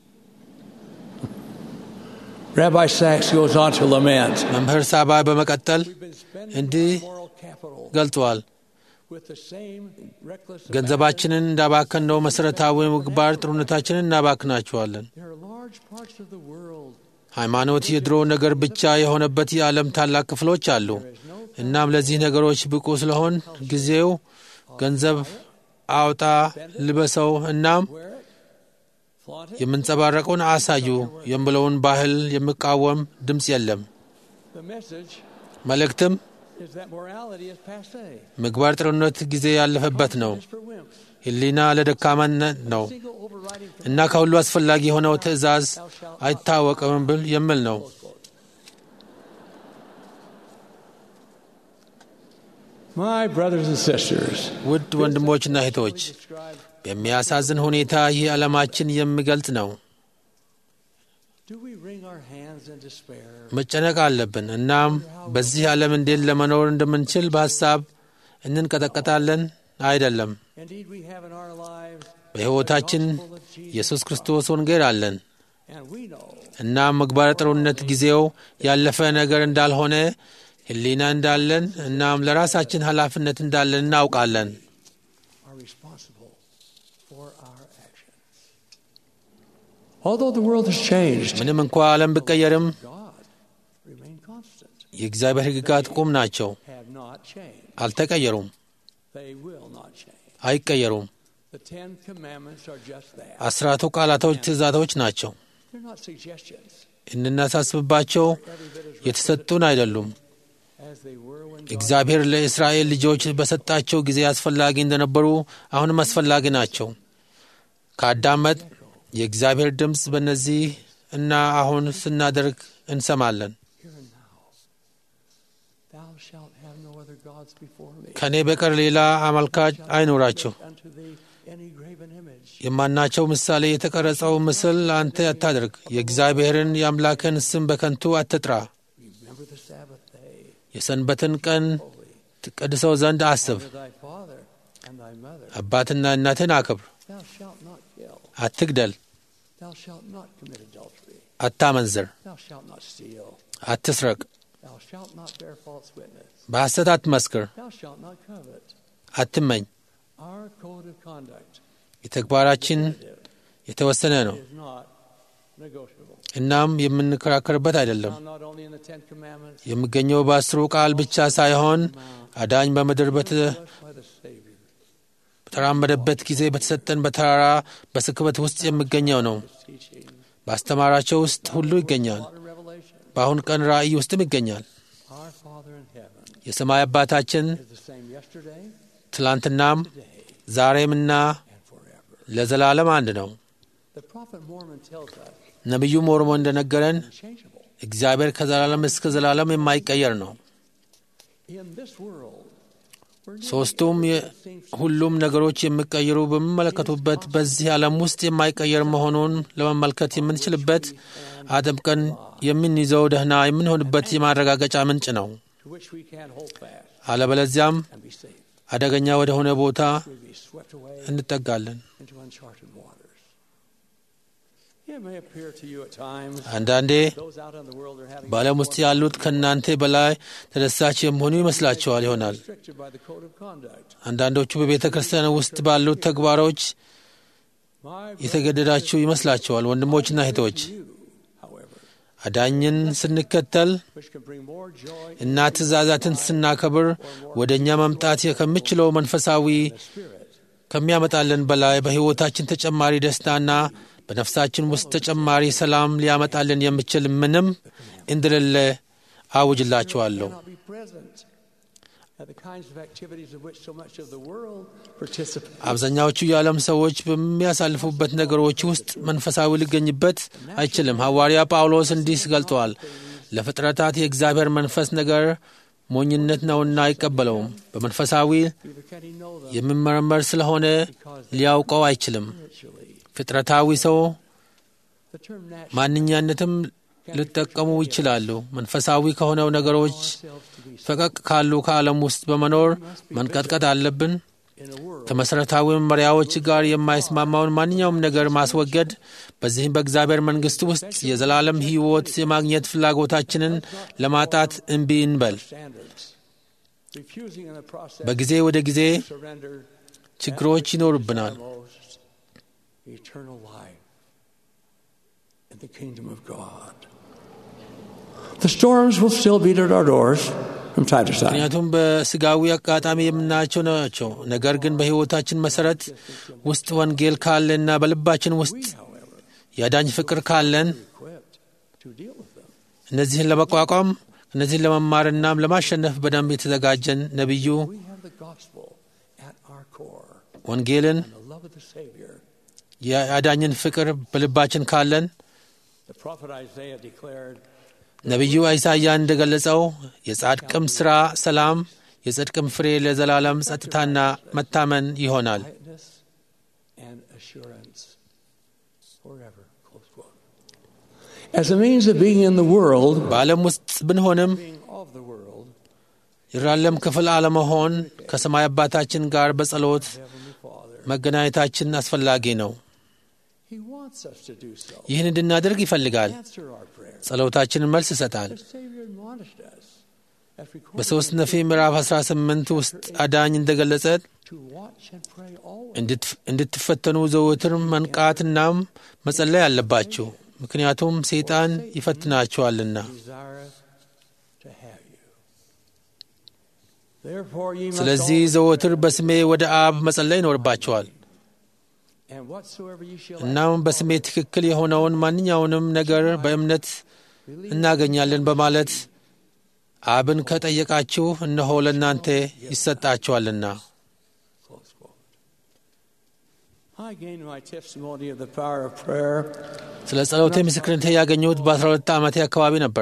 Rabbi Sachs goes on to lament. መምህር ሳባይ በመቀጠል We've been spending እንዲህ our moral capital ገልጸዋል። with the same reckless ገንዘባችንን እንዳባከነው መሠረታዊ ምግባር ጥሩነታችንን እናባክናቸዋለን። There are large parts of the world ሃይማኖት የድሮ ነገር ብቻ የሆነበት የዓለም ታላቅ ክፍሎች አሉ። እናም ለዚህ ነገሮች ብቁ ስለሆን ጊዜው ገንዘብ አውጣ፣ ልበሰው፣ እናም wear it, flaunt it. የምንጸባረቀውን አሳዩ የሚለውን ባህል የሚቃወም ድምፅ የለም። The message መልእክትም is that morality is passe. ምግባር ጥሩነት ጊዜ ያለፈበት ነው። It's for wimps. ሕሊና ለደካማነት ነው Single overriding እና ከሁሉ አስፈላጊ የሆነው ትእዛዝ አይታወቅም ብል የሚል ነው። My brothers and sisters, ውድ ወንድሞችና እህቶች describe በሚያሳዝን ሁኔታ ይህ ዓለማችን የሚገልጽ ነው። do we wring our hands in despair? መጨነቅ አለብን። እናም በዚህ ዓለም እንዴት ለመኖር እንደምንችል በሐሳብ እንንቀጠቀጣለን። አይደለም። Indeed, we have in our lives በሕይወታችን the gospel of Jesus ኢየሱስ ክርስቶስ ወንጌል አለን። And we know እናም ምግባረ ጥሩነት ጊዜው ያለፈ ነገር እንዳልሆነ ሕሊና እንዳለን እናም ለራሳችን ኃላፊነት እንዳለን እናውቃለን። are responsible for our actions. Although the world has changed, ምንም እንኳ ዓለም ቢቀየርም God remain constant. የእግዚአብሔር ሕግጋት ቁም ናቸው፣ Have not changed. አልተቀየሩም፣ They will not change. አይቀየሩም። The Ten Commandments are just that. አስራቱ ቃላቶች ትእዛዞች ናቸው። They're not suggestions, እንድናሳስብባቸው የተሰጡን አይደሉም። as they were when እግዚአብሔር ለእስራኤል ልጆች በሰጣቸው ጊዜ አስፈላጊ እንደነበሩ አሁንም አስፈላጊ ናቸው። ካዳመጥ የእግዚአብሔር ድምፅ በእነዚህ እና አሁን ስናደርግ እንሰማለን። here and now. Thou shalt have no other gods before me. ከእኔ በቀር ሌላ አመልካች አይኖራችሁ። Unto thee any graven image. የማናቸው ምሳሌ የተቀረጸው ምስል አንተ አታድርግ። የእግዚአብሔርን የአምላክን ስም በከንቱ አትጥራ። Remember the Sabbath day. የሰንበትን ቀን ትቀድሰው ዘንድ አስብ። Honor thy father and thy mother. አባትና እናትን አክብር። Thou shalt not kill. አትግደል፣ Thou shalt not commit adultery. አታመንዝር፣ Thou shalt not steal. አትስረቅ፣ Thou shalt not bear false witness. በሐሰት አትመስክር፣ Thou shalt not covet. አትመኝ። Our code of conduct የተግባራችን የተወሰነ ነው። is not negotiable. እናም የምንከራከርበት አይደለም። Found not only in the Ten Commandments, የሚገኘው በአስሩ ቃል ብቻ ሳይሆን አዳኝ በምድር በተ blessed by the Savior. በተራመደበት ጊዜ በተሰጠን በተራራ በስክበት ውስጥ የሚገኘው ነው። Teaching. በአስተማራቸው ውስጥ ሁሉ ይገኛል። Water revelation. በአሁን ቀን ራእይ ውስጥም ይገኛል። Our Father in heaven የሰማይ አባታችን is the same yesterday, ትላንትናም ዛሬምና and forever. ለዘላለም አንድ ነው። The prophet Mormon tells us ነቢዩ ሞርሞ እንደነገረን unchangeable. እግዚአብሔር ከዘላለም እስከ ዘላለም የማይቀየር ነው። In this world, we're new. ሦስቱም የ- ሁሉም ነገሮች የሚቀየሩ በሚመለከቱበት በዚህ ዓለም ውስጥ የማይቀየር መሆኑን ለመመልከት የምንችልበት አጥብቀን የምንይዘው ደህና የምንሆንበት የማረጋገጫ ምንጭ ነው። to which we can't hold fast አለበለዚያም and be safe. አደገኛ ወደ ሆነ ቦታ We'll be swept away እንጠጋለን። into uncharted waters. It may appear to you at times አንዳንዴ those out in the world are having በዓለም ውስጥ ያሉት ከእናንተ በላይ ተደሳች የሚሆኑ ይመስላችኋል ይሆናል። restricted by the code of conduct. አንዳንዶቹ በቤተ ክርስቲያን ውስጥ ባሉት ተግባሮች My የተገደዳችሁ ይመስላችኋል። ወንድሞችና እህቶች you, however, አዳኝን ስንከተል which can bring more joy እና ትእዛዛትን ስናከብር ወደ እኛ መምጣት ከምችለው መንፈሳዊ in the spirit ከሚያመጣልን በላይ በሕይወታችን ተጨማሪ ደስታና በነፍሳችን ውስጥ ተጨማሪ ሰላም ሊያመጣልን የሚችል ምንም እንደሌለ አውጅላችኋለሁ። cannot be present at the kinds of activities of which so much of the world participates. አብዛኛዎቹ የዓለም ሰዎች በሚያሳልፉበት ነገሮች ውስጥ መንፈሳዊ ሊገኝበት አይችልም። ሐዋርያ ጳውሎስ እንዲህ ገልጠዋል። ለፍጥረታት የእግዚአብሔር መንፈስ ነገር ሞኝነት ነውና አይቀበለውም። በመንፈሳዊ Neither can he know them የሚመረመር ስለሆነ ሊያውቀው አይችልም። spiritually. ፍጥረታዊ ሰው The term natural ማንኛነትም ሊጠቀሙ ይችላሉ። መንፈሳዊ ከሆነው ነገሮች ourselves to be ፈቀቅ ካሉ ከዓለም ውስጥ በመኖር መንቀጥቀጥ አለብን። in a world ከመሠረታዊ መመሪያዎች ጋር የማይስማማውን ማንኛውም ነገር ማስወገድ፣ በዚህም በእግዚአብሔር መንግሥት ውስጥ የዘላለም ሕይወት የማግኘት ፍላጎታችንን ለማጣት እምቢ እንበል። standards. Refusing in the process በጊዜ ወደ ጊዜ to surrender ችግሮች ይኖሩብናል። most eternal life in the kingdom of God. The storms will still beat at our doors from time to time. ምክንያቱም በስጋዊ አጋጣሚ የምናያቸው ናቸው። ነገር ግን በሕይወታችን መሠረት ውስጥ ወንጌል ካለና በልባችን ውስጥ However, የአዳኝ ፍቅር ካለን equipped to deal with them. እነዚህን ለመቋቋም እነዚህን ለመማርና ለማሸነፍ በደንብ የተዘጋጀን ነቢዩ We have the gospel at our core ወንጌልን and the love of the Savior. የአዳኝን ፍቅር በልባችን ካለን The prophet Isaiah declared, ነቢዩ ኢሳይያ እንደገለጸው የጻድቅም ሥራ ሰላም፣ የጽድቅም ፍሬ ለዘላለም ጸጥታና መታመን ይሆናል። quietness and assurance forever. Close quote. As a means of being in the world, በዓለም ውስጥ ብንሆንም being of the world, ይራለም ክፍል አለመሆን ከሰማይ አባታችን ጋር በጸሎት Heavenly Father, መገናኘታችን አስፈላጊ ነው። He wants us to do so. ይህን እንድናደርግ ይፈልጋል። Answer our prayers. ጸሎታችንን መልስ ይሰጣል። The Savior admonished us በሦስት ነፊ ምዕራፍ 18 ውስጥ አዳኝ እንደገለጸ እንድትፈተኑ ዘወትር መንቃትናም መጸለይ አለባችሁ፣ ምክንያቱም ሰይጣን ይፈትናችኋልና። ስለዚህ ዘወትር በስሜ ወደ አብ መጸለይ ይኖርባችኋል። እናም በስሜ ትክክል የሆነውን ማንኛውንም ነገር በእምነት እናገኛለን በማለት አብን ከጠየቃችሁ እነሆ ለእናንተ ይሰጣችኋልና። ስለ ጸሎቴ ምስክርነቴ ያገኘሁት በ12 ዓመቴ አካባቢ ነበር።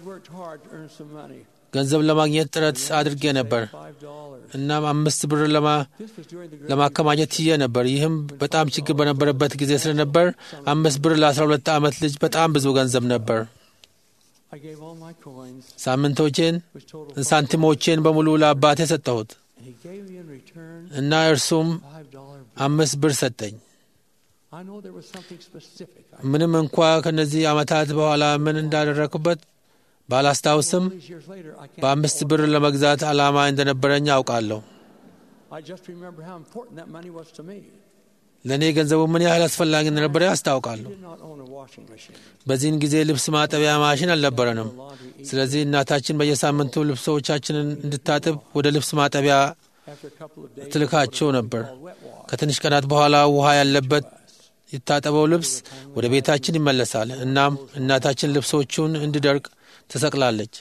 ገንዘብ ለማግኘት ጥረት አድርጌ ነበር። እናም አምስት ብር ለማከማኘት ችዬ ነበር። ይህም በጣም ችግር በነበረበት ጊዜ ስለነበር አምስት ብር ለ12 ዓመት ልጅ በጣም ብዙ ገንዘብ ነበር። ሳምንቶቼን ሳንቲሞቼን በሙሉ ለአባቴ ሰጠሁት እና እርሱም አምስት ብር ሰጠኝ። ምንም እንኳ ከነዚህ ዓመታት በኋላ ምን እንዳደረግኩበት ባላስታውስም በአምስት ብር ለመግዛት ዓላማ እንደነበረኝ አውቃለሁ። ለእኔ ገንዘቡ ምን ያህል አስፈላጊ እንደነበረ ያስታውቃለሁ። በዚህን ጊዜ ልብስ ማጠቢያ ማሽን አልነበረንም። ስለዚህ እናታችን በየሳምንቱ ልብሶቻችንን እንድታጥብ ወደ ልብስ ማጠቢያ ትልካቸው ነበር። ከትንሽ ቀናት በኋላ ውሃ ያለበት የታጠበው ልብስ ወደ ቤታችን ይመለሳል። እናም እናታችን ልብሶቹን እንዲደርቅ ትሰቅላለች።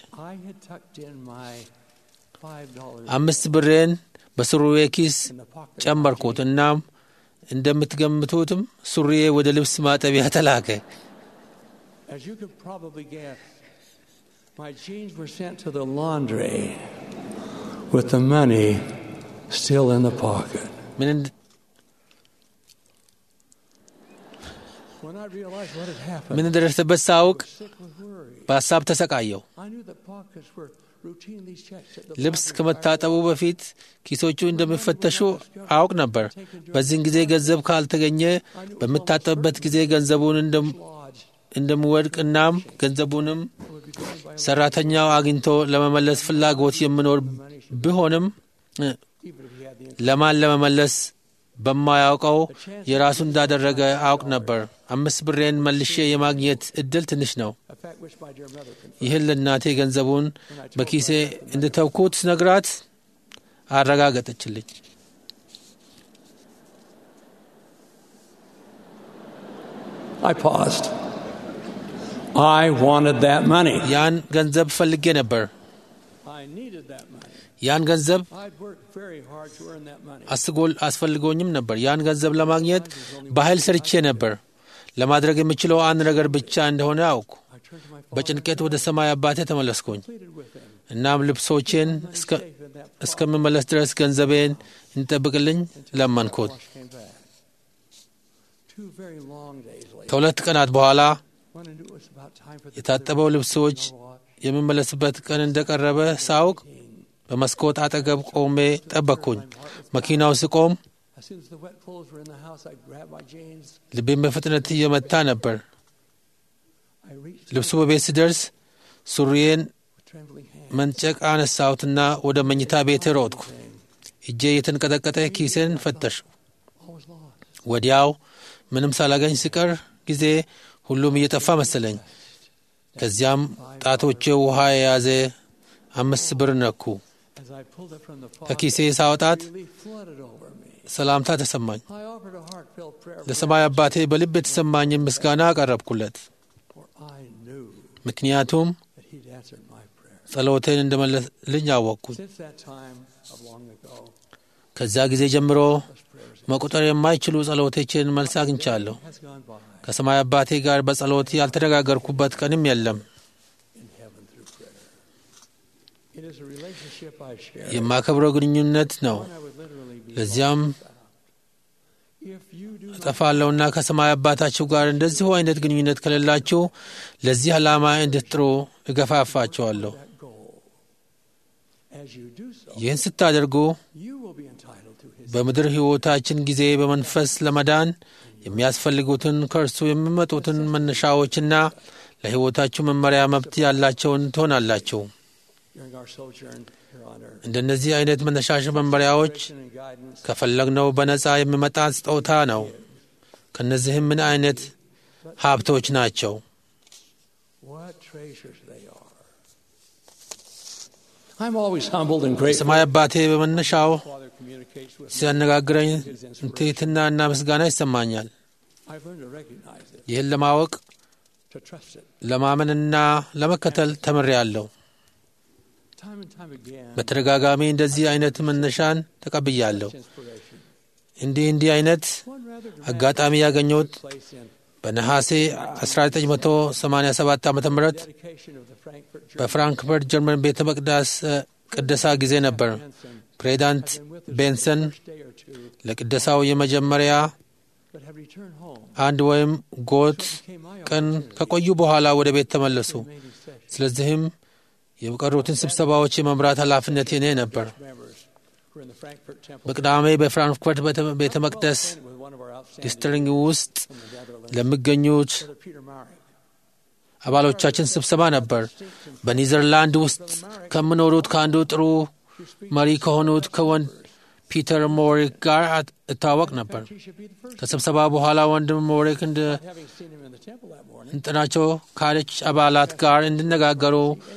አምስት ብሬን በሱሪዬ ኪስ ጨመርኩት። እናም እንደምትገምቱትም ሱሪዬ ወደ ልብስ ማጠቢያ ተላከ። My jeans were sent to the laundry with the money still in the pocket. ምን እንደደረሰበት ሳውቅ በሀሳብ ተሰቃየው። ልብስ ከመታጠቡ በፊት ኪሶቹ እንደሚፈተሹ አውቅ ነበር። በዚህን ጊዜ ገንዘብ ካልተገኘ በምታጠብበት ጊዜ ገንዘቡን እንደምወድቅ እናም ገንዘቡንም ሰራተኛው አግኝቶ ለመመለስ ፍላጎት የምኖር ቢሆንም ለማን ለመመለስ በማያውቀው የራሱ እንዳደረገ አውቅ ነበር። አምስት ብሬን መልሼ የማግኘት እድል ትንሽ ነው። ይህን ለእናቴ ገንዘቡን በኪሴ እንድተውኩት ነግራት አረጋገጠችልኝ። I paused. I wanted that money. ያን ገንዘብ ፈልጌ ነበር። I needed that money. ያን ገንዘብ I'd worked very hard to earn that money. አስጎል አስፈልጎኝም ነበር። ያን ገንዘብ ለማግኘት በኃይል ሰርቼ ነበር። ለማድረግ የምችለው አንድ ነገር ብቻ እንደሆነ አውኩ። በጭንቀት ወደ ሰማይ አባቴ ተመለስኩኝ። እናም ልብሶቼን እስከምመለስ ድረስ ገንዘቤን እንጠብቅልኝ ለመንኩት። Two very long days later, ከሁለት ቀናት በኋላ when I knew it was about time for the የታጠበው ልብሶች የምመለስበት ቀን እንደቀረበ ሳውቅ በመስኮት አጠገብ ቆሜ ጠበቅኩኝ። መኪናው ስቆም As soon as the wet clothes were in the house, I grabbed my jeans. ልቤን በፍጥነት እየመታ ነበር። I reached ልብሱ በቤት ሲደርስ ሱሪዬን with trembling hands. መንጨቅ አነሳሁትና ወደ መኝታ ቤት ሮጥኩ። እጄ የተንቀጠቀጠ ኪሴን ፈተሹ። All was lost. ወዲያው ምንም ሳላገኝ ሲቀር ጊዜ ሁሉም እየጠፋ መሰለኝ። ከዚያም ጣቶቼ ውሃ የያዘ አምስት ብር ነኩ። As I pulled it from the pocket, ከኪሴ ሳወጣት relief flooded over me. ሰላምታ ተሰማኝ። I offered a heartfelt prayer for ለሰማይ አባቴ በልብ የተሰማኝን ምስጋና አቀረብኩለት። for I knew ምክንያቱም that He'd answered my prayer. ጸሎቴን እንደመለስልኝ አወቅኩኝ። Since that time of long ago, ከዚያ ጊዜ ጀምሮ መቁጠር የማይችሉ ጸሎቶችን መልስ አግኝቻለሁ። has gone by ከሰማይ አባቴ ጋር በጸሎት ያልተነጋገርኩበት ቀንም የለም። in heaven through prayer. It is a relationship I share. የማከብረው ግንኙነት ነው። One I would literally be ለዚያም lost without. If you do not እጠፋለሁና ከሰማይ አባታችሁ ጋር እንደዚሁ አይነት ግንኙነት ከሌላችሁ ለዚህ ዓላማ እንድትጥሩ እገፋፋችኋለሁ። that goal, as you do so, ይህን ስታደርጉ you will be entitled to His በምድር ሕይወታችን ጊዜ በመንፈስ ለመዳን የሚያስፈልጉትን ከእርሱ የሚመጡትን መነሻዎችና ለሕይወታችሁ መመሪያ መብት ያላቸውን ትሆናላችሁ። during our sojourn here on earth. እንደነዚህ አይነት መነሻሽ መመሪያዎች Inspiration and guidance ከፈለግነው በነፃ የሚመጣ ስጦታ ነው። ከነዚህም ምን አይነት ሀብቶች ናቸው? What treasures they are. I'm always humbled and grateful. የሰማይ አባቴ በመነሻው Father communicates with me. ሲያነጋግረኝ ትሕትናና ምስጋና ይሰማኛል። I've learned to recognize it, ይህን ለማወቅ to trust it. ለማመንና ለመከተል ተምሬያለሁ። Time and time again, በተደጋጋሚ እንደዚህ አይነት መነሻን ተቀብያለሁ። inspiration. እንዲህ እንዲህ አይነት One rather አጋጣሚ ያገኘሁት place in በነሐሴ 1987 ዓ ም dedication of the Frankfurt German በፍራንክፈርት ጀርመን ቤተ መቅደስ እ፣ ቅደሳ ጊዜ ነበር። ፕሬዚዳንት ቤንሰን day or two, ለቅደሳው የመጀመሪያ but have returned home. አንድ ወይም ጎት Came my ቀን ከቆዩ በኋላ ወደ ቤት ተመለሱ። remaining session. ስለዚህም የቀሩትን ስብሰባዎች የመምራት ኃላፊነት የኔ ነበር። Members were in the Frankfurt Temple በቅዳሜ በፍራንክፈርት ቤተ- ቤተ መቅደስ with one of our outstanding ዲስትሪንግ ውስጥ from the Netherlands, ለሚገኙት Brother Peter Marek. አባሎቻችን ስብሰባ ነበር። በኒዘርላንድ ውስጥ ከምኖሩት ከአንዱ ጥሩ መሪ ከሆኑት ከወንድ ፒተር ሞሪክ ጋር አት- እታወቅ ነበር። He should be the first. ከስብሰባ በኋላ ወንድም ሞሪክ እንደ Having seen him in the temple that morning, እንጥናቸው ካለች አባላት ጋር እንዲነጋገሩ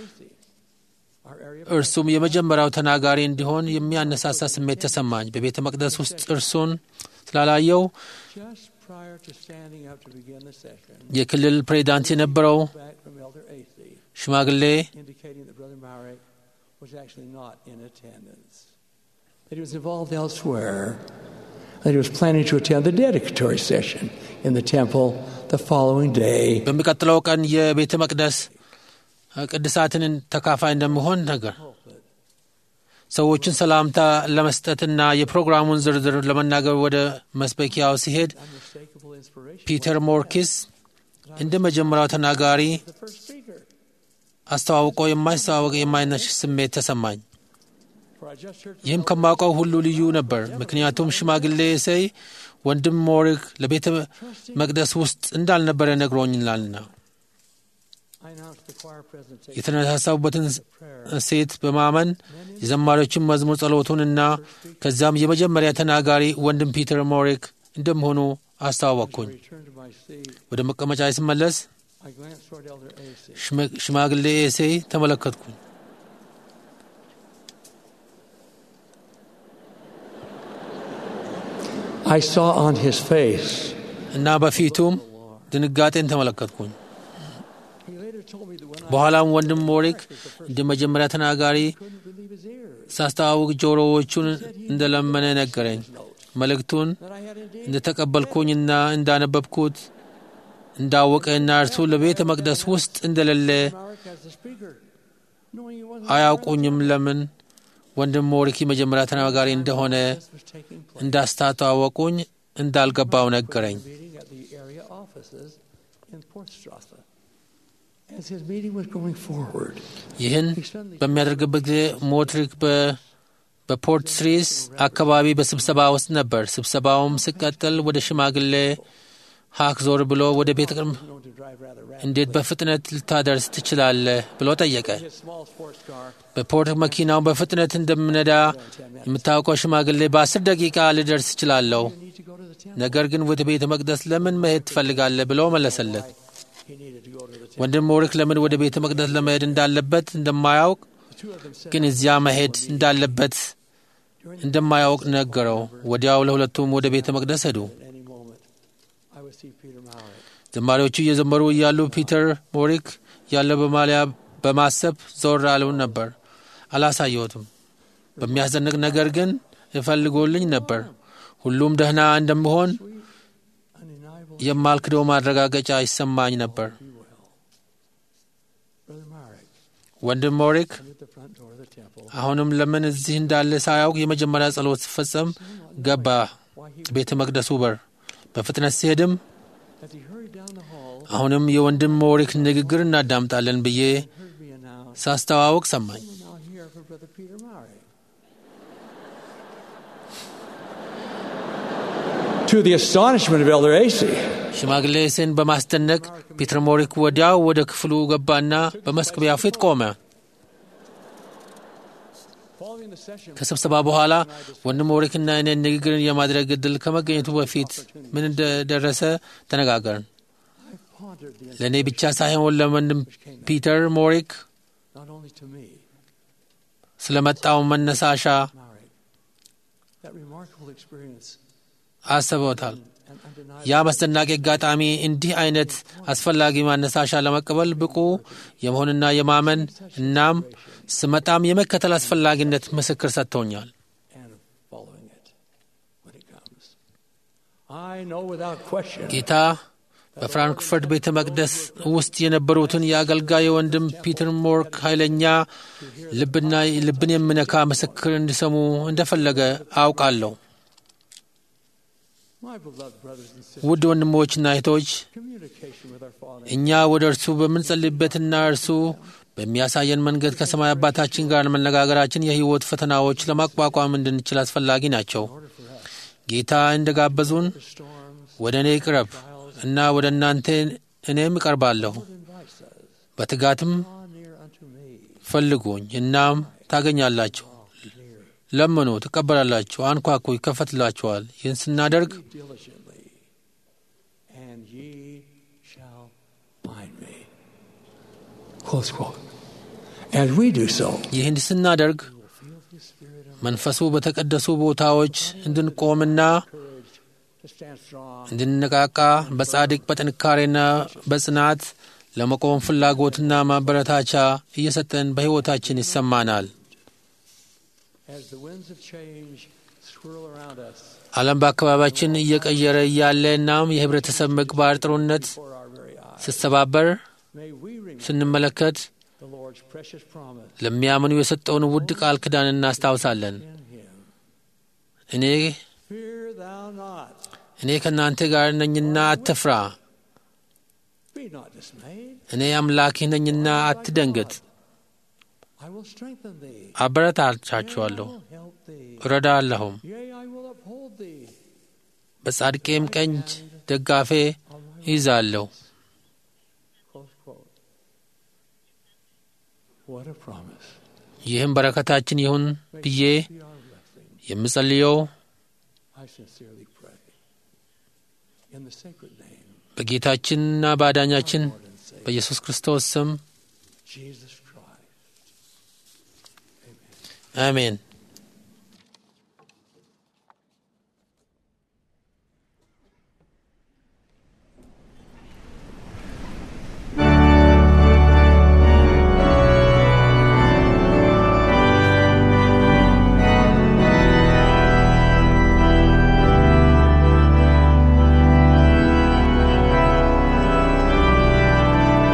our area እርሱም የመጀመሪያው ተናጋሪ እንዲሆን የሚያነሳሳ ስሜት ተሰማኝ። በቤተ መቅደስ ውስጥ እርሱን ስላላየው just prior to standing up to begin the session, የክልል ፕሬዚዳንት የነበረው back from Elder Acey, ሽማግሌ indicating that Brother Marek was actually not in attendance, that he was involved elsewhere, that he was planning to attend the dedicatory session in the temple the following day. በሚቀጥለው ቀን የቤተ መቅደስ ቅድሳትን ተካፋይ እንደሚሆን ነገር ሰዎችን ሰላምታ ለመስጠትና የፕሮግራሙን ዝርዝር ለመናገር ወደ መስበኪያው ሲሄድ Unmistakable inspiration. ፒተር ሞርኪስ እንደ መጀመሪያው ተናጋሪ The first speaker. አስተዋውቆ የማይስተዋወቅ የማይነሽ ስሜት ተሰማኝ። For I just heard from ይህም ከማውቀው ሁሉ ልዩ ነበር። ምክንያቱም ሽማግሌ እሴይ ወንድም ሞሪክ ለቤተ መቅደስ ውስጥ እንዳልነበረ ነግሮኛልና I announced the choir presentation. የተነሳሳቡበትን ሴት በማመን የዘማሪዎችን መዝሙር ጸሎቱንና ከዛም የመጀመሪያ ተናጋሪ ወንድም ፒተር ሞሪክ እንደመሆኑ አስተዋወቅኩኝ። Returned to my seat. ወደ መቀመጫ ስመለስ I glanced toward Elder Acey. ሽመ- ሽማግሌ ኤሴይ ተመለከትኩኝ። I saw on his face. እና በፊቱም ድንጋጤን ተመለከትኩኝ። He later told me that when I በኋላም ወንድም ሞሪክ እንደ መጀመሪያ ተናጋሪ couldn't believe his ears, ሳስተዋውቅ ጆሮዎቹን እንደለመነ ነገረኝ። መልእክቱን that I had indeed እንደተቀበልኩኝና እንዳነበብኩት እንዳወቀና እርሱ ለቤተ መቅደስ ውስጥ እንደሌለ Marek as the speaker, knowing he wasn't አያውቁኝም። ለምን ወንድም ሞሪክ የመጀመሪያ ተናጋሪ እንደሆነ this was taking place. እንዳስታዋወቁኝ እንዳልገባው ነገረኝ። Meeting at the area offices in Portstrasse. As his meeting was going forward, ይህን በሚያደርግበት ጊዜ ሞትሪክ በ- በፖርት ስሪስ አካባቢ በስብሰባ ውስጥ ነበር። ስብሰባውም ሲቀጥል ወደ ሽማግሌ ሀክ ዞር ብሎ ወደ ቤተ ቅድም known to drive rather rapidly, እንዴት በፍጥነት ልታደርስ ትችላለህ ብሎ ጠየቀ። his small sports car በፖርት መኪናው በፍጥነት እንደምነዳ የምታውቀው ሽማግሌ በአስር ደቂቃ ልደርስ እችላለሁ፣ need to go to the temple. ነገር ግን ወደ ቤተ መቅደስ ለምን መሄድ ትፈልጋለህ ብሎ መለሰለት። He needed to go to the temple. ወንድም ሞሪክ ለምን ወደ ቤተ መቅደስ ለመሄድ እንዳለበት እንደማያውቅ The two of them said, ግን እዚያ መሄድ እንዳለበት እንደማያውቅ ነገረው። ወዲያው ለሁለቱም ወደ ቤተ መቅደስ ሄዱ። At any moment, I would see Peter Marek. ዘማሪዎቹ እየዘመሩ እያሉ ፒተር ሞሪክ ያለ በማሊያ በማሰብ ዞር አለውን ነበር። አላሳየሁትም። በሚያስደንቅ ነገር ግን ይፈልጎልኝ ነበር። ሁሉም ደህና እንደምሆን Undeniable. የማልክደው ማረጋገጫ ይሰማኝ ነበር። Brother Marek ወንድም ሞሪክ entered the front door of the temple. አሁንም ለምን እዚህ እንዳለ ሳያውቅ የመጀመሪያ ጸሎት ሲፈጸም ገባ Why he, ቤተ መቅደሱ በር። በፍጥነት ሲሄድም as he hurried down the hall, አሁንም የወንድም ሞሪክ ንግግር እናዳምጣለን ብዬ heard me announce, ሳስተዋውቅ ሰማኝ። "We're now here for Brother Peter Marek." To the astonishment of Elder Acey, ሽማግሌ ሴን በማስደነቅ ፒተር ሞሪክ ወዲያው ወደ ክፍሉ ገባና በመስቀቢያው ፊት ቆመ። ከስብሰባ በኋላ ወንድም ሞሪክና እኔን ንግግርን የማድረግ እድል ከመገኘቱ በፊት ምን እንደደረሰ ተነጋገርን። ለእኔ ብቻ ሳይሆን ለወንድም ፒተር ሞሪክ not only to me, ስለመጣው መነሳሻ that remarkable experience አስበውታል። and undeniable. ያ አስደናቂ አጋጣሚ እንዲህ አይነት አስፈላጊ ማነሳሻ ለመቀበል ብቁ የመሆንና የማመን እናም ስመጣም የመከተል አስፈላጊነት ምስክር ሰጥቶኛል። and following it when it comes. I know without question ጌታ በፍራንክፈርት ቤተ መቅደስ ውስጥ የነበሩትን የአገልጋይ ወንድም ፒተር ሞርክ ኃይለኛ ልብና ልብን የሚነካ ምስክር እንዲሰሙ እንደፈለገ አውቃለሁ። my beloved brothers and sisters, ውድ ወንድሞችና እህቶች communication with our Father እኛ ወደ እርሱ በምንጸልይበትና እርሱ በሚያሳየን መንገድ ከሰማይ አባታችን ጋር መነጋገራችን የሕይወት ፈተናዎች ለማቋቋም እንድንችል አስፈላጊ ናቸው። ጌታ እንደጋበዙን ወደ እኔ ቅረብ እና ወደ እናንተ እኔም እቀርባለሁ፣ invites us, በትጋትም draw near unto me, ፈልጉኝ እናም ታገኛላችሁ፣ ለምኑ ትቀበላላችሁ፣ አንኳኩ ይከፈትላችኋል። ይህን ስናደርግ diligently, and ye shall find me. Close quote. As we do so, ይህን ስናደርግ መንፈሱ በተቀደሱ ቦታዎች እንድንቆምና to stand strong, እንድንነቃቃ በጻድቅ በጥንካሬና በጽናት ለመቆም ፍላጎትና ማበረታቻ እየሰጠን በሕይወታችን ይሰማናል። as the winds of change swirl around us ዓለም በአካባቢያችን እየቀየረ እያለ እናም የህብረተሰብ ምግባር ጥሩነት for our very eyes. ስትሰባበር May we remember ስንመለከት the Lord's precious promise ለሚያምኑ የሰጠውን ውድ ቃል ኪዳን እናስታውሳለን። in Him. እኔ Fear thou not, እኔ ከእናንተ ጋር ነኝና አትፍራ፣ be not dismayed. እኔ አምላክህ ነኝና አትደንግጥ፣ I will strengthen thee. አበረታቻችኋለሁ፣ I will help thee. እረዳለሁም፣ Yea, I will uphold thee. በጻድቄም ቀኝ ደጋፌ ይዛለሁ። Close quote. What a promise. ይህም በረከታችን ይሁን ብዬ Be our blessing. የምጸልየው I sincerely pray. In the sacred name, በጌታችንና በአዳኛችን Lord and Savior, በኢየሱስ ክርስቶስ ስም Jesus Christ. አሜን።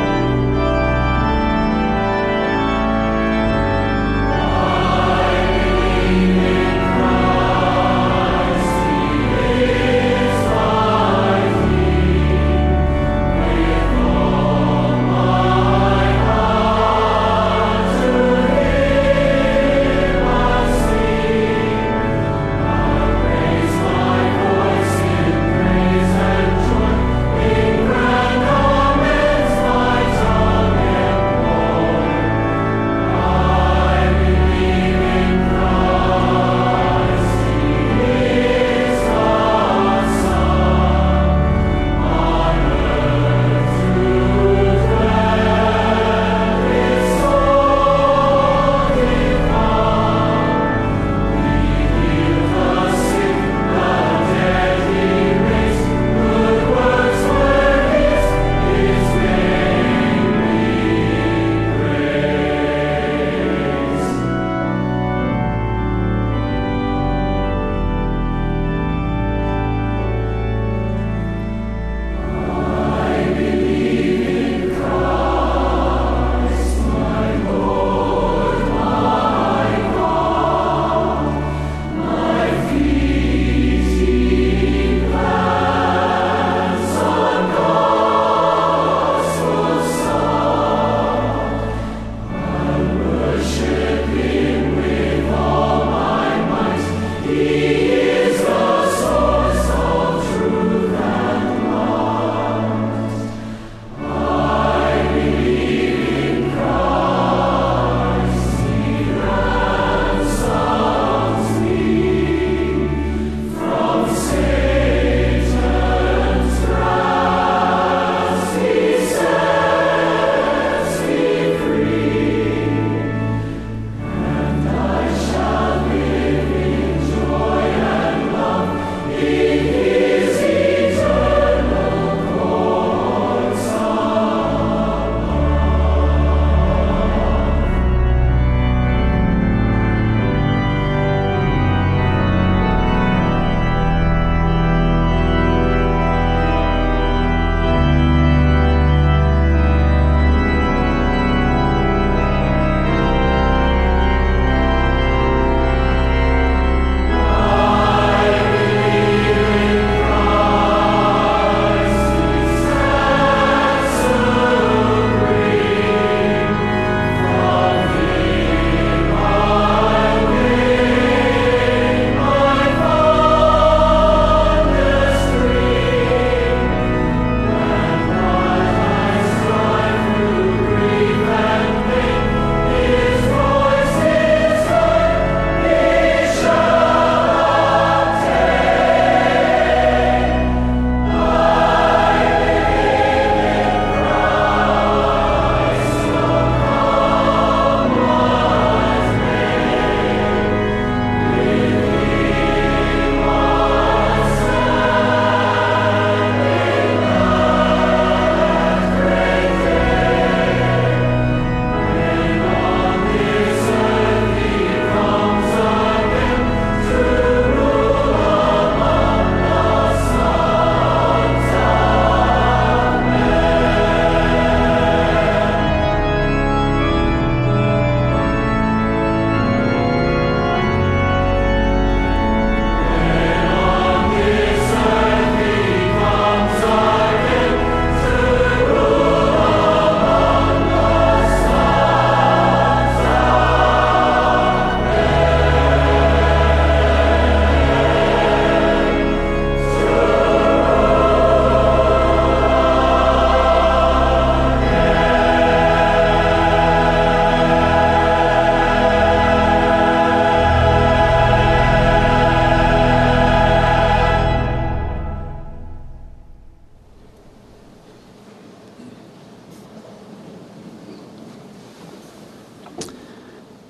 I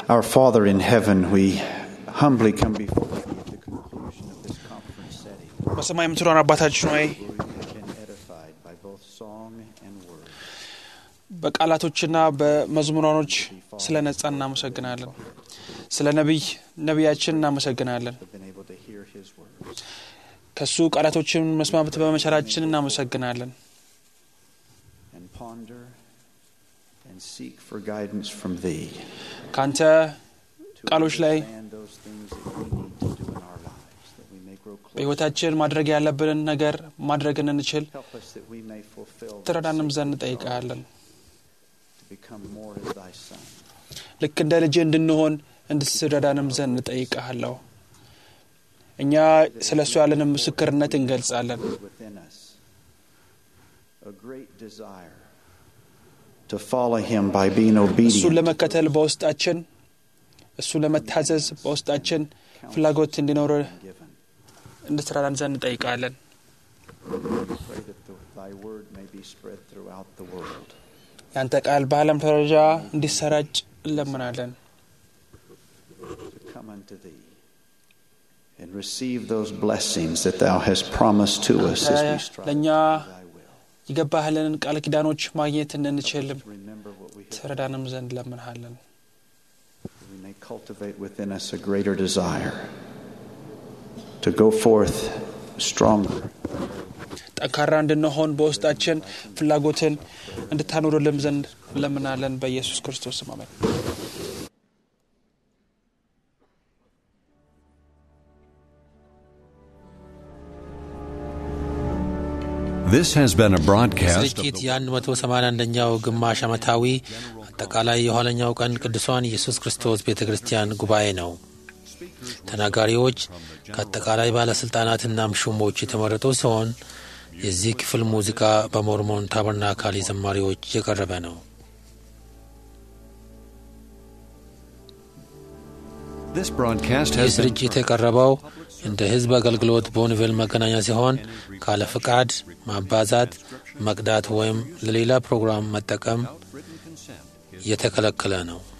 Our Father in heaven, we humbly come before thee at the conclusion of this conference setting. በሰማይ የምትኖር አባታችን ሆይ We have been edified by both song and word. በቃላቶችና በመዝሙራኖች ስለ ነጻ እናመሰግናለን። ስለ ነቢይ ነቢያችን እናመሰግናለን። Have been able to hear his words. ከሱ ቃላቶችን መስማት በመቻላችን እናመሰግናለን። and ponder and seek for guidance from thee ከአንተ to ቃሎች ላይ understand those things that we need to do in our lives, that we may grow closer. በሕይወታችን ማድረግ ያለብንን ነገር ማድረግ እንችል Help us that we may fulfill the ትረዳንም ዘንድ sacred እንጠይቃለን። to become more as thy son. ልክ እንደ ልጅ እንድንሆን እንድትረዳንም ዘንድ እንጠይቀሃለሁ። እኛ ስለ እሱ ያለንን ምስክርነት እንገልጻለን። within us a great desire to follow him by being እሱን obedient. ለመከተል በውስጣችን እሱን ለመታዘዝ በውስጣችን ፍላጎት እንዲኖር Given. እንድትረዳን ዘንድ እንጠይቃለን። Pray that the, thy word may be spread throughout the world. ያንተ ቃል በዓለም ደረጃ እንዲሰራጭ እንለምናለን። to come unto thee and receive those blessings that thou hast promised to us as we strive ለእኛ to do thy will. የገባህልንን ቃል ኪዳኖች ማግኘት እንድንችልም Remember what we have, ትረዳንም ዘንድ እንለምንሃለን። that we may cultivate within us a greater desire to go forth stronger, ጠንካራ እንድንሆን በውስጣችን ፍላጎትን እንድታኖርልን ዘንድ እንለምናለን። በኢየሱስ ክርስቶስ ስም አሜን። This has been a broadcast of ስርጭት the የ181ኛው ግማሽ ዓመታዊ አጠቃላይ የኋለኛው ቀን ቅዱሳን ኢየሱስ ክርስቶስ ቤተ ክርስቲያን ጉባኤ ነው። ተናጋሪዎች ከአጠቃላይ ባለሥልጣናትና ሹሞች የተመረጡ ሲሆን የዚህ ክፍል ሙዚቃ በሞርሞን ታበርናካል ዘማሪዎች የቀረበ ነው። This broadcast ይህ has been ስርጭት የቀረበው እንደ ሕዝብ አገልግሎት በወንጌል መገናኛ ሲሆን ካለ ፍቃድ ማባዛት፣ መቅዳት ወይም ለሌላ ፕሮግራም መጠቀም የተከለከለ ነው።